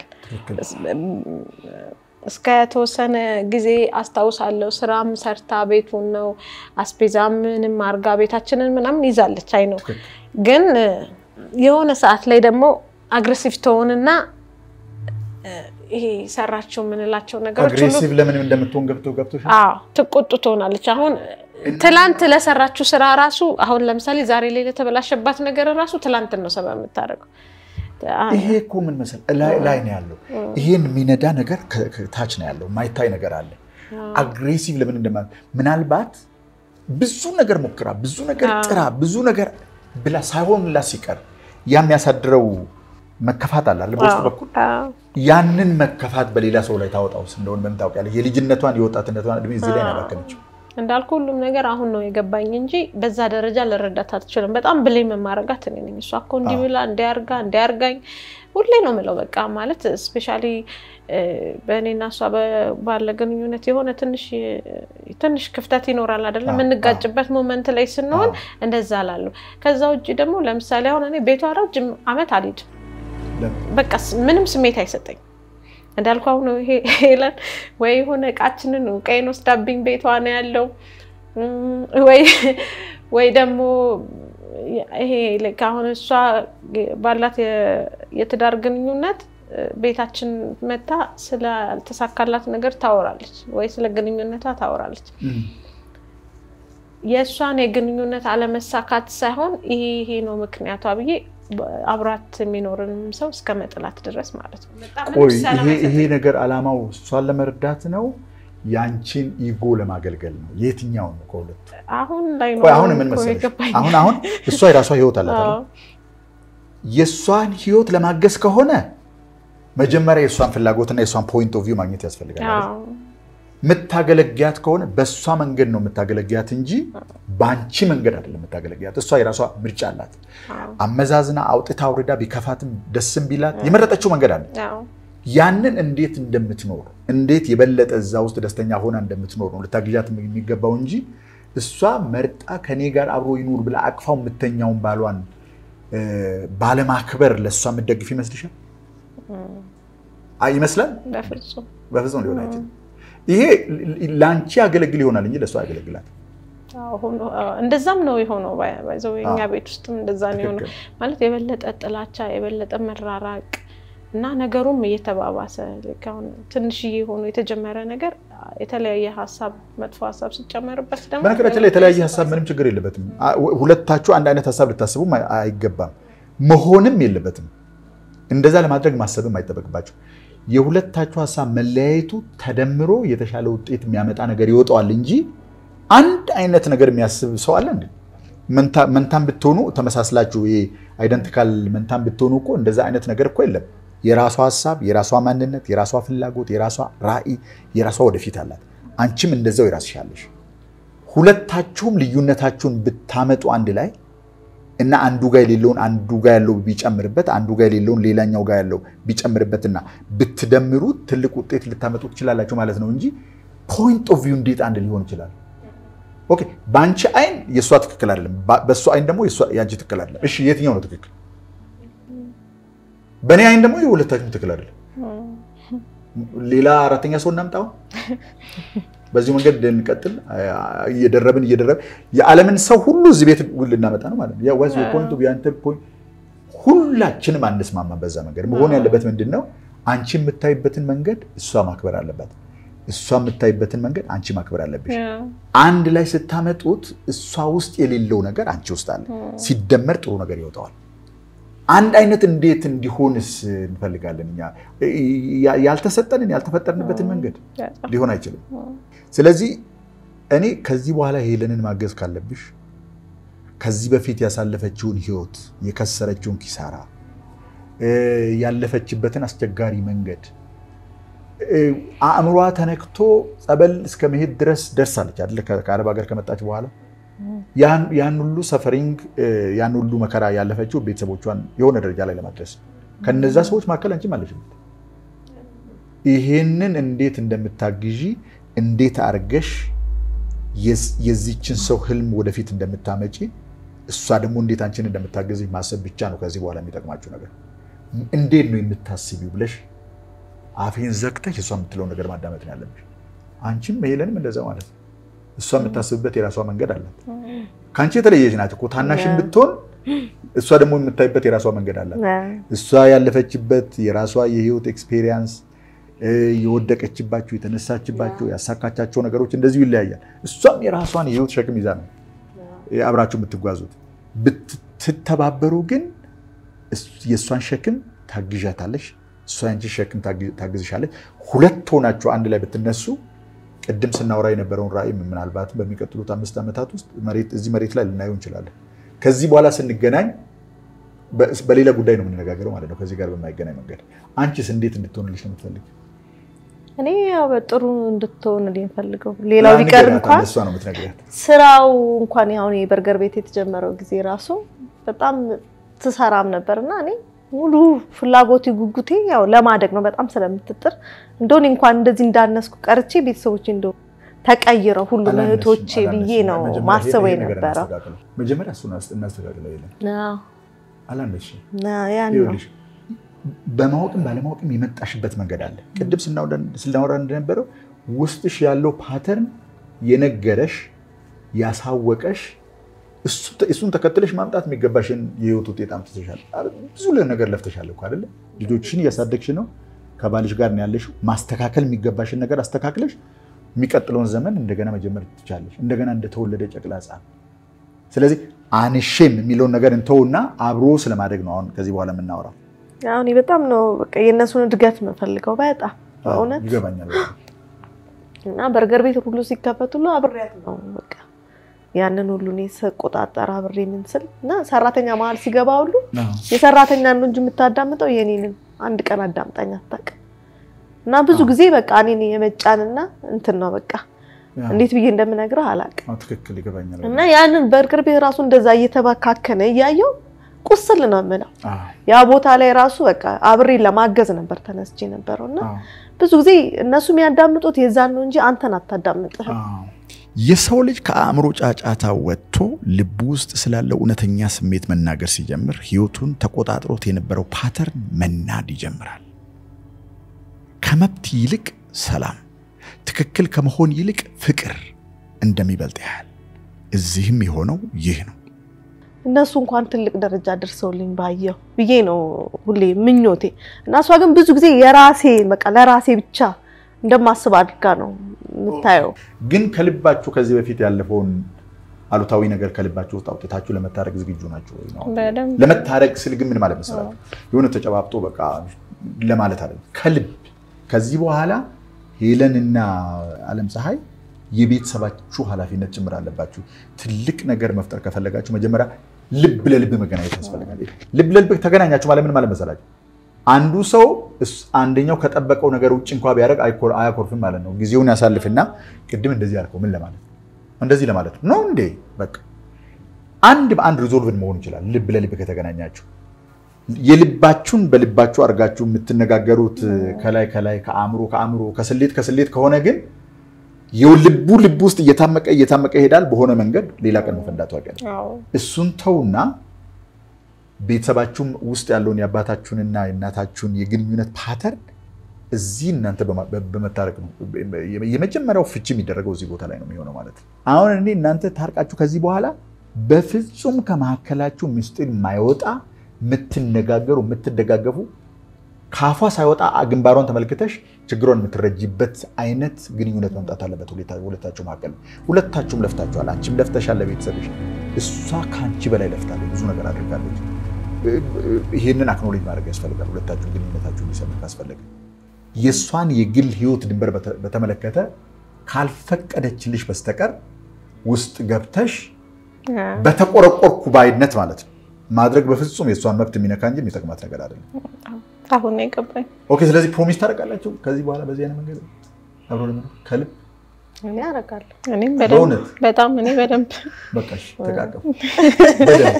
እስከ ተወሰነ ጊዜ አስታውሳለሁ። ስራም ሰርታ ቤቱን ነው አስቤዛ ምንም አርጋ ቤታችንን ምናምን ይዛለች። አይ ነው ግን የሆነ ሰዓት ላይ ደግሞ አግሬሲቭ ትሆንና ይሄ ሰራቸው የምንላቸው ነገሮች ሁሉ አግሬሲቭ ለምን እንደምትሆን ገብቶ ገብቶ አዎ ትቆጡ ትሆናለች። አሁን ትላንት ለሰራችው ስራ ራሱ አሁን ለምሳሌ ዛሬ ላይ ለተበላሸባት ነገር ራሱ ትላንትን ነው ሰበብ የምታደርገው። ይሄ እኮ ምን መሰል ላይ ነው ያለው። ይሄን የሚነዳ ነገር ታች ነው ያለው፣ ማይታይ ነገር አለ። አግሬሲቭ ለምን እንደማ ምናልባት ብዙ ነገር ሞክራ ብዙ ነገር ጥራ ብዙ ነገር ብላ ሳይሆንላት ሲቀር ያ የሚያሳድረው መከፋት አለ በውስጥ በኩል ያንን መከፋት በሌላ ሰው ላይ ታወጣውስ እንደሆነ በምን ታውቂያለሽ? የልጅነቷን የወጣትነቷን እድሜ እዚህ ላይ ነው ያባከነችው። እንዳልኩ ሁሉም ነገር አሁን ነው የገባኝ እንጂ በዛ ደረጃ ልረዳት አትችልም። በጣም ብሌም የማረጋት እኔ ነኝ። እሷ እኮ እንዲህ ብላ እንዲያርጋ እንዲያርጋኝ ሁሌ ነው የምለው። በቃ ማለት ስፔሻሊ በእኔና እሷ ባለ ግንኙነት የሆነ ትንሽ ክፍተት ይኖራል አይደለም? የምንጋጭበት ሞመንት ላይ ስንሆን እንደዛ ላሉ። ከዛ ውጭ ደግሞ ለምሳሌ አሁን እኔ ቤቷ ረጅም ዓመት አልሄድም። በቃ ምንም ስሜት አይሰጠኝ። እንዳልኩ አሁን ይሄ ሄለን ወይ የሆነ እቃችንን ቀይን ወስዳብኝ ቤቷ ነው ያለው ወይ ወይ ደግሞ ይሄ ልክ አሁን እሷ ባላት የትዳር ግንኙነት ቤታችን መታ ስላልተሳካላት ነገር ታወራለች፣ ወይ ስለ ግንኙነቷ ታወራለች። የእሷን የግንኙነት አለመሳካት ሳይሆን ይሄ ይሄ ነው ምክንያቷ ብዬ አብራት የሚኖርንም ሰው እስከ መጥላት ድረስ ማለት ነው። ቆይ ይሄ ነገር አላማው እሷን ለመርዳት ነው ያንቺን ኢጎ ለማገልገል ነው? የትኛው ነው ከሁለቱ? አሁን ላይ ነው ቆይ አሁን ምን መሰለሽ፣ አሁን አሁን እሷ የራሷ ህይወት አላት አይደል? የእሷን ህይወት ለማገዝ ከሆነ መጀመሪያ የእሷን ፍላጎትና የእሷን ፖይንት ኦፍ ቪው ማግኘት ያስፈልጋል አይደል? የምታገለግያት ከሆነ በእሷ መንገድ ነው የምታገለግያት እንጂ በአንቺ መንገድ አይደለም የምታገለግያት። እሷ የራሷ ምርጫ አላት። አመዛዝና አውጥታ አውርዳ ቢከፋትም ደስም ቢላት የመረጠችው መንገድ አለ። ያንን እንዴት እንደምትኖር እንዴት የበለጠ እዛ ውስጥ ደስተኛ ሆና እንደምትኖር ነው ልታግዣት የሚገባው እንጂ እሷ መርጣ ከኔ ጋር አብሮ ይኑር ብላ አቅፋው የምተኛውን ባሏን ባለማክበር ለእሷ የምትደግፍ ይመስልሻል? ይመስላል? በፍጹም ሊሆን አይችልም። ይሄ ለአንቺ ያገለግል ይሆናል እንጂ ለእሷ ያገለግላት እንደዛም ነው የሆነው። ባይዘው የኛ ቤት ውስጥም እንደዛ ነው የሆነው። ማለት የበለጠ ጥላቻ፣ የበለጠ መራራቅ እና ነገሩም እየተባባሰ አሁን ትንሽዬ ሆኖ የተጀመረ ነገር የተለያየ ሀሳብ መጥፎ ሀሳብ ሲጨመርበት ደግሞ በነገራችን ላይ የተለያየ ሀሳብ ምንም ችግር የለበትም። ሁለታችሁ አንድ አይነት ሀሳብ ልታስቡም አይገባም፣ መሆንም የለበትም። እንደዛ ለማድረግ ማሰብም አይጠበቅባቸው። የሁለታችሁ ሀሳብ መለያየቱ ተደምሮ የተሻለ ውጤት የሚያመጣ ነገር ይወጣዋል እንጂ አንድ አይነት ነገር የሚያስብ ሰው አለ እንዴ? መንታም ብትሆኑ ተመሳስላችሁ አይደንቲካል መንታም ብትሆኑ እኮ እንደዛ አይነት ነገር እኮ የለም። የራሷ ሀሳብ፣ የራሷ ማንነት፣ የራሷ ፍላጎት፣ የራሷ ራዕይ፣ የራሷ ወደፊት አላት። አንቺም እንደዛው የራስሽ አለሽ። ሁለታችሁም ልዩነታችሁን ብታመጡ አንድ ላይ እና አንዱ ጋር የሌለውን አንዱ ጋር ያለው ቢጨምርበት አንዱ ጋር የሌለውን ሌላኛው ጋር ያለው ቢጨምርበትና ብትደምሩት ትልቅ ውጤት ልታመጡ ትችላላችሁ ማለት ነው እንጂ ፖይንት ኦፍ ቪው እንዴት አንድ ሊሆን ይችላል? ኦኬ፣ በአንቺ አይን የእሷ ትክክል አይደለም፣ በእሷ አይን ደግሞ የአንቺ ትክክል አይደለም። እሺ፣ የትኛው ነው ትክክል? በእኔ አይን ደግሞ የሁለታችሁም ትክክል አይደለም። ሌላ አራተኛ ሰው እናምጣው። በዚሁ መንገድ እንቀጥል። እየደረብን እየደረብን የዓለምን ሰው ሁሉ እዚህ ቤት ልናመጣ ነው ማለት ነው። ፖይንቱ ያንተ ፖይንት ሁላችንም አንስማማ። በዛ መንገድ መሆን ያለበት ምንድን ነው? አንቺ የምታይበትን መንገድ እሷ ማክበር አለባት። እሷ የምታይበትን መንገድ አንቺ ማክበር አለብሽ። አንድ ላይ ስታመጡት እሷ ውስጥ የሌለው ነገር አንቺ ውስጥ አለ። ሲደመር ጥሩ ነገር ይወጣዋል። አንድ አይነት እንዴት እንዲሆንስ እንፈልጋለን እኛ? ያልተሰጠንን ያልተፈጠርንበትን መንገድ ሊሆን አይችልም። ስለዚህ እኔ ከዚህ በኋላ ሄለንን ማገዝ ካለብሽ ከዚህ በፊት ያሳለፈችውን ህይወት፣ የከሰረችውን ኪሳራ፣ ያለፈችበትን አስቸጋሪ መንገድ አእምሯ ተነክቶ ጸበል እስከ መሄድ ድረስ ደርሳለች አይደለ? ከአረብ ሀገር ከመጣች በኋላ ያን ሁሉ ሰፈሪንግ ያን ሁሉ መከራ ያለፈችው ቤተሰቦቿን የሆነ ደረጃ ላይ ለማድረስ ከነዛ ሰዎች መካከል አንቺም አለሽበት። ይሄንን እንዴት እንደምታግዢ እንዴት አርገሽ የዚችን ሰው ህልም ወደፊት እንደምታመጪ እሷ ደግሞ እንዴት አንቺን እንደምታገዝ ማሰብ ብቻ ነው ከዚህ በኋላ የሚጠቅማችሁ ነገር። እንዴት ነው የምታስቢው ብለሽ አፌን ዘግተሽ እሷ የምትለው ነገር ማዳመጥ ነው ያለብሽ። አንቺም ሄለንም እንደዛ ማለት ነው። እሷ የምታስብበት የራሷ መንገድ አላት። ከአንቺ የተለየች ናት እኮ ታናሽን ብትሆን እሷ ደግሞ የምታይበት የራሷ መንገድ አላት። እሷ ያለፈችበት የራሷ የህይወት ኤክስፔሪየንስ፣ የወደቀችባቸው፣ የተነሳችባቸው፣ ያሳካቻቸው ነገሮች እንደዚሁ ይለያያል። እሷም የራሷን የህይወት ሸክም ይዛ ነው አብራችሁ የምትጓዙት። ብትተባበሩ ግን የእሷን ሸክም ታግዣታለሽ፣ እሷ ያንቺ ሸክም ታግዝሻለች። ሁለት ሆናችሁ አንድ ላይ ብትነሱ ቅድም ስናወራ የነበረውን ራዕይ ምናልባት በሚቀጥሉት አምስት ዓመታት ውስጥ እዚህ መሬት ላይ ልናየው እንችላለን። ከዚህ በኋላ ስንገናኝ በሌላ ጉዳይ ነው የምንነጋገረው ማለት ነው፣ ከዚህ ጋር በማይገናኝ መንገድ። አንቺስ እንዴት እንድትሆንልሽ ነው የምትፈልግ? እኔ ያው በጥሩ እንድትሆንልኝ ፈልገው ሌላው ቢቀር እንኳን እሷ ነው የምትነግሪያት። ስራው እንኳን አሁን የበርገር ቤት የተጀመረው ጊዜ ራሱ በጣም ትሰራም ነበር እና እኔ ሙሉ ፍላጎቴ ጉጉቴ ያው ለማደግ ነው በጣም ስለምትጥር እንደሆነ እንኳን እንደዚህ እንዳነስኩ ቀርቼ ቤተሰቦቼ እንደው ተቀይረው ሁሉም እህቶቼ ብዬ ነው ማስበው የነበረው። መጀመሪያ እሱን እናስተካክለው። የለም አላነስሽም። ያን ነው በማወቅም ባለማወቅም የመጣሽበት መንገድ አለ። ቅድም ስናወራ እንደነበረው ውስጥሽ ያለው ፓተርን የነገረሽ ያሳወቀሽ እሱን ተከትለሽ ማምጣት የሚገባሽን የህይወት ውጤት አምጥተሻል። ብዙ ነገር ለፍተሻል እኮ አይደለ? ልጆችሽን እያሳደግሽ ነው። ከባልሽ ጋር ነው ያለሽው። ማስተካከል የሚገባሽን ነገር አስተካክለሽ የሚቀጥለውን ዘመን እንደገና መጀመር ትቻለሽ። እንደገና እንደተወለደ ጨቅላ ሕፃን። ስለዚህ አንሼም የሚለውን ነገር እንተውና አብሮ ስለማደግ ነው አሁን ከዚህ በኋላ የምናወራው። አሁን በጣም ነው በቃ የእነሱን እድገት የምፈልገው በጣም በእውነት ይገባኛል። እና በርገር ቤት ሁሉ ሲከፈት ሁሉ አብሬያት ነው በቃ ያንን ሁሉ እኔ ስቆጣጠር አብሬ ምን ስል እና ሰራተኛ መሀል ሲገባ ሁሉ የሰራተኛ ነው እንጂ የምታዳምጠው የኔንም አንድ ቀን አዳምጣኝ አታውቅም። እና ብዙ ጊዜ በቃ እኔን የመጫንና እንትን ነው በቃ እንዴት ብዬ እንደምነግርህ አላውቅም። ትክክል ይገባኛል። እና ያንን በርገር ቤት ራሱ እንደዛ እየተባካከነ እያየው ቁስል ነው የምለው። ያ ቦታ ላይ ራሱ በቃ አብሬ ለማገዝ ነበር ተነስቼ ነበረው እና ብዙ ጊዜ እነሱ የሚያዳምጡት የዛን ነው እንጂ አንተን አታዳምጥህም። የሰው ልጅ ከአእምሮ ጫጫታ ወጥቶ ልቡ ውስጥ ስላለው እውነተኛ ስሜት መናገር ሲጀምር ህይወቱን ተቆጣጥሮት የነበረው ፓተርን መናድ ይጀምራል። ከመብት ይልቅ ሰላም፣ ትክክል ከመሆን ይልቅ ፍቅር እንደሚበልጥ ያህል እዚህም የሆነው ይህ ነው። እነሱ እንኳን ትልቅ ደረጃ ደርሰውልኝ ባየው ብዬ ነው ሁሌ ምኞቴ እና እሷ ግን ብዙ ጊዜ የራሴ በቃ ለራሴ ብቻ እንደማስብ አድርጋ ነው የምታየው። ግን ከልባችሁ ከዚህ በፊት ያለፈውን አሉታዊ ነገር ከልባችሁ ውስጥ አውጥታችሁ ለመታረቅ ዝግጁ ናቸው ወይ ነው? ለመታረቅ ስል ግን ምን ማለት መሰላችሁ? የሆነ ተጨባብጦ በቃ ለማለት አይደለም። ከልብ ከዚህ በኋላ ሄለንና አለም ፀሐይ የቤተሰባችሁ ኃላፊነት ጭምር አለባችሁ። ትልቅ ነገር መፍጠር ከፈለጋችሁ መጀመሪያ ልብ ለልብ መገናኘት ያስፈልጋል። ልብ ለልብ ተገናኛችሁ ማለት ምን ማለት መሰላችሁ? አንዱ ሰው አንደኛው ከጠበቀው ነገር ውጭ እንኳ ቢያደርግ አያኮርፍም ማለት ነው። ጊዜውን ያሳልፍና ቅድም እንደዚህ ያልከው ምን ለማለት እንደዚህ ለማለት ነው እንዴ? በቃ አንድ በአንድ ሪዞልቭን መሆን ይችላል። ልብ ለልብ ከተገናኛችሁ የልባችሁን በልባችሁ አድርጋችሁ የምትነጋገሩት ከላይ ከላይ ከአእምሮ ከአእምሮ ከስሌት ከስሌት ከሆነ ግን የልቡ ልብ ውስጥ እየታመቀ እየታመቀ ይሄዳል። በሆነ መንገድ ሌላ ቀን መፈንዳቱ አይቀርም። እሱን ተውና ቤተሰባችሁም ውስጥ ያለውን የአባታችሁንና የእናታችሁን የግንኙነት ፓተርን እዚህ እናንተ በመታረቅ ነው የመጀመሪያው ፍቺ የሚደረገው እዚህ ቦታ ላይ ነው የሚሆነው ማለት ነው። አሁን እኔ እናንተ ታርቃችሁ ከዚህ በኋላ በፍጹም ከመካከላችሁ ምስጢር የማይወጣ የምትነጋገሩ የምትደጋገፉ ከአፏ ሳይወጣ ግንባሯን ተመልክተሽ ችግሯን የምትረጂበት አይነት ግንኙነት መምጣት አለበት ሁለታችሁ መካከል። ሁለታችሁም ለፍታችኋል። አንቺም ለፍተሻል ለቤተሰብሽ፣ እሷ ከአንቺ በላይ ለፍታለች፣ ብዙ ነገር አድርጋለች። ይህንን አክኖሌጅ ማድረግ ያስፈልጋል። ሁለታችሁ ግንኙነታችሁ እንዲሰምር ካስፈለገ የእሷን የግል ህይወት ድንበር በተመለከተ ካልፈቀደችልሽ በስተቀር ውስጥ ገብተሽ በተቆረቆርኩ ባይነት ማለት ነው ማድረግ በፍጹም የእሷን መብት የሚነካ እንጂ የሚጠቅማት ነገር አይደለም። አሁን ነው የገባኝ። ኦኬ። ስለዚህ ፕሮሚስ ታደርጋላችሁ ከዚህ በኋላ በዚህ አይነት መንገድ አብሮ ለመኖር ከልብ እኔ አደርጋለሁ። እኔም በደንብ በጣም እኔ በደንብ በቃ እሺ፣ ተቃቀፉ በደንብ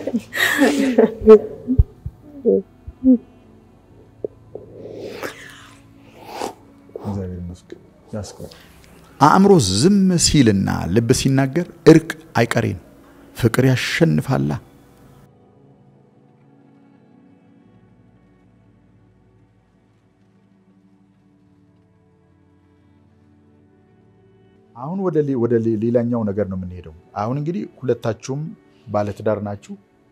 እግዚአብሔር ይመስገን ያስቀር አእምሮ ዝም ሲልና ልብ ሲናገር እርቅ አይቀሬን ፍቅር ያሸንፋላ። አሁን ወደ ሌላኛው ነገር ነው የምንሄደው። አሁን እንግዲህ ሁለታችሁም ባለትዳር ናችሁ።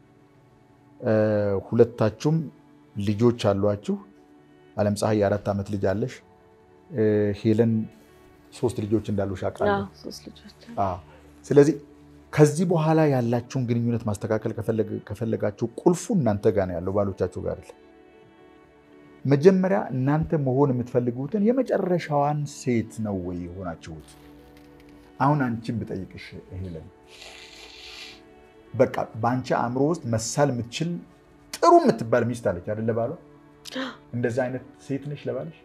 ሁለታችሁም ልጆች አሏችሁ። አለም ፀሐይ የአራት ዓመት ልጅ አለሽ። ሄለን ሶስት ልጆች እንዳሉሽ አውቃለሁ። ስለዚህ ከዚህ በኋላ ያላችሁን ግንኙነት ማስተካከል ከፈለጋችሁ ቁልፉ እናንተ ጋር ነው ያለው፣ ባሎቻችሁ ጋር አይደለም። መጀመሪያ እናንተ መሆን የምትፈልጉትን የመጨረሻዋን ሴት ነው ወይ የሆናችሁት? አሁን አንቺን ብጠይቅሽ ሄለን፣ በቃ በአንቺ አእምሮ ውስጥ መሳል የምትችል ጥሩ የምትባል ሚስት አለች አይደለ? ባሏ እንደዚህ አይነት ሴት ነሽ ለባልሽ?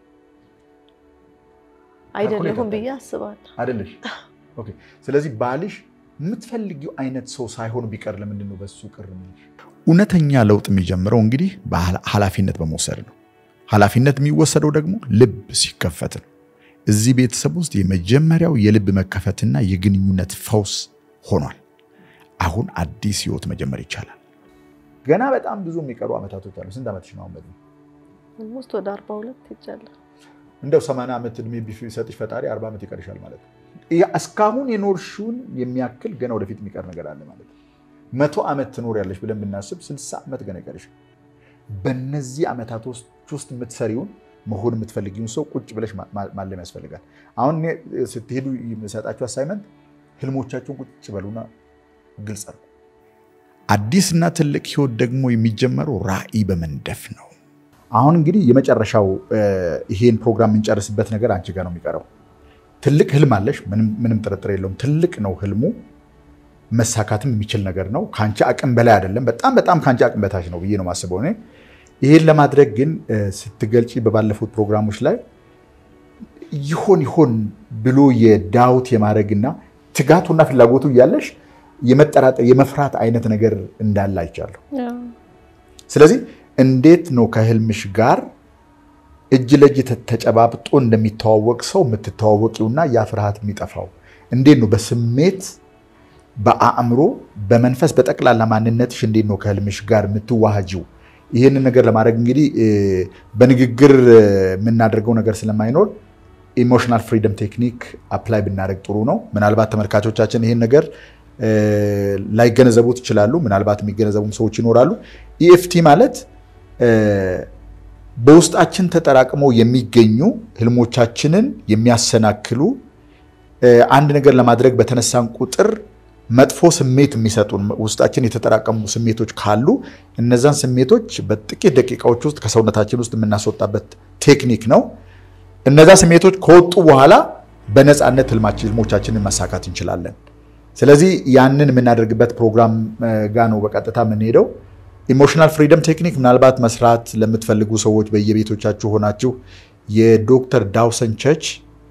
አይደለሁም ብዬ አስባለሁ። አይደለሽ? ኦኬ። ስለዚህ ባልሽ የምትፈልጊው አይነት ሰው ሳይሆን ቢቀር ለምንድን ነው በሱ ቅር የሚልሽ? እውነተኛ ለውጥ የሚጀምረው እንግዲህ ኃላፊነት በመውሰድ ነው። ኃላፊነት የሚወሰደው ደግሞ ልብ ሲከፈት ነው። እዚህ ቤተሰብ ውስጥ የመጀመሪያው የልብ መከፈትና የግንኙነት ፈውስ ሆኗል። አሁን አዲስ ህይወት መጀመር ይቻላል። ገና በጣም ብዙ የሚቀሩ ዓመታቶች አሉ። ስንት ዓመትሽ ነው አሁን? ኦልሞስት ወደ አርባ ሁለት ሄጃለሁ። እንደው ሰማንያ ዓመት እድሜ ቢሰጥሽ ፈጣሪ አርባ ዓመት ይቀርሻል ማለት ነው። ይህ እስካሁን የኖርሽውን የሚያክል ገና ወደፊት የሚቀር ነገር አለ ማለት ነው። መቶ ዓመት ትኖሪያለሽ ብለን ብናስብ ስልሳ ዓመት ገና ይቀርሻል። በነዚህ ዓመታቶች ውስጥ የምትሰሪውን መሆን የምትፈልጊውን ሰው ቁጭ ብለሽ ማለም ያስፈልጋል። አሁን እኔ ስትሄዱ የምሰጣችሁ አሳይመንት ህልሞቻችሁን ቁጭ በሉና ግልጽ ነው። አዲስና ትልቅ ህይወት ደግሞ የሚጀመረው ራዕይ በመንደፍ ነው። አሁን እንግዲህ የመጨረሻው ይሄን ፕሮግራም የምንጨርስበት ነገር አንቺ ጋር ነው የሚቀረው። ትልቅ ህልም አለሽ፣ ምንም ጥርጥር የለውም። ትልቅ ነው ህልሙ፣ መሳካትም የሚችል ነገር ነው። ከአንቺ አቅም በላይ አይደለም፣ በጣም በጣም ከአንቺ አቅም በታች ነው ብዬ ነው የማስበው እኔ። ይሄን ለማድረግ ግን ስትገልጪ በባለፉት ፕሮግራሞች ላይ ይሆን ይሆን ብሎ የዳውት የማድረግና ትጋቱና ፍላጎቱ እያለሽ የመጠራጠር የመፍራት አይነት ነገር እንዳለ አይቻለሁ። ስለዚህ እንዴት ነው ከህልምሽ ጋር እጅ ለእጅ ተጨባብጦ እንደሚተዋወቅ ሰው የምትተዋወቂውና ያ ፍርሃት የሚጠፋው? እንዴት ነው በስሜት በአእምሮ በመንፈስ በጠቅላላ ማንነትሽ እንዴት ነው ከህልምሽ ጋር የምትዋሃጂው? ይህንን ነገር ለማድረግ እንግዲህ በንግግር የምናደርገው ነገር ስለማይኖር ኢሞሽናል ፍሪደም ቴክኒክ አፕላይ ብናደርግ ጥሩ ነው። ምናልባት ተመልካቾቻችን ይህን ነገር ላይገነዘቡት ይችላሉ። ምናልባት የሚገነዘቡም ሰዎች ይኖራሉ። ኢኤፍቲ ማለት በውስጣችን ተጠራቅመው የሚገኙ ህልሞቻችንን የሚያሰናክሉ አንድ ነገር ለማድረግ በተነሳን ቁጥር መጥፎ ስሜት የሚሰጡን ውስጣችን የተጠራቀሙ ስሜቶች ካሉ እነዛን ስሜቶች በጥቂት ደቂቃዎች ውስጥ ከሰውነታችን ውስጥ የምናስወጣበት ቴክኒክ ነው። እነዛ ስሜቶች ከወጡ በኋላ በነፃነት ህልሞቻችንን ማሳካት እንችላለን። ስለዚህ ያንን የምናደርግበት ፕሮግራም ጋር ነው በቀጥታ የምንሄደው። ኢሞሽናል ፍሪደም ቴክኒክ ምናልባት መስራት ለምትፈልጉ ሰዎች በየቤቶቻችሁ ሆናችሁ የዶክተር ዳውሰን ቸርች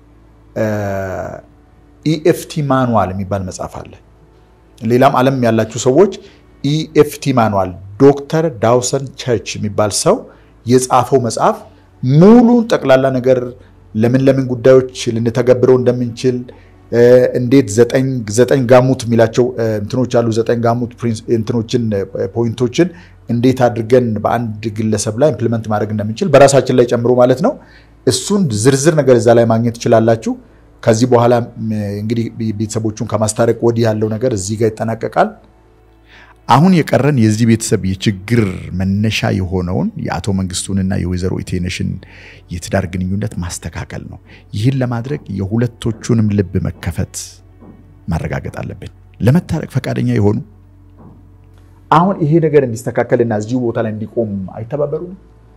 ኢኤፍቲ ማኑዋል የሚባል መጽሐፍ አለ። ሌላም ዓለም ያላችሁ ሰዎች ኢኤፍቲ ማኑዋል ዶክተር ዳውሰን ቸርች የሚባል ሰው የጻፈው መጽሐፍ ሙሉን ጠቅላላ ነገር ለምን ለምን ጉዳዮች ልንተገብረው እንደምንችል እንዴት ዘጠኝ ጋሙት የሚላቸው እንትኖች አሉ። ዘጠኝ ጋሙት እንትኖችን ፖይንቶችን እንዴት አድርገን በአንድ ግለሰብ ላይ ኢምፕሊመንት ማድረግ እንደምንችል በራሳችን ላይ ጨምሮ ማለት ነው። እሱን ዝርዝር ነገር እዛ ላይ ማግኘት ትችላላችሁ። ከዚህ በኋላ እንግዲህ ቤተሰቦቹን ከማስታረቅ ወዲህ ያለው ነገር እዚህ ጋር ይጠናቀቃል። አሁን የቀረን የዚህ ቤተሰብ የችግር መነሻ የሆነውን የአቶ መንግስቱንና የወይዘሮ ኢቴነሽን የትዳር ግንኙነት ማስተካከል ነው። ይህን ለማድረግ የሁለቶቹንም ልብ መከፈት ማረጋገጥ አለብን። ለመታረቅ ፈቃደኛ የሆኑ አሁን ይሄ ነገር እንዲስተካከልና እዚሁ ቦታ ላይ እንዲቆም አይተባበሩም?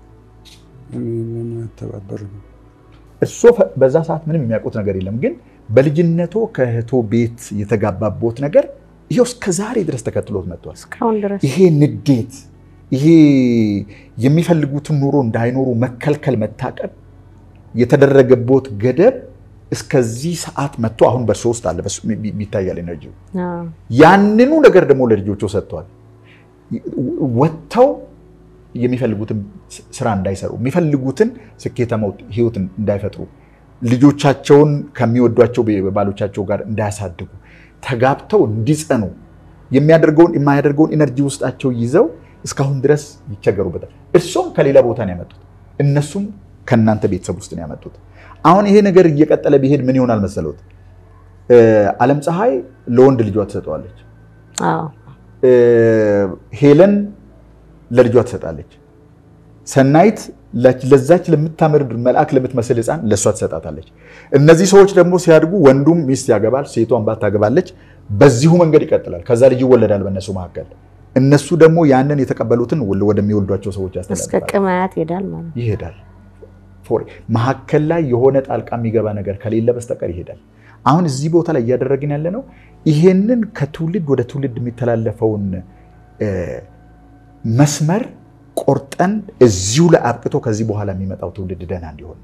ተባበሩ እሱ በዛ ሰዓት ምንም የሚያውቁት ነገር የለም። ግን በልጅነቶ ከእህቶ ቤት የተጋባቦት ነገር ይሄው እስከ ዛሬ ድረስ ተከትሎት መጥቷል። እስካሁን ድረስ ይሄ ንዴት፣ ይሄ የሚፈልጉትን ኑሮ እንዳይኖሩ መከልከል፣ መታቀብ የተደረገቦት ገደብ እስከዚህ ሰዓት መጥቶ አሁን በእርሶ ውስጥ አለ ይታያል ኤነርጂው። ያንኑ ነገር ደግሞ ለልጆቹ ሰጥተዋል። ወጥተው የሚፈልጉትን ስራ እንዳይሰሩ የሚፈልጉትን ስኬታማ ህይወት እንዳይፈጥሩ ልጆቻቸውን ከሚወዷቸው ባሎቻቸው ጋር እንዳያሳድጉ ተጋብተው እንዲጸኑ የሚያደርገውን የማያደርገውን ኢነርጂ ውስጣቸው ይዘው እስካሁን ድረስ ይቸገሩበታል። እርሶም ከሌላ ቦታ ነው ያመጡት፣ እነሱም ከእናንተ ቤተሰብ ውስጥ ነው ያመጡት። አሁን ይሄ ነገር እየቀጠለ ቢሄድ ምን ይሆናል መሰሎት? አለም ፀሐይ ለወንድ ልጇ ትሰጠዋለች። ሄለን ለልጇ ትሰጣለች። ሰናይት ለዛች ለምታምር መልአክ ለምትመስል ህፃን ለእሷ ትሰጣታለች። እነዚህ ሰዎች ደግሞ ሲያድጉ ወንዱም ሚስት ያገባል፣ ሴቷን ባት ታገባለች። በዚሁ መንገድ ይቀጥላል። ከዛ ልጅ ይወለዳል በእነሱ መካከል። እነሱ ደግሞ ያንን የተቀበሉትን ወደሚወልዷቸው ሰዎች እስከ ያስተላልፋል፣ ቅማያት ይሄዳል ማለት ነው። ይሄዳል። መካከል ላይ የሆነ ጣልቃ የሚገባ ነገር ከሌለ በስተቀር ይሄዳል። አሁን እዚህ ቦታ ላይ እያደረግን ያለ ነው ይሄንን ከትውልድ ወደ ትውልድ የሚተላለፈውን መስመር ቆርጠን እዚሁ ላይ አብቅቶ ከዚህ በኋላ የሚመጣው ትውልድ ደህና እንዲሆን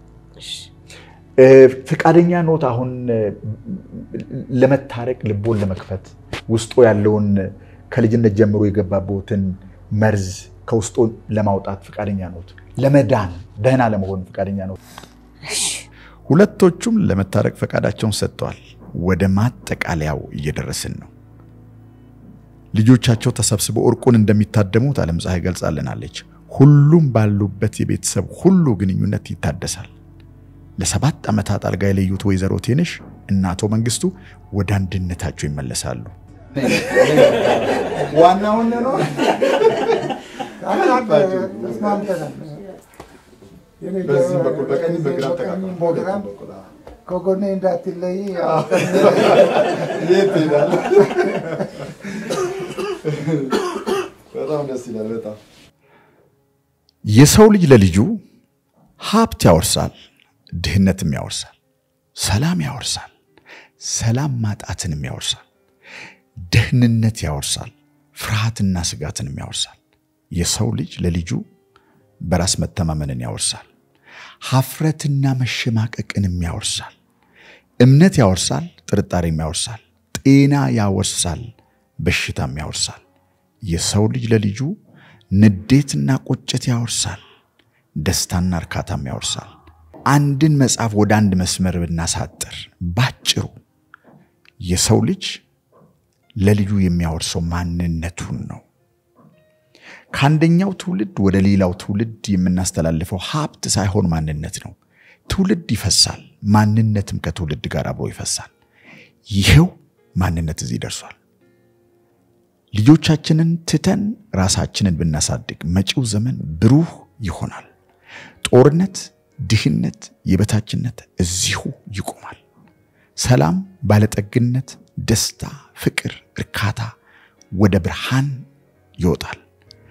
ፍቃደኛ ኖት? አሁን ለመታረቅ ልቦን ለመክፈት ውስጡ ያለውን ከልጅነት ጀምሮ የገባበትን መርዝ ከውስጡ ለማውጣት ፍቃደኛ ኖት? ለመዳን ደህና ለመሆን ፍቃደኛ ኖት? ሁለቶቹም ለመታረቅ ፈቃዳቸውን ሰጥተዋል። ወደ ማጠቃለያው እየደረስን ነው። ልጆቻቸው ተሰብስበው እርቁን እንደሚታደሙት ዓለም ፀሐይ ገልጻልናለች። ሁሉም ባሉበት የቤተሰብ ሁሉ ግንኙነት ይታደሳል። ለሰባት ዓመታት አልጋ የለዩት ወይዘሮ ቴነሽ እና አቶ መንግስቱ ወደ አንድነታቸው ይመለሳሉ። ዋናውን ነው ተስማምተናል። የኔ በዚህ በኩል በቀኝ በግራም በቀኝም ተቃቅፈው በግራም በኩል፣ አዎ። ከጎኔ እንዳትለይ የት ትሄዳለህ? በጣም ደስ ይላል። በጣም የሰው ልጅ ለልጁ ሀብት ያወርሳል፣ ድህነትም ያወርሳል፣ ሰላም ያወርሳል፣ ሰላም ማጣትንም ያወርሳል፣ ደህንነት ያወርሳል፣ ፍርሃትና ስጋትንም ያወርሳል። የሰው ልጅ ለልጁ በራስ መተማመንን ያወርሳል፣ ሀፍረትና መሸማቀቅንም ያወርሳል፣ እምነት ያወርሳል፣ ጥርጣሬም ያወርሳል፣ ጤና ያወርሳል፣ በሽታም ያወርሳል። የሰው ልጅ ለልጁ ንዴትና ቁጭት ያወርሳል፣ ደስታና እርካታም ያወርሳል። አንድን መጽሐፍ ወደ አንድ መስመር ብናሳጥር ባጭሩ የሰው ልጅ ለልጁ የሚያወርሰው ማንነቱን ነው። ከአንደኛው ትውልድ ወደ ሌላው ትውልድ የምናስተላልፈው ሀብት ሳይሆን ማንነት ነው። ትውልድ ይፈሳል፣ ማንነትም ከትውልድ ጋር አብሮ ይፈሳል። ይሄው ማንነት እዚህ ደርሷል። ልጆቻችንን ትተን ራሳችንን ብናሳድግ መጪው ዘመን ብሩህ ይሆናል። ጦርነት፣ ድህነት፣ የበታችነት እዚሁ ይቆማል። ሰላም፣ ባለጠግነት፣ ደስታ፣ ፍቅር፣ እርካታ ወደ ብርሃን ይወጣል።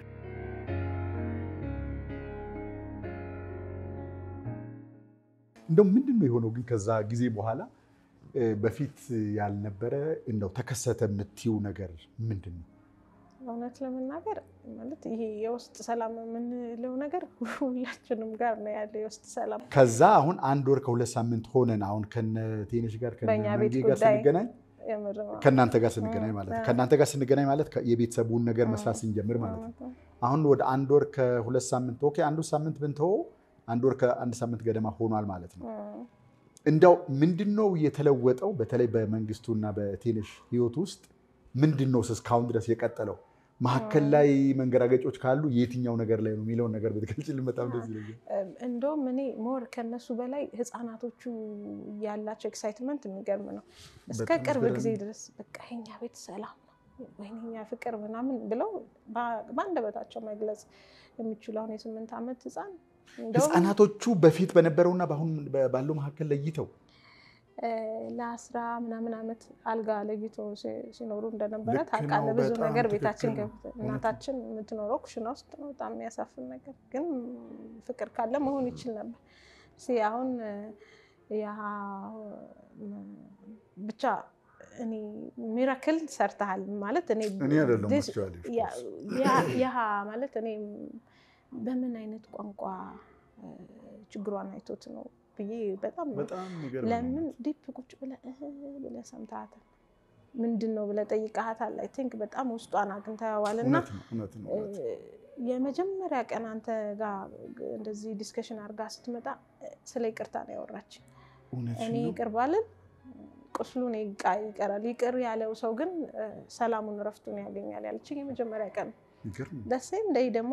እንደው ምንድን ነው የሆነው ግን ከዛ ጊዜ በኋላ እ፣ በፊት ያልነበረ እንደው ተከሰተ የምትይው ነገር ምንድን ነው? እውነት ለመናገር ማለት ይሄ የውስጥ ሰላም የምንለው ነገር ሁላችንም ጋር ነው ያለ የውስጥ ሰላም። ከዛ አሁን አንድ ወር ከሁለት ሳምንት ሆነን አሁን ከነ ቴነሽ ጋር ከነ በእኛ ቤት መንጌ ጋር ጉዳይ ስንገናኝ የምር ነው። ከእናንተ ጋር ስንገናኝ ማለት ነው። እ። ከእናንተ ጋር ስንገናኝ ማለት ከ- የቤተሰቡን ነገር መስራት ስንጀምር ማለት ነው። አሁን ወደ አንድ ወር ከሁለት ሳምንት ኦኬ፣ አንዱ ሳምንት ብንተወው አንድ ወር ከአንድ ሳምንት ገደማ ሆኗል ማለት ነው። እ። እንደው ምንድን ነው የተለወጠው? በተለይ በመንግስቱና በቴነሽ ህይወት ውስጥ ምንድን ነው እስካሁን ድረስ የቀጠለው? መካከል ላይ መንገራገጮች ካሉ የትኛው ነገር ላይ ነው የሚለውን ነገር ብትገልጪልን በጣም ደስ ይለኛል። እንደውም እኔ ሞር ከነሱ በላይ ህፃናቶቹ ያላቸው ኤክሳይትመንት የሚገርም ነው። እስከ በጣም ቅርብ አስገራሚ። ጊዜ ድረስ በቃ የኛ ቤት ሰላም ነው ወይኔ የኛ ፍቅር ምናምን ብለው በ- በአንደበታቸው መግለጽ የሚችሉ አሁን የስምንት ዓመት ህፃን እንደውም ህፃናቶቹ በፊት በነበረውና በአሁን ባለው መካከል ለይተው እ፣ ለአስራ ምናምን ዓመት አልጋ ለይቶ ሲ- ሲኖሩ እንደነበረ ልክ ታውቃለህ። ነው፣ ብዙ በጣም ነገር ትክክል ቤታችን ነው። ገብተን እናታችን የምትኖረው ኩሽና ውስጥ ነው። በጣም የሚያሳፍን ነገር ግን ፍቅር ካለ መሆን ይችል ነበር። እስኪ አሁን እ፣ ያ እ፣ ብቻ እኔ ሚራክል ሰርተሃል ማለት እኔ እኔ አይደለሁም this- actually, of ያ- ያ- ያ ማለት እኔ በምን አይነት ቋንቋ እ፣ ችግሯን አይቶት ነው ብዬ በጣም በጣም የሚገርም ነው። ለምን ዲፕ ቁጭ ብለህ እህ ብለህ ሰምተሃታል? ምንድን ነው ብለህ ጠይቀሃታል? አይ ቲንክ በጣም ውስጧን አግኝተኸዋል። እና እውነት ነው፣ እውነት ነው፣ እውነት ነው። የመጀመሪያ ቀን አንተ ጋር እንደዚህ ዲስከሽን አድርጋ ስትመጣ ስለ ይቅርታ ነው ያወራች። እውነትሽን እኔ ነው። ይቅር ባልን ቁስሉን ይቃ- ይቀራል። ይቅር ያለው ሰው ግን እ፣ ሰላሙን ረፍቱን ያገኛል ያለችኝ የመጀመሪያ ቀን የሚገርም ነው። ደሴም ደይ ደግሞ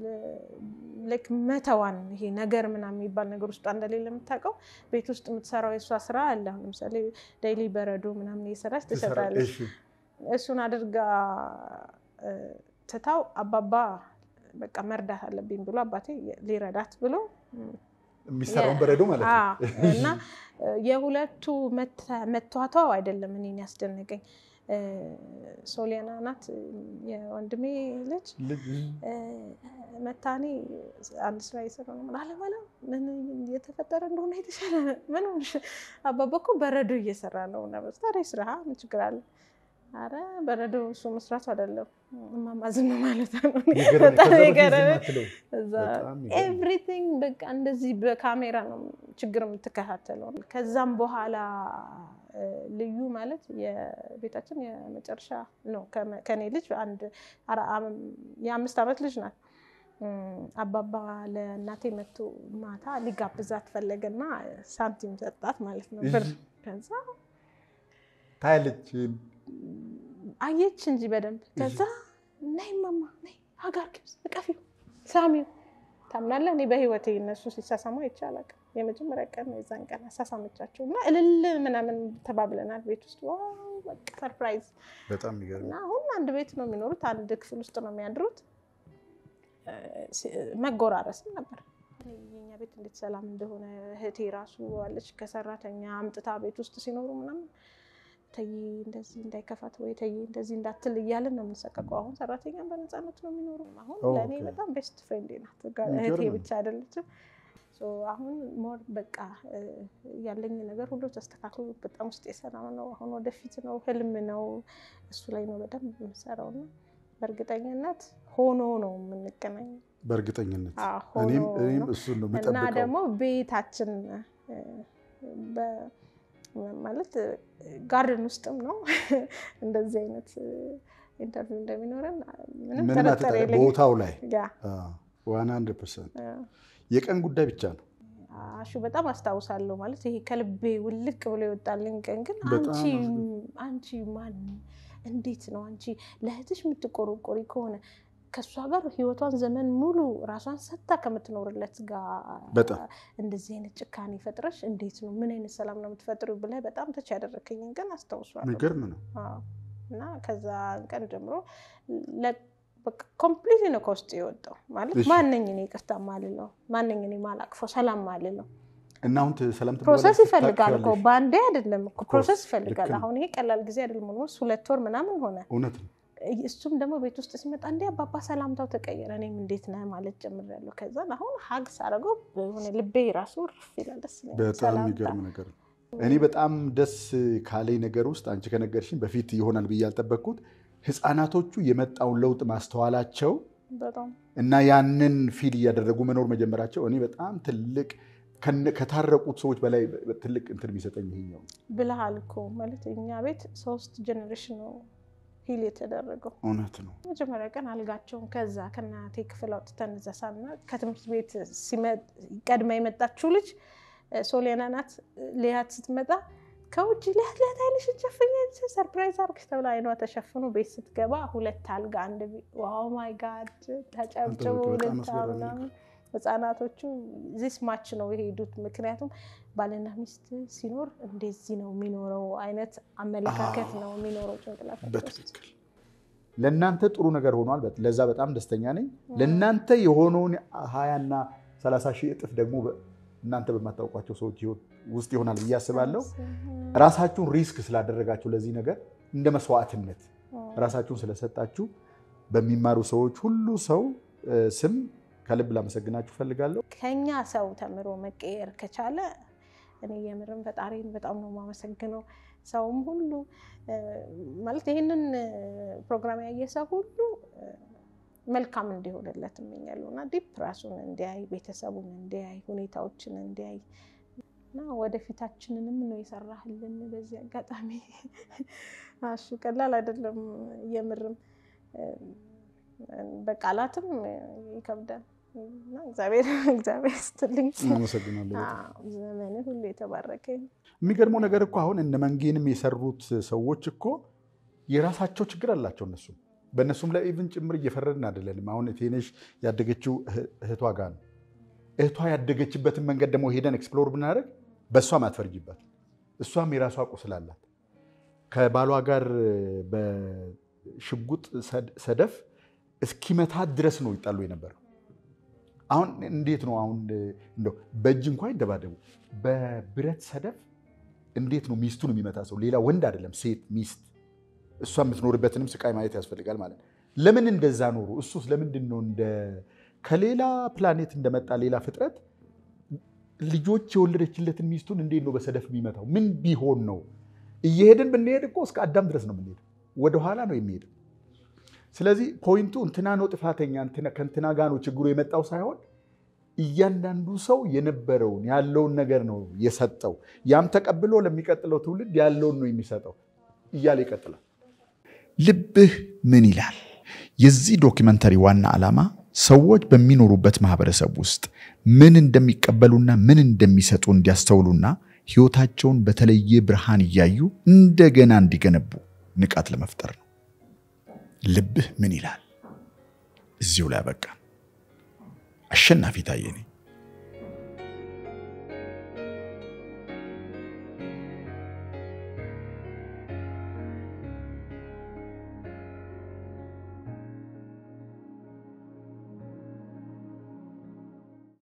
ልክ መተዋን ይሄ ነገር ምናምን የሚባል ነገር ውስጧ እንደሌለ የምታውቀው ቤት ውስጥ የምትሰራው የእሷ ስራ አለ። አሁን ለምሳሌ ዴይሊ በረዶ ምናምን እየሰራች ትሰጣለች። እሺ፣ እሱን አድርጋ እ፣ ትታው አባባ በቃ መርዳት አለብኝ ብሎ አባቴ ሊረዳት ብሎ የሚሰራውን በረዶ ማለት ነው። አዎ፣ እና እ፣ የሁለቱ መተ- መቷቷው አይደለም እኔን ያስደነቀኝ። እ፣ ሶሊያና ናት የወንድሜ ልጅ ልጅ እ፣ መታኔ አንድ ስራ እየሰራ ነው አለማለ ምን እየተፈጠረ እንደሆነ የተሻለ ምን ሆንሽ? አባባ እኮ በረዶ እየሰራ ነው እና በስ ታዲያ ስራ ምን ችግር አለ? አረ በረዶ እሱ መስራቱ አይደለም እማማ ዝም ማለት ነው። የገረመኝ በጣም ከዛ በፊት ዝም የገረመኝ አትለው። እዛ በጣም ይገርም። ኤቭሪቲንግ በቃ እንደዚህ በካሜራ ነው ችግር የምትከታተለው። ከዛም በኋላ እ፣ ልዩ ማለት የቤታችን የመጨረሻ ነው። ከመ- ከኔ ልጅ አንድ አራ- አም- የአምስት ዓመት ልጅ ናት። እም፣ አባባ ለእናቴ መቶ ማታ ሊጋብዛት ፈለገና ሳንቲም ሰጣት ማለት ነው ብር። እሺ። ከዛ ታያለች አየች እንጂ በደንብ ከዛ ነይ ማማ ነይ ሀጋር ግብስ እቀፊው ሳሚው ታምናለህ? እኔ በህይወቴ እነሱ ሲሳሳሙ አይቻላል። የመጀመሪያ ቀን ነው የዛን ቀን አሳሳመቻቸው እና እልል ምናምን ተባብለናል ቤት ውስጥ ዋው በቃ ሰርፕራይዝ በጣም የሚገርም እና አሁን አንድ ቤት ነው የሚኖሩት፣ አንድ ክፍል ውስጥ ነው የሚያድሩት። መጎራረስም ነበር። የኛ ቤት እንዴት ሰላም እንደሆነ እህቴ ራሱ አለች ከሰራተኛ አምጥታ ቤት ውስጥ ሲኖሩ ምናምን ተይ እንደዚህ እንዳይከፋት ወይ ተይ እንደዚህ እንዳትል እያልን ነው የምንሰቀቀው። አሁን ሰራተኛ በነፃነት ነው የሚኖሩ። አሁን ለእኔ በጣም ቤስት ፍሬንድ ናት። እህቴ ብቻ አይደለችም። አሁን ሞር በቃ ያለኝ ነገር ሁሉ ተስተካክሎ በጣም ውስጥ የሰላም ነው። አሁን ወደፊት ነው ህልም ነው እሱ ላይ ነው በደንብ የምሰራው እና በእርግጠኝነት ሆኖ ነው የምንገናኘው። በእርግጠኝነት ሆኖ እኔም ነው። እሱን ነው እና የምጠብቀው። ደግሞ ቤታችን በ- ማለት ጋርደን ውስጥም ነው እንደዚህ አይነት ኢንተርቪው እንደሚኖረን ምንም ምንም ጥርጥር አትጠራጠር፣ የለኝም። ቦታው ላይ ያ ዋን ሀንድረድ ፐርሰንት አ፣ የቀን ጉዳይ ብቻ ነው። አሹ በጣም አስታውሳለሁ። ማለት ይሄ ከልቤ ውልቅ ብሎ የወጣልኝ ቀን ግን በጣም አንቺ አስገ- አንቺ ማን እንዴት ነው አንቺ ለእህትሽ የምትቆረቆሪ ከሆነ ከእሷ ጋር ህይወቷን ዘመን ሙሉ ራሷን ሰጥታ ከምትኖርለት ጋር በጣም እንደዚህ አይነት ጭካኔ ፈጥረሽ እንዴት ነው ምን አይነት ሰላም ነው የምትፈጥሩ ብለህ በጣም ተች ያደረከኝን ቀን አስታውሷለሁ። የሚገርም ነው። አዎ። እና ከዛ ቀን ጀምሮ ኮምፕሊት ነው ከውስጥ የወጣው ማለት እሺ። ማነኝ እኔ ይቅርታ ማልለው ማነኝ እኔ ማላቅፈው ሰላም ማልለው እና አሁን ት- ሰላም ፕሮሰስ ትባላለች፣ ይፈልጋል እኮ ታቅፊያለሽ። በአንዴ አይደለም እኮ ፕሮሰስ ልክ ይፈልጋል። ነው። አሁን ይሄ ቀላል ጊዜ አይደለም። ኦልሞስት ሁለት ወር ምናምን ሆነ። እውነት ነው። እሱም ደግሞ ቤት ውስጥ ሲመጣ እንዴ አባባ ሰላምታው ተቀየረ፣ እኔም እንዴት ነህ ማለት ጀምሬያለሁ። ከዛ አሁን ሀግ ሳረገው የሆነ ልቤ ራሱ ርፍ ይላል። ደስ ይለኛል። በጣም ሰላምታ። የሚገርም ነገር ነው። እኔ በጣም ደስ ካለኝ ነገር ውስጥ አንቺ ከነገርሽኝ በፊት ይሆናል ብዬ ያልጠበቅኩት ህፃናቶቹ የመጣውን ለውጥ ማስተዋላቸው በጣም እና ያንን ፊል እያደረጉ መኖር መጀመራቸው እኔ በጣም ትልቅ ከነ- ከታረቁት ሰዎች በላይ ትልቅ እንትን የሚሰጠኝ ይሄኛው ነው። ብልሃል እኮ ማለት እኛ ቤት ሶስት ጀኔሬሽን ነው ሂል የተደረገው። እውነት ነው። መጀመሪያ ቀን አልጋቸውን ከዛ ከእናቴ ክፍል አውጥተን እዛ ሳና ከትምህርት ቤት ሲመ- ቀድማ የመጣችው ልጅ እ፣ ሶሊያና ናት። ሊያት ስትመጣ ከውጭ ሊያት ሊያት አይንሽን ሸፍኝ ሰርፕራይዝ አርግሽ ተብላ አይኗ ተሸፍኖ ቤት ስትገባ ሁለት አልጋ አንድ ዋው ማይ ጋድ ተጨብጭቦ በጣም ሁለት አስገራሚ ምናምን ህጻናቶቹ ዚስ ማች ነው የሄዱት። ምክንያቱም ባልና ሚስት ሲኖር እንደዚህ ነው የሚኖረው አይነት አመለካከት ነው የሚኖረው ጭንቅላታቸው ውስጥ። በትክክል ለእናንተ ጥሩ ነገር ሆኗል። በት- ለዛ በጣም ደስተኛ ነኝ። ለእናንተ የሆነውን ሀያና ሰላሳ ሺህ እጥፍ ደግሞ በ- እናንተ በማታውቋቸው ሰዎች ህይወት ውስጥ ይሆናል ብዬ አስባለሁ። ራሳችሁን ሪስክ ስላደረጋችሁ ለዚህ ነገር እንደ መስዋዕትነት ራሳችሁን ስለሰጣችሁ በሚማሩ ሰዎች ሁሉ ሰው እ፣ ስም ከልብ ላመሰግናችሁ ፈልጋለሁ። ከኛ ሰው ተምሮ መቀየር ከቻለ እኔ የምርም ፈጣሪን በጣም ነው የማመሰግነው። ሰውም ሁሉ እ፣ ማለት ይህንን እ፣ ፕሮግራም ያየ ሰው ሁሉ እ፣ መልካም እንዲሆንለት እመኛለሁ እና ዲፕ ራሱን እንዲያይ፣ ቤተሰቡን እንዲያይ፣ ሁኔታዎችን እንዲያይ እና ወደፊታችንንም ነው የሰራህልን። በዚህ አጋጣሚ እሱ ቀላል አይደለም የምርም እ፣ በቃላትም ይከብዳል እና እግዚአብሔር እግዚአብሔር ስትልኝ አመሰግናለሁ። ዘመን ሁሉ የተባረከ ይሁን። የሚገርመው ነገር እኮ አሁን እነ መንጌንም የሰሩት ሰዎች እኮ የራሳቸው ችግር አላቸው። እነሱም በእነሱም ላይ ኢቭን ጭምር እየፈረድን አይደለንም። አሁን ቴነሽ ያደገችው እህ- እህቷ ጋር ነው። እህቷ ያደገችበትን መንገድ ደግሞ ሄደን ኤክስፕሎር ብናደርግ በእሷም አትፈርጅባት። እሷም የራሷ ቁስል አላት። ከባሏ ጋር በሽጉጥ ሰድ- ሰደፍ እስኪመታት ድረስ ነው ይጣሉ የነበረው። አሁን እንዴት ነው አሁን እንደው በእጅ እንኳ ይደባደቡ፣ በብረት ሰደፍ እንዴት ነው ሚስቱን የሚመታ ሰው? ሌላ ወንድ አይደለም ሴት ሚስት፣ እሷ የምትኖርበትንም ስቃይ ማየት ያስፈልጋል ማለት ነው። ለምን እንደዛ ኖሩ? እሱስ ለምንድን ነው እንደ ከሌላ ፕላኔት እንደመጣ ሌላ ፍጥረት ልጆች የወለደችለትን ሚስቱን እንዴት ነው በሰደፍ የሚመታው? ምን ቢሆን ነው? እየሄድን ብንሄድ እኮ እስከ አዳም ድረስ ነው የምንሄደው፣ ወደኋላ ነው የሚሄደው። ስለዚህ ፖይንቱ እንትና ነው ጥፋተኛ እንትና- ከእንትና ጋር ነው ችግሩ የመጣው ሳይሆን እያንዳንዱ ሰው የነበረውን ያለውን ነገር ነው የሰጠው። ያም ተቀብሎ ለሚቀጥለው ትውልድ ያለውን ነው የሚሰጠው እያለ ይቀጥላል። ልብህ ምን ይላል? የዚህ ዶኪመንተሪ ዋና ዓላማ ሰዎች በሚኖሩበት ማህበረሰብ ውስጥ ምን እንደሚቀበሉና ምን እንደሚሰጡ እንዲያስተውሉና ሕይወታቸውን በተለየ ብርሃን እያዩ እንደገና እንዲገነቡ ንቃት ለመፍጠር ነው። ልብህ ምን ይላል? እዚሁ ላይ አበቃ። አሸናፊ ታየ ነኝ።